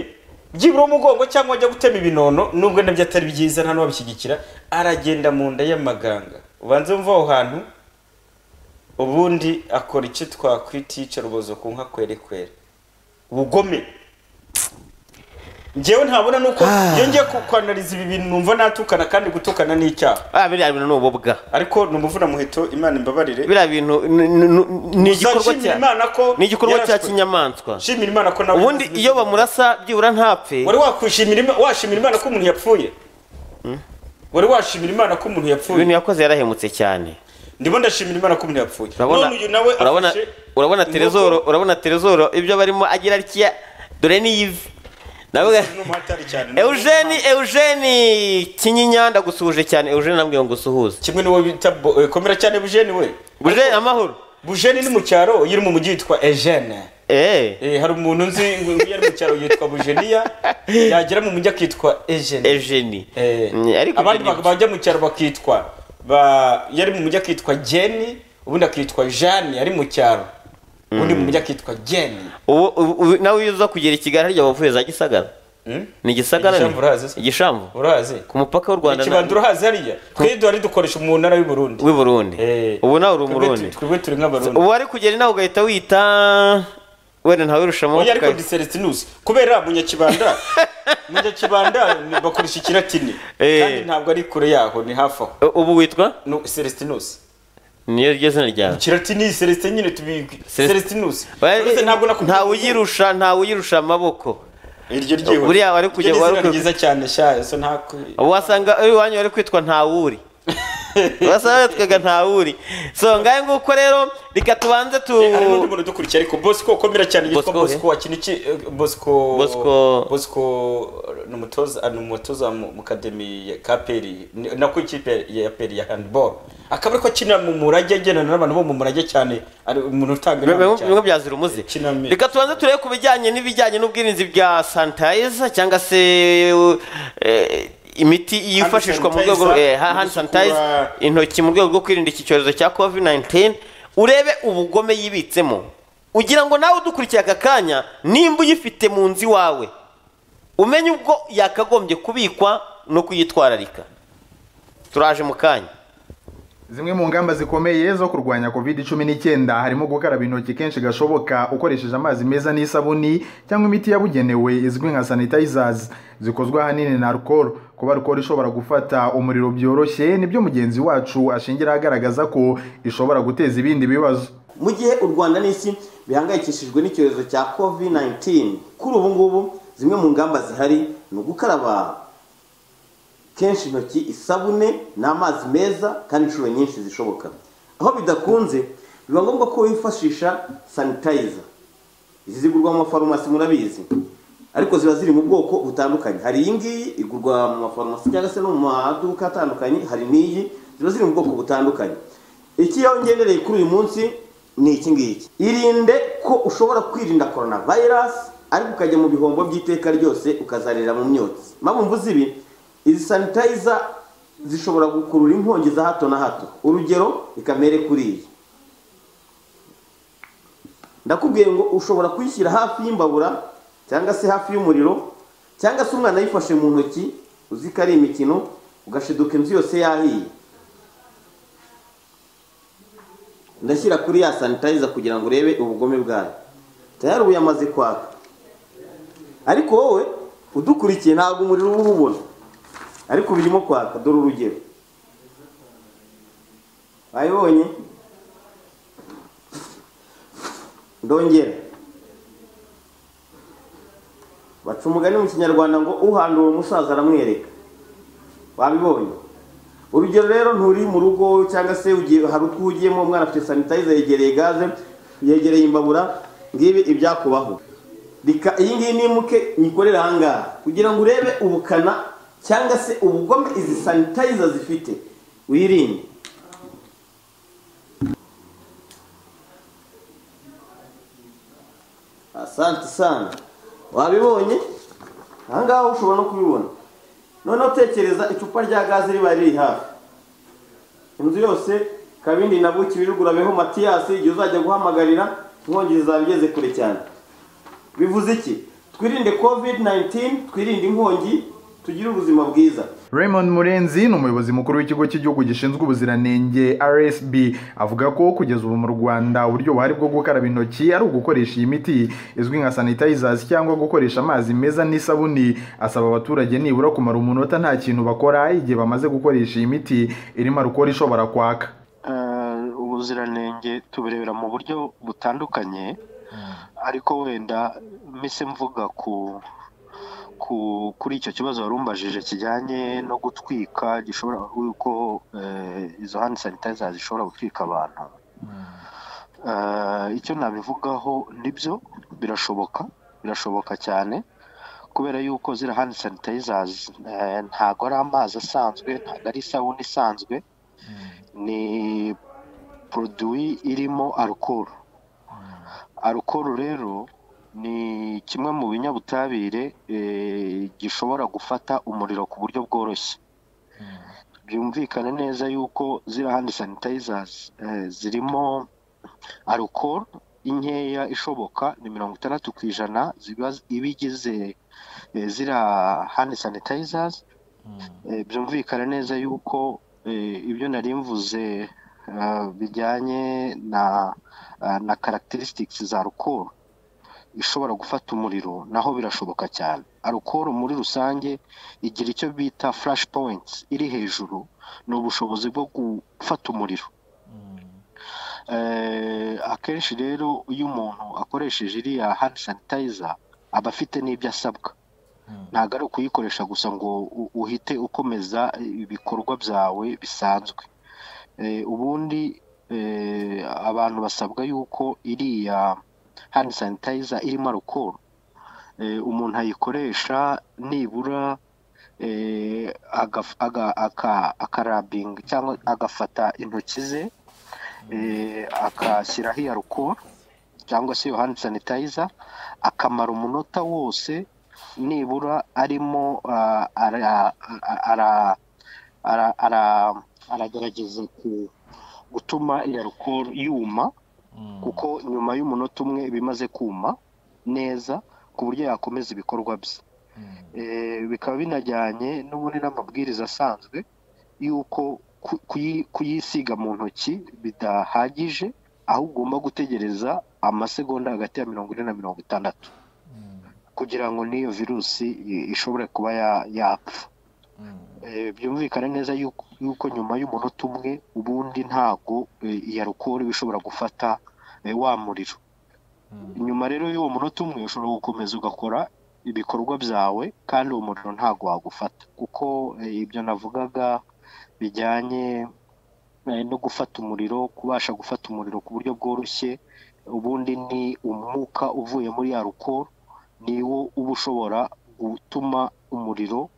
byibura umugongo cyangwa ajya gutema ibinono nubwo nabyo atari byiza nta n'uwabishyigikira aragenda mu nda y'amaganga ubanze wumva aho hantu ubundi akora icyo twakwita iyicarubozo ku nka kwere kwere ubugome njyewe ntabona nuko iyo ngiye ku- kwanariza ibi bintu numva natukana kandi gutukana ni icyaha ah biriya bintu ni ububwa ariko ni umuvuna muheto imana imbabarire biriya bintu ni- ni- ni- ni igikorwa Uzashimira cya Imana ko ni igikorwa cya yarashwe. kinyamaswa shimira imana ko nawe ubundi iyo bamurasa byibura ntapfe wari wakwishimira Ima- washimira imana ko umuntu yapfuye wari washimira imana ko umuntu yapfuye ibintu yakoze yarahemutse cyane ndimo ndashimira imana ko umuntu yapfuye urabona none uyu nawe urabona afashe urabona inkoko. terezoro urabona terezoro ibyo barimo agira atya dore ni yivi navuga umuhatari cyane Eugene Eugene Kinyinya ndagusuhuje cyane Eugene nambwiye ngo usuhuze kimwe n'uwo bita bo- eh, komera cyane bujeni we bujeni amahoro bujeni ni mu cyaro iyo uri mu mujyi yitwa ejene Eh, hari umuntu nzi ngo iyo ari mu cyaro yitwa bujeniya yagera mu mujyi akitwa ejene Eugene Mm, ariko abandi ibyo ni- bak- bajya mu cyaro bakitwa ba yari mu mujyi akitwa jeni ubundi akitwa jani yari mu cyaro ubundi mu mujyi akitwa jeni ubu ubu- nawe iyo uza kugera i kigali harya wavuye za gisagara ni igisagara Igishamvu urahazi se? igishambu urazi ku mupaka w'u rwanda na- ikibanza urahazi hariya twe duhari dukoresha mu ntara y'uburundi w'i burundi ubu nawe uri Twebwe umurundi tu- twebwe turi nk'abarundi uwari kugera nawe ugahita wita wenda ntawe rushamo oya ariko diselestinusi kubera munyakibanda munyakibanda ni- bakoresha ikiratini kandi ntabwo ari kure yaho ni hafi aho ubu witwa selestinusi niyo ryo zina ryawe ikiratini selestin nyine tubi selestinusi Uretse ntawe uyirusha ntawe uyirusha amaboko iryo ryiwe buriya wari kujya Iryo ni wari izina kujya ryiza cyane sha so ntakwe wasanga uyu wanyu wari kwitwa ntawuri wasanga witwaga ntawuri so ngahe nguko rero reka tubanze tu hari n'undi muntu udukurikiye ariko bosco komera cyane yitwa Bosco, bosco wakina iki eh, bosco Bosco- bosco eh, ni umutoza ah, ni umutoza mu mu kademi ya kaperi nako ikipe ya peri ya handball akaba ariko akina mu murage agendana n'abantu bo mu murage cyane ari umuntu utanga inama cyane bimwe byazira umuze reka tubanze turebe ku bijyanye n'ibijyanye n'ubwirinzi bya sanitayiza cyangwa se eh, imiti yifashishwa mu rwego sanitizer, eh, ha- hand gusukura- sanitizer intoki mu rwego rwo kwirinda iki cyorezo cya covid 19 urebe ubugome yibitsemo ugira ngo nawe udukurikiye aka kanya nimba uyifite mu nzu iwawe umenye ubwo yakagombye kubikwa no kuyitwararika turaje mu kanya Zimwe mu ngamba zikomeye zo kurwanya COVID-19 harimo gukaraba intoki kenshi gashoboka ukoresheje amazi meza n'isabuni cyangwa imiti yabugenewe izwi nka sanitizers zikozwe ahanini na alcohol kuba alcohol ishobora gufata umuriro byoroshye nibyo mugenzi wacu ashingira agaragaza ko ishobora guteza ibindi bibazo mu gihe u rwanda n'isi bihangayikishijwe n'icyorezo cya covid 19 kuri ubu ngubu zimwe mu ngamba zihari ni ugukaraba kenshi intoki isabune n'amazi meza kandi inshuro nyinshi zishoboka aho bidakunze biba ngombwa ko wifashisha sanitayiza izi zigurwa mu mafarumasi murabizi ariko ziba ziri mu bwoko butandukanye hari iyi ngiyi igurwa mu mafarumasi cyangwa se no mu maduka atandukanye hari n'iyi ziba ziri mu bwoko butandukanye iki iyo ngendereye kuri uyu munsi ni iki ngiki irinde ko ushobora kwirinda korona vayirasi ariko ukajya mu bihombo by'iteka ryose ukazarira mu myotsi mabumvuze ibi izi sanitayiza zishobora gukurura inkongi za hato na hato urugero ikamere kuri iyi ndakubwiye ngo ushobora kuyishyira hafi y'imbabura cyangwa se hafi y'umuriro cyangwa se umwana ayifashe mu ntoki uzi ko ari imikino ugashiduka inzu yose yahiye ndashyira kuri ya sanitayiza kugira ngo urebe ubugome bwayo tayari ubu yamaze kwaka ariko wowe udukurikiye ntabwo umuriro uba uwubona ariko birimo kwaka dore urugero wayibonye ndongera baca umugani mu kinyarwanda ngo uhandura uwo musaza aramwereka wabibonye urugero rero nturi mu rugo cyangwa se ugiye- hari utwo ugiyemo umwana afite sanitayiza yegereye gaze yegereye imbabura ngibi ibyakubaho reka iyi ngiyi nimuke nyikorere ahangaha kugira ngo urebe ubukana cyangwa se ubugome izi sanitayiza zifite wirinde asante sana wabibonye ahangaha ushobora no kubibona noneho tekereza icupa rya gaze riba riri hafi inzu yose kabindi na buki birugurabeho matiyasi igihe uzajya guhamagarira inkongi zizaba igeze kure cyane bivuze iki twirinde covid 19 twirinde inkongi tugire ubuzima bwiza Raymond Murenzi ni umuyobozi mukuru w'ikigo cy'igihugu gishinzwe ubuziranenge RSB avuga ko kugeza ubu mu Rwanda uburyo buhari bwo gukaraba intoki ari ugukoresha iyi miti izwi nka sanitizers cyangwa gukoresha amazi meza n'isabuni asaba abaturage nibura kumara umunota nta kintu bakora igihe bamaze gukoresha iyi miti irimo alcohol ishobora kwaka Eh, ubuziranenge tubirebera mu buryo butandukanye ariko wenda mise mvuga ku ku kuri icyo kibazo warumbajije kijyanye no gutwika gishobora yuko eh, izo hand sanitizer zishobora gutwika abantu Eh, icyo nabivugaho nibyo birashoboka birashoboka cyane kubera yuko ziriya hand sanitizers eh, ntago ari amazi asanzwe ntago ari isabune isanzwe ni poroduwi irimo alukoro alukoro rero ni kimwe mu binyabutabire eh, gishobora gufata umuriro ku buryo bworoshye byumvikane neza yuko ziriya hand sanitizers eh, zirimo alukoro inkeya ishoboka ni mirongo itandatu ku ijana ziba iba igize eh, ziriya hand sanitizers Eh, byumvikana neza yuko eh, ibyo nari mvuze ah, bijyanye na ah, na characteristics za rukundo ishobora gufata umuriro naho birashoboka cyane arukoro muri rusange igira icyo bita flash points iri hejuru ni ubushobozi bwo gufata umuriro Eh, akenshi rero iyo umuntu akoresheje iriya hand sanitizer aba afite n'ibyo asabwa ntabwo ari ukuyikoresha gusa ngo u- uhite ukomeza ibikorwa byawe bisanzwe Eh, ubundi eh, abantu basabwa yuko iriya hand sanitizer irimo alcohol eh, umuntu ayikoresha nibura eh, agaf- aga- aka- akarabinga cyangwa agafata intoki ze eh, akashyiraho iyo alcohol cyangwa se iyo hand sanitizer akamara umunota wose nibura arimo ah, ara- ara- ara- ara- ara- aragerageza ku- gutuma iyo alcohol yuma kuko nyuma y'umunota umwe iba imaze kuma neza ku buryo yakomeza ibikorwa bye Eh, bikaba binajyanye n'ubundi n'amabwiriza asanzwe y'uko ku- kuyi- kuyisiga mu ntoki bidahagije aho ugomba gutegereza amasegonda hagati ya mirongo ine na mirongo itandatu kugira ngo n'iyo virusi i- ishobore kuba ya- yapfa Eh, byumvikane neza yuko yuko nyuma y'umunota umwe ubundi ntabwo eh, iya alukoro iba ishobora gufata eh, wa muriro nyuma rero y'uwo munota umwe ushobora gukomeza ugakora ibikorwa byawe kandi uwo muriro ntabwo wagufata kuko eh, ibyo navugaga bijyanye eh, no gufata umuriro kubasha gufata umuriro ku buryo bworoshye ubundi ni umwuka uvuye muri ya alukoro niwo uba ushobora gutuma umuriro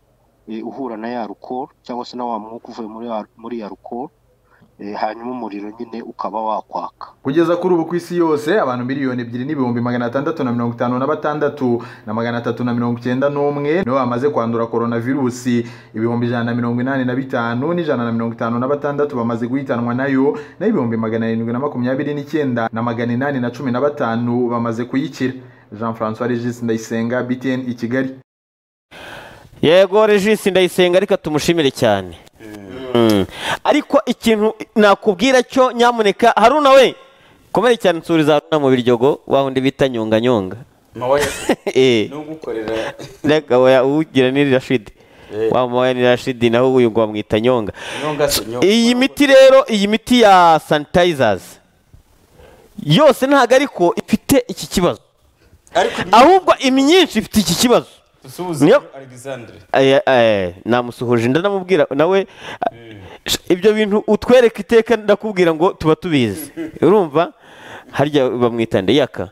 eh, uhura na ya alukoro cyangwa se na wa mwuka uvuye muri ya- muri ya alukoro eh, hanyuma umuriro nyine ukaba wakwaka kugeza kuri ubu ku isi yose abantu miliyoni ebyiri n'ibihumbi magana atandatu na mirongo itanu na batandatu na magana atatu na mirongo icyenda n'umwe nibo bamaze kwandura korona virusi ibihumbi ijana na mirongo inani na bitanu n'ijana na mirongo itanu na batandatu bamaze guhitanwa nayo naho ibihumbi magana arindwi na makumyabiri n'icyenda na magana inani na cumi na batanu bamaze kuyikira jean francois regis ndayisenga btn i kigali yego regisi ndayisenga reka tumushimire cyane Mm. ariko ikintu nakubwira cyo nyamuneka haruna we komere cyane insuri za haruna mu biryogo wa wundi bita nyonganyonga Eh. nugukorera reka oya uwugira ni rashidi Eh. wa mama we ni rashidi naho uyu ngo bamwita nyonga Nyonga se, nyonga. iyi miti rero iyi miti ya sanitayizazi yose ntabwo ariko ifite iki kibazo ahubwo imyinshi ifite iki kibazo suhuza Niyo- alexandre Aya- aya, namusuhuje ndanamubwira nawe sh- ibyo bintu utwereka iteka ndakubwira ngo tuba tubizi urumva harya bamwita ndeyaka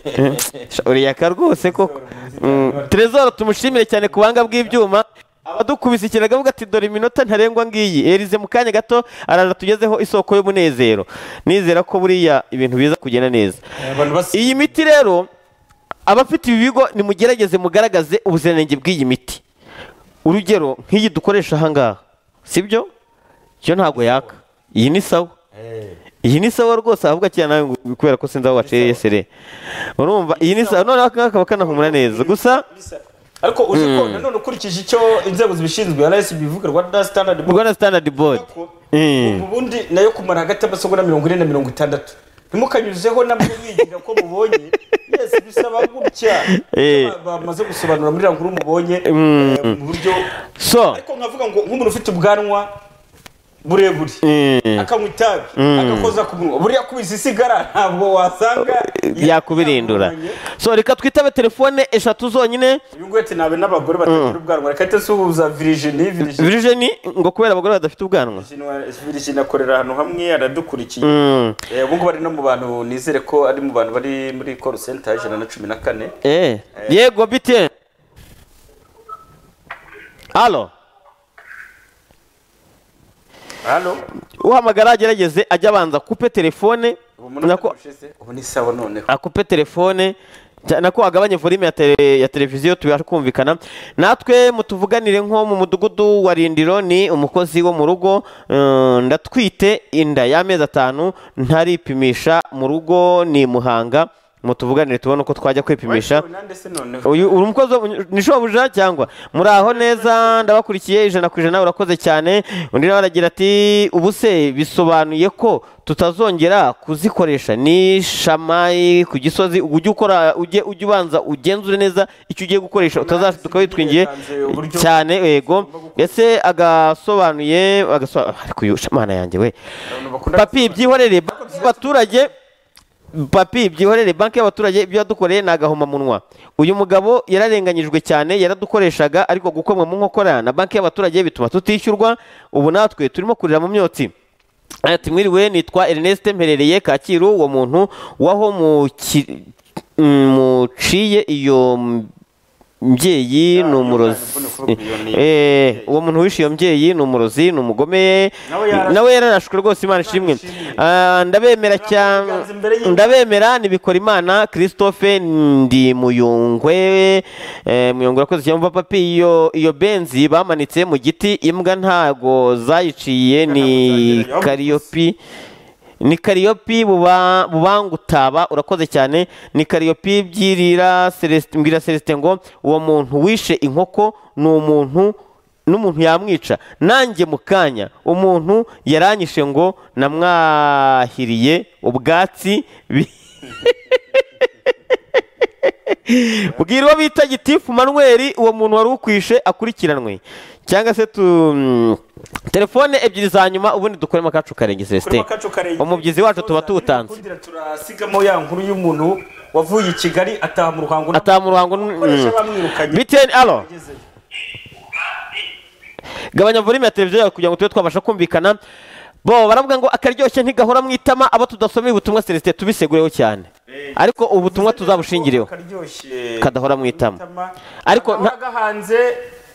Eh, sh- uriyaka rwose koko Mm, Trezor tumushimire cyane ku buhanga bw'ibyuma abadukubise ikirago avuga ati dore iminota ntarengwa ngiyi erize mu kanya gato araza tugezeho isoko y'umunezero nizera ko buriya ibintu biza kugenda neza iyi miti rero abafite ibi bigo nimugerageze mugaragaze ubuziranenge bw'iyi miti urugero nk'iyi dukoresha ahangaha sibyo yo ntabwo yaka iyi ni sawa iyi ni sawa rwose avuga cyane nawe ngo- kubera ko sinzi aho waciye sere urumva iyi ni sawa noneho aka ngaka bakanahumura neza gusa ariko uje ko Mm. nanone ukurikije icyo inzego zibishinzwe RSB ivuga Rwanda Standard Board rwanda standard board Mm. ubundi nayo kumara hagati y'amasogo na mirongo ine na mirongo itandatu ntimukanyuzeho namwe mwigira ko mubonye yes bisaba gutya Eh. bamaze gusobanura muri ranguru mubonye Mm. eh, mu buryo so ariko nkavuga ngo nk'umuntu ufite ubwanwa burebure Mm. akanywa itabi Mm. agakoza ku munwa buriya kubisa isigara ntabwo wasanga yakubirindura so reka twitabe telefone eshatu zonyine uyu nguyu ati nabe n'abagore batagira ubwanwa reka ahite asuhuza Virginie Virginie virijeni ngo kubera abagore badafite ubwanwa Virginie akorera ahantu hamwe aradukurikiye Mm. Eh, ubu ngubu ari no mu bantu nizere ko ari mu bantu bari muri call center ijana na cumi na kane Eh, yego bite halo halo uhamagara agerageze ajya abanza akupe telefone nako ubu ni sawa noneho akupe telefone nako agabanye volume ya tele- ya televiziyo tubasha kumvikana natwe mutuvuganire nko mu mudugudu wa rindiro ni umukozi wo mu rugo eh, ndatwite inda y'amezi atanu ntaripimisha mu rugo ni muhanga mutuvuganire tubone uko twajya kwipimisha uyu uri umukozi wo mu- ni shobuja cyangwa muraho neza ndabakurikiye ijana ku ijana urakoze cyane undi nawe aragira ati ubu se bisobanuye ko tutazongera kuzikoresha ni shamayi ku gisozi ujye ukora ujye ujye ubanza ugenzure neza icyo ugiye gukoresha utazashuka witwingiye cyane yego ese agasobanuye agasobanuye ariko uyu shamana yanjye we papi byihorere baturage papi byihorere banki y'abaturage ibyo yadukoreye ni agahomamunwa uyu mugabo yararenganyijwe cyane yaradukoreshaga ariko gukomwa mu nkokora na banki y'abaturage bituma tutishyurwa ubu natwe turimo kurira mu myotsi ati mwiriwe nitwa Ernest mperereye kacyiru uwo muntu waho muki- mm, muciye iyo mbyeyi ni umurozi Eh, uwo muntu wishe iyo mbyeyi ni umurozi ni umugome nawe yararashwe rwose imana ishimwe Ah, ndabemera cyane ndabemera nibikora imana christophe ndi muyungwe Eh, muyungwe urakoze cyane umva papi iyo iyo benzi bamanitse mu giti imbwa ntago zayiciye ni kariyopi ni kariyopi buba- bubangutaba urakoze cyane ni kariyopi byirira Celestin- mbwira celestin ngo uwo muntu wishe inkoko ni umuntu n'umuntu yamwica nanjye mu kanya umuntu yaranyishe ngo namwahiriye ubwatsi bi- bwira uwo bita gitifu manweri uwo muntu wari ukwishe akurikiranwe cyangwa se tu telefone ebyiri za nyuma ubundi dukoremo akacu karenge celestin umubyizi wacu tuba tuwutanze turasigamo ya nkuru y'umuntu wavuye i kigali ataha mu ruhango ataha mu ruhango akoresha bamwirukanye biteni alo gabanya volume ya televiziyo yawe kugira ngo tube twabasha kumvikana bo baravuga ngo akaryoshye ntigahora mu itama abo tudasomeye ubutumwa celestin tubisegureho cyane ariko ubutumwa tuzabushingireho akaryoshye kadahora mu itama ariko nta gahanze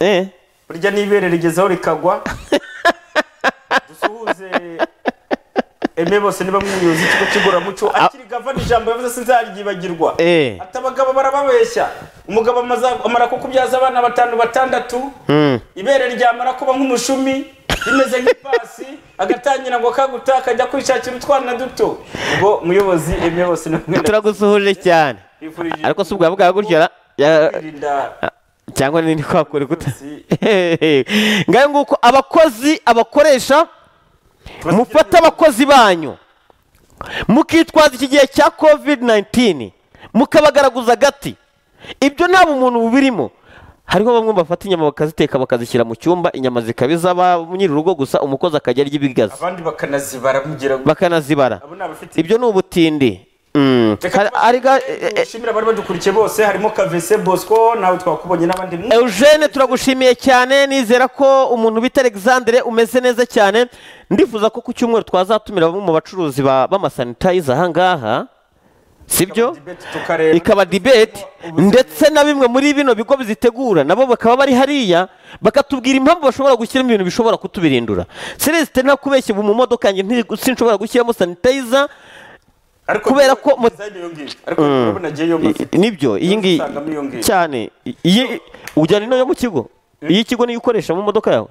eh burya n'ibere rigezaho rikagwa dusuhuze eme bose niba mwuyozi ikigo kiguramuco akiri gavana ijambo yavuze sinzaryibagirwa Eh. ati abagabo barababeshya umugabo amaza- amara ko kubyaza abana batanu batandatu Mm. ibere ryamara kuba nk'umushumi rimeze nk'ipasi agatangira ngo kaguta akajya kwishakira utwana duto ubwo muyobozi eme bose ni mwenda turagusuhuje cyane Twifurije- ariko si ubwa bwa gutyo ra- ya- kwirinda cyangwa n'indi kwakura ikuta ngayo nguko abakozi abakoresha mufate abakozi banyu mukitwaza iki gihe cya covid 19 mukabagaraguza agati ibyo nta bumuntu bubirimo hariho bamwe bafata inyama bakaziteka bakazishyira mu cyumba inyama zikaba izaba nyir'urugo gusa umukozi akajya arya ibigazi abandi bakanazibara kugira ngo bakanazibara ibyo ni ubutindi Mm. dushimira abari badukurikiye bose harimo kavese bosco nawe twakubonye n'abandi mwe Eugene turagushimiye cyane nizera ko umuntu bita Alexandre umeze neza cyane ndifuza ko ku cyumweru twazatumira bamwe mu bacuruzi ba- b'amasanitayiza aha ngaha sibyo ikaba debate ndetse na bimwe muri bino bigo bizitegura nabo bakaba bari hariya bakatubwira impamvu bashobora gushyiramo ibintu bishobora kutubirindura celeste nta kubeshya ubu mu modoka yanjye ntiri- sinshobora gushyiramo sanitayiza kubera ko mu- Mm. nibyo iyi ngiyi usangamo iyo ngiyi. cyane iyi ujyana ino yo mu kigo iyi kigo niyo ukoresha mu modoka yawe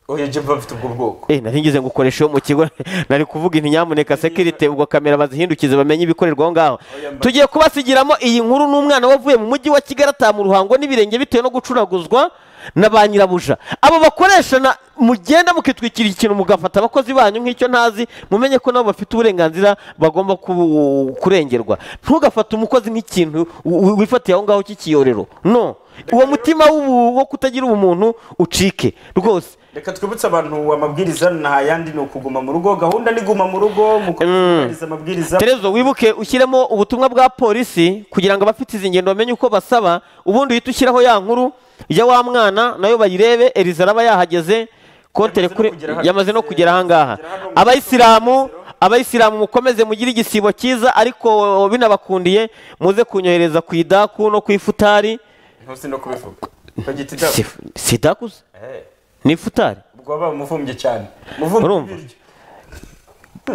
oya jeba bafite ubwo bwoko eh nari ngize ngo ukoreshe yo mu kigo nari kuvuga inti nyamuneka sekirite ubwo kamera bazihindukize bamenye ibikorerwa aho ngaho tugiye kubasigiramo iyi nkuru n'umwana wavuye mu mujyi wa kigali ataha mu ruhango n'ibirenge bitewe no gucuraguzwa na ba nyirabuja abo bakoresha na mugenda mukitwikira ikintu mugafata abakozi banyu nk'icyo ntazi mumenye ko nabo bafite uburenganzira bagomba ku- kurengerwa ntugafate umukozi nk'ikintu wi- wi- wifatiye aho ngaho cy'ikiyorero no uwo mutima w'ubu- wo kutagira ubumuntu ucike rwose reka twibutse abantu amabwiriza nta yandi ni ukuguma mu rugo gahunda ni guma mu rugo mukubahiriza amabwiriza terezo wibuke ushyiremo ubutumwa bwa polisi kugira ngo abafite izi ngendo bamenye uko basaba ubundi uhite ushyiraho ya nkuru ya wa mwana nayo bayirebe eliza araba yahageze kontere kuri yamaze no kugera ahangaha abayisilamu abayisilamu mukomeze mugire igisibo cyiza ariko binabakundiye muze kunyohereza ku idaku no ku ifutari ntuzi no kubivuga bagita idabo si idaku se? Eh, ni ifutari ubwo waba umuvumbye cyane muvumbye Urumva? ibiryo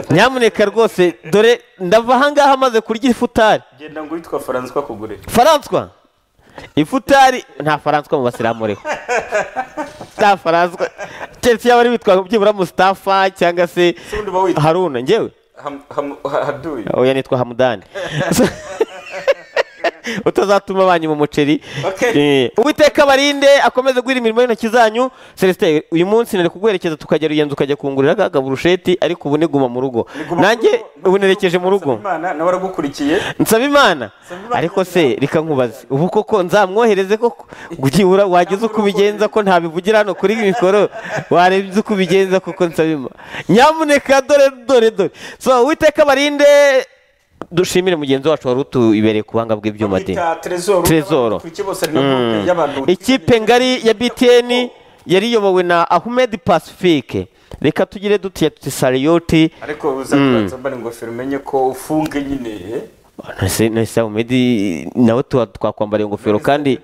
nyamuneka rwose dore ndava ahangaha maze kurya ifutari genda ngo witwa faranswa kugure faranswa ifutari nta faranswa mu basilamu uriho nta faranswa keretse yaba ari witwa byibura mustafa cyangwa se haruna ngewe Ham- ham- ha- haduyi oya nitwa hamudani utazatuma abanyu mu muceri Eh, uwiteka barinde akomeze guhira imirimo y'intoki zanyu celestin uyu munsi nari kuguherekeza tukajya ruyenzi ukajya kungurira akaga burusheti ariko ubu niguma mu rugo nanjye ubu nerekeje mu rugo imana nawe aragukurikiye nsaba imana ariko se reka nkubaze ubu koko nzamwohereze koko byibura wagize uko ubigenza ko ntabivugira hano kuri mikoro warebye uko ubigenza koko nsaba imana nyamuneka dore dore dore so uwiteka barinde dushimire mugenzi wacu wari utubereye ku buhanga bw'ibyuma de Bamwita Tresor. Tresor. Kuri kibose ni groupe Mm. y'abantu- ikipe ngari ya btn yari iyobowe na ahmed pacifique reka tugire dutiya tuti sariyoti ariko Mm. uzakubanza mbara ingofero umenye ko ufunge nyine eh? Nahise- nahise Ahmed nawe tuba twakwambara ingofero kandi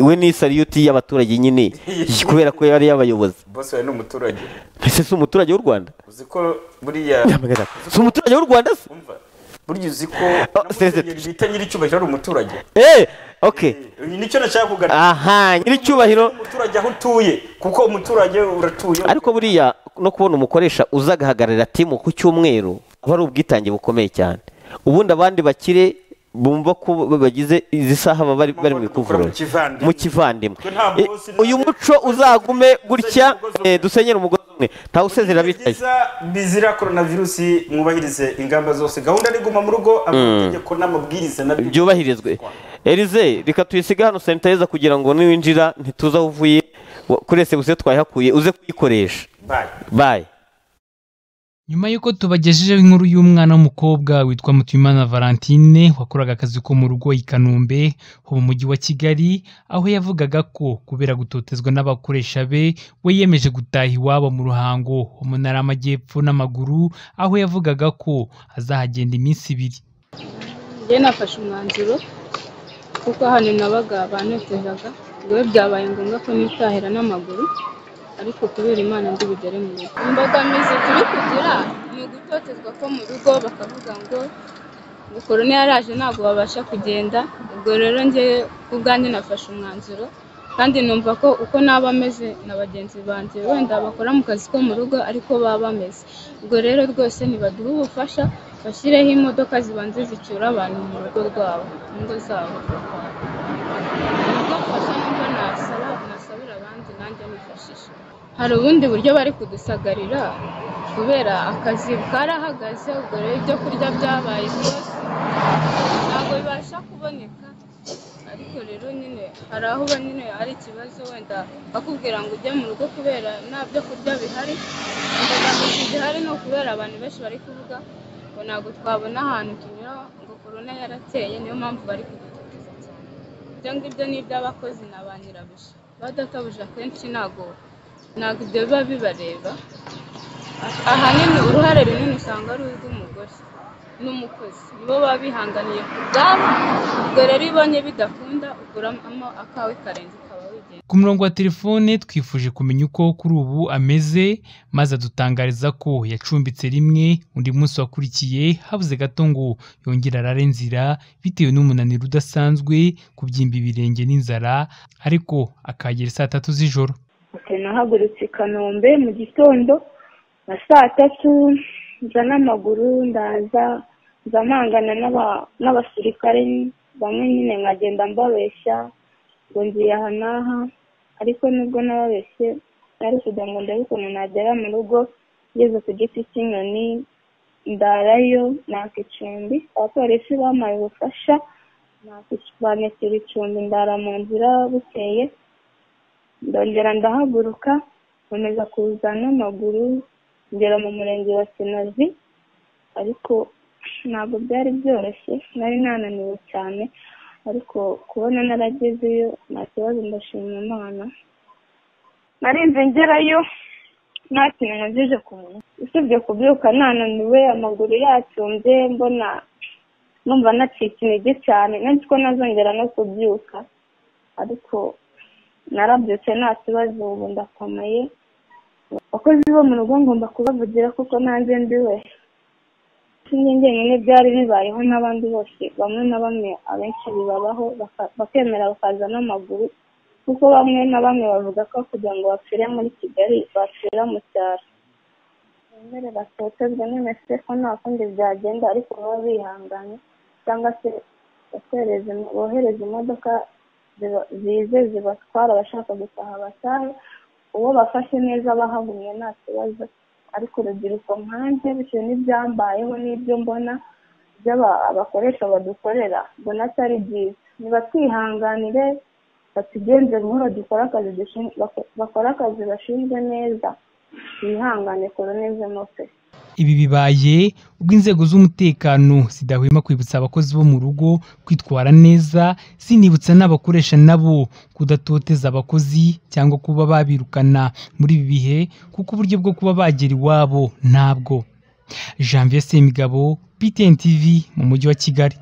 we ni sariyuti y'abaturage nyine kubera ko yari y'abayobozi bose wari ni umuturage mbese si umuturage w'u rwanda uzi ko buriya Nyamagabe. si umuturage w'u rwanda se burya uzi ko namusenyeri bita nyiricyubahiro ari umuturage eh ok Uyu nicyo nashaka kuganira aha nyiricyubahiro umuturage aho utuye kuko umuturage uratuye ariko buriya no kubona umukoresha uza agahagararira timu ku cyumweru aba ari ubwitange bukomeye cyane ubundi abandi bakire bumva ko bagize izi saha baba bari bari mu ikuvuriro kivandimwe. mu kivandimwe Twe nta Eh, uyu muco uzagume gutya eh, dusenyere umugozi umwe ntawe usezera bicaye Biza- bizira coronavirusi mwubahirize ingamba zose gahunda ni guma mu rugo amategeko n'amabwiriza na byubahirizwe erize reka tuyisiga hano sanitayiza kugira ngo niwinjira ntituza aho uvuye wa- kuri esebuse twayihakuye uze kuyikoresha Bye. bayi nyuma y'uko tubagejejeho inkuru y'umwana w'umukobwa witwa mutuyimana valentine wakoraga akazi ko mu rugo i kanombe ho mu mujyi wa kigali aho yavugaga ko kubera gutotezwa n'abakoresha be we yemeje gutaha iwabo mu ruhango ho mu ntara y'amajyepfo n'amaguru aho yavugaga ko azahagenda iminsi ibiri njye nafashe umwanzuro kuko hano nabaga banotezaga ubwo byabaye ngombwa ko nitahira n'amaguru ariko kubera imana ndi bugere mu rugo imbogamizi turi kugira ni ugutotezwa ko mu rugo bakavuga ngo ngo korona yaraje ntabwo babasha kugenda ubwo rero njye ubwanjye nafashe umwanzuro kandi numva ko uko naba ameze na bagenzi banjye wenda bakora mu kazi ko mu rugo ariko baba bameze ubwo rero rwose ntibaduhe ubufasha bashyireho imodoka zibanza zicyura abantu mu rugo rwabo mu ngo zabo ubwo bufasha nibwo nasaba nasabira abandi nanjye nifashisha hari ubundi buryo bari kudusagarira kubera akazi karahagaze ubwo rero ibyo kurya byabaye byose ntabwo bibasha kuboneka ariko rero nyine hari aho uba nyine ari ikibazo wenda bakubwira ngo ujye mu rugo kubera nta byo kurya bihari imbogamizi zihari ni ukubera abantu benshi bari kuvuga ngo ntabwo twabona ahantu tunyura ngo korona yarateye niyo mpamvu bari kudutoteza cyane ibyo ngibyo ni iby'abakozi na ba nyirabuja abadatabuje akenshi ntabwo ntabwo ibyo biba bibareba ahanini uruhare runini usanga ari urw'umugore n'umukozi nibo baba bihanganiye ku bwabo ubwo rero iyo ubonye bidakunda ukuramo akawe karenze ukaba wigendera ku murongo wa telefone twifuje kumenya uko kuri ubu ameze maze adutangariza ko yacumbitse rimwe undi munsi wakurikiye habuze gato ngo yongere arare nzira bitewe n'umunaniro udasanzwe kubyimba ibirenge n'inzara ariko akahagera saa tatu z'ijoro Ati, nahagurutse i kanombe mu gitondo na saa tatu nza n'amaguru ndaza nza mpangana n'aba- n'abasirikare bamwe nyine nkagenda mbabeshya ngo nziye aha n'aha ariko nubwo nababeshye nari kugira ngo ndebe ukuntu nagera mu rugo ngeze ku giti cy'inyoni ndarayo naka icumbi abapolisi bampaye ubufasha naka ic- bantitira icumbi ndara mu nzira bukeye ndongera ndahaguruka nkomeza kuza n'amaguru ngera mu murenge wa kinazi ariko ntabwo byari byoroshye nari nananiwe cyane ariko kubona naragezeyo nta kibazo ndashima imana narinze ngerayo nta kintu nkojeje ku munwa usibye kubyuka nananiwe amaguru yacumbye mbona numva nacitse intege cyane nzi ko nazongera no kubyuka ariko narabyutse nta kibazo ubu ndakomeye abakozi bo mu rugo ngomba kubavugira kuko nanjye ndiwe sinjye njyenyine byari bibayeho n'abandi bose bamwe na bamwe abenshi bibabaho baka- bakemera bakaza n'amaguru kuko bamwe na bamwe bavuga ko kugira ngo bapfire muri kigali bapfira mu cyaro bemere batotezwe n'imese ko nta kundi byagenda ariko baba bihanganye cyangwa se bohereza bohereza imodoka ziba- zize zibatwara abashaka gutaha batahe uwo bafashe neza bahagumye nta kibazo ariko urubyiruko nkanjye bitewe n'ibyambayeho n'ibyo mbona by'aba- abakoresha badukorera mbona atari byiza nibatwihanganire batugenze buhoro dukore akazi dushin- bako- bakore akazi bashinzwe neza bihangane koroneze mose Ibi bibaye ubwo inzego z'umutekano zidahwema kwibutsa abakozi bo mu rugo kwitwara neza zinibutsa n'abakoresha nabo kudatoteza abakozi cyangwa kuba babirukana muri ibi bihe kuko uburyo bwo kuba bagera iwabo ntabwo janvier semigabo btn tv mu mujyi wa kigali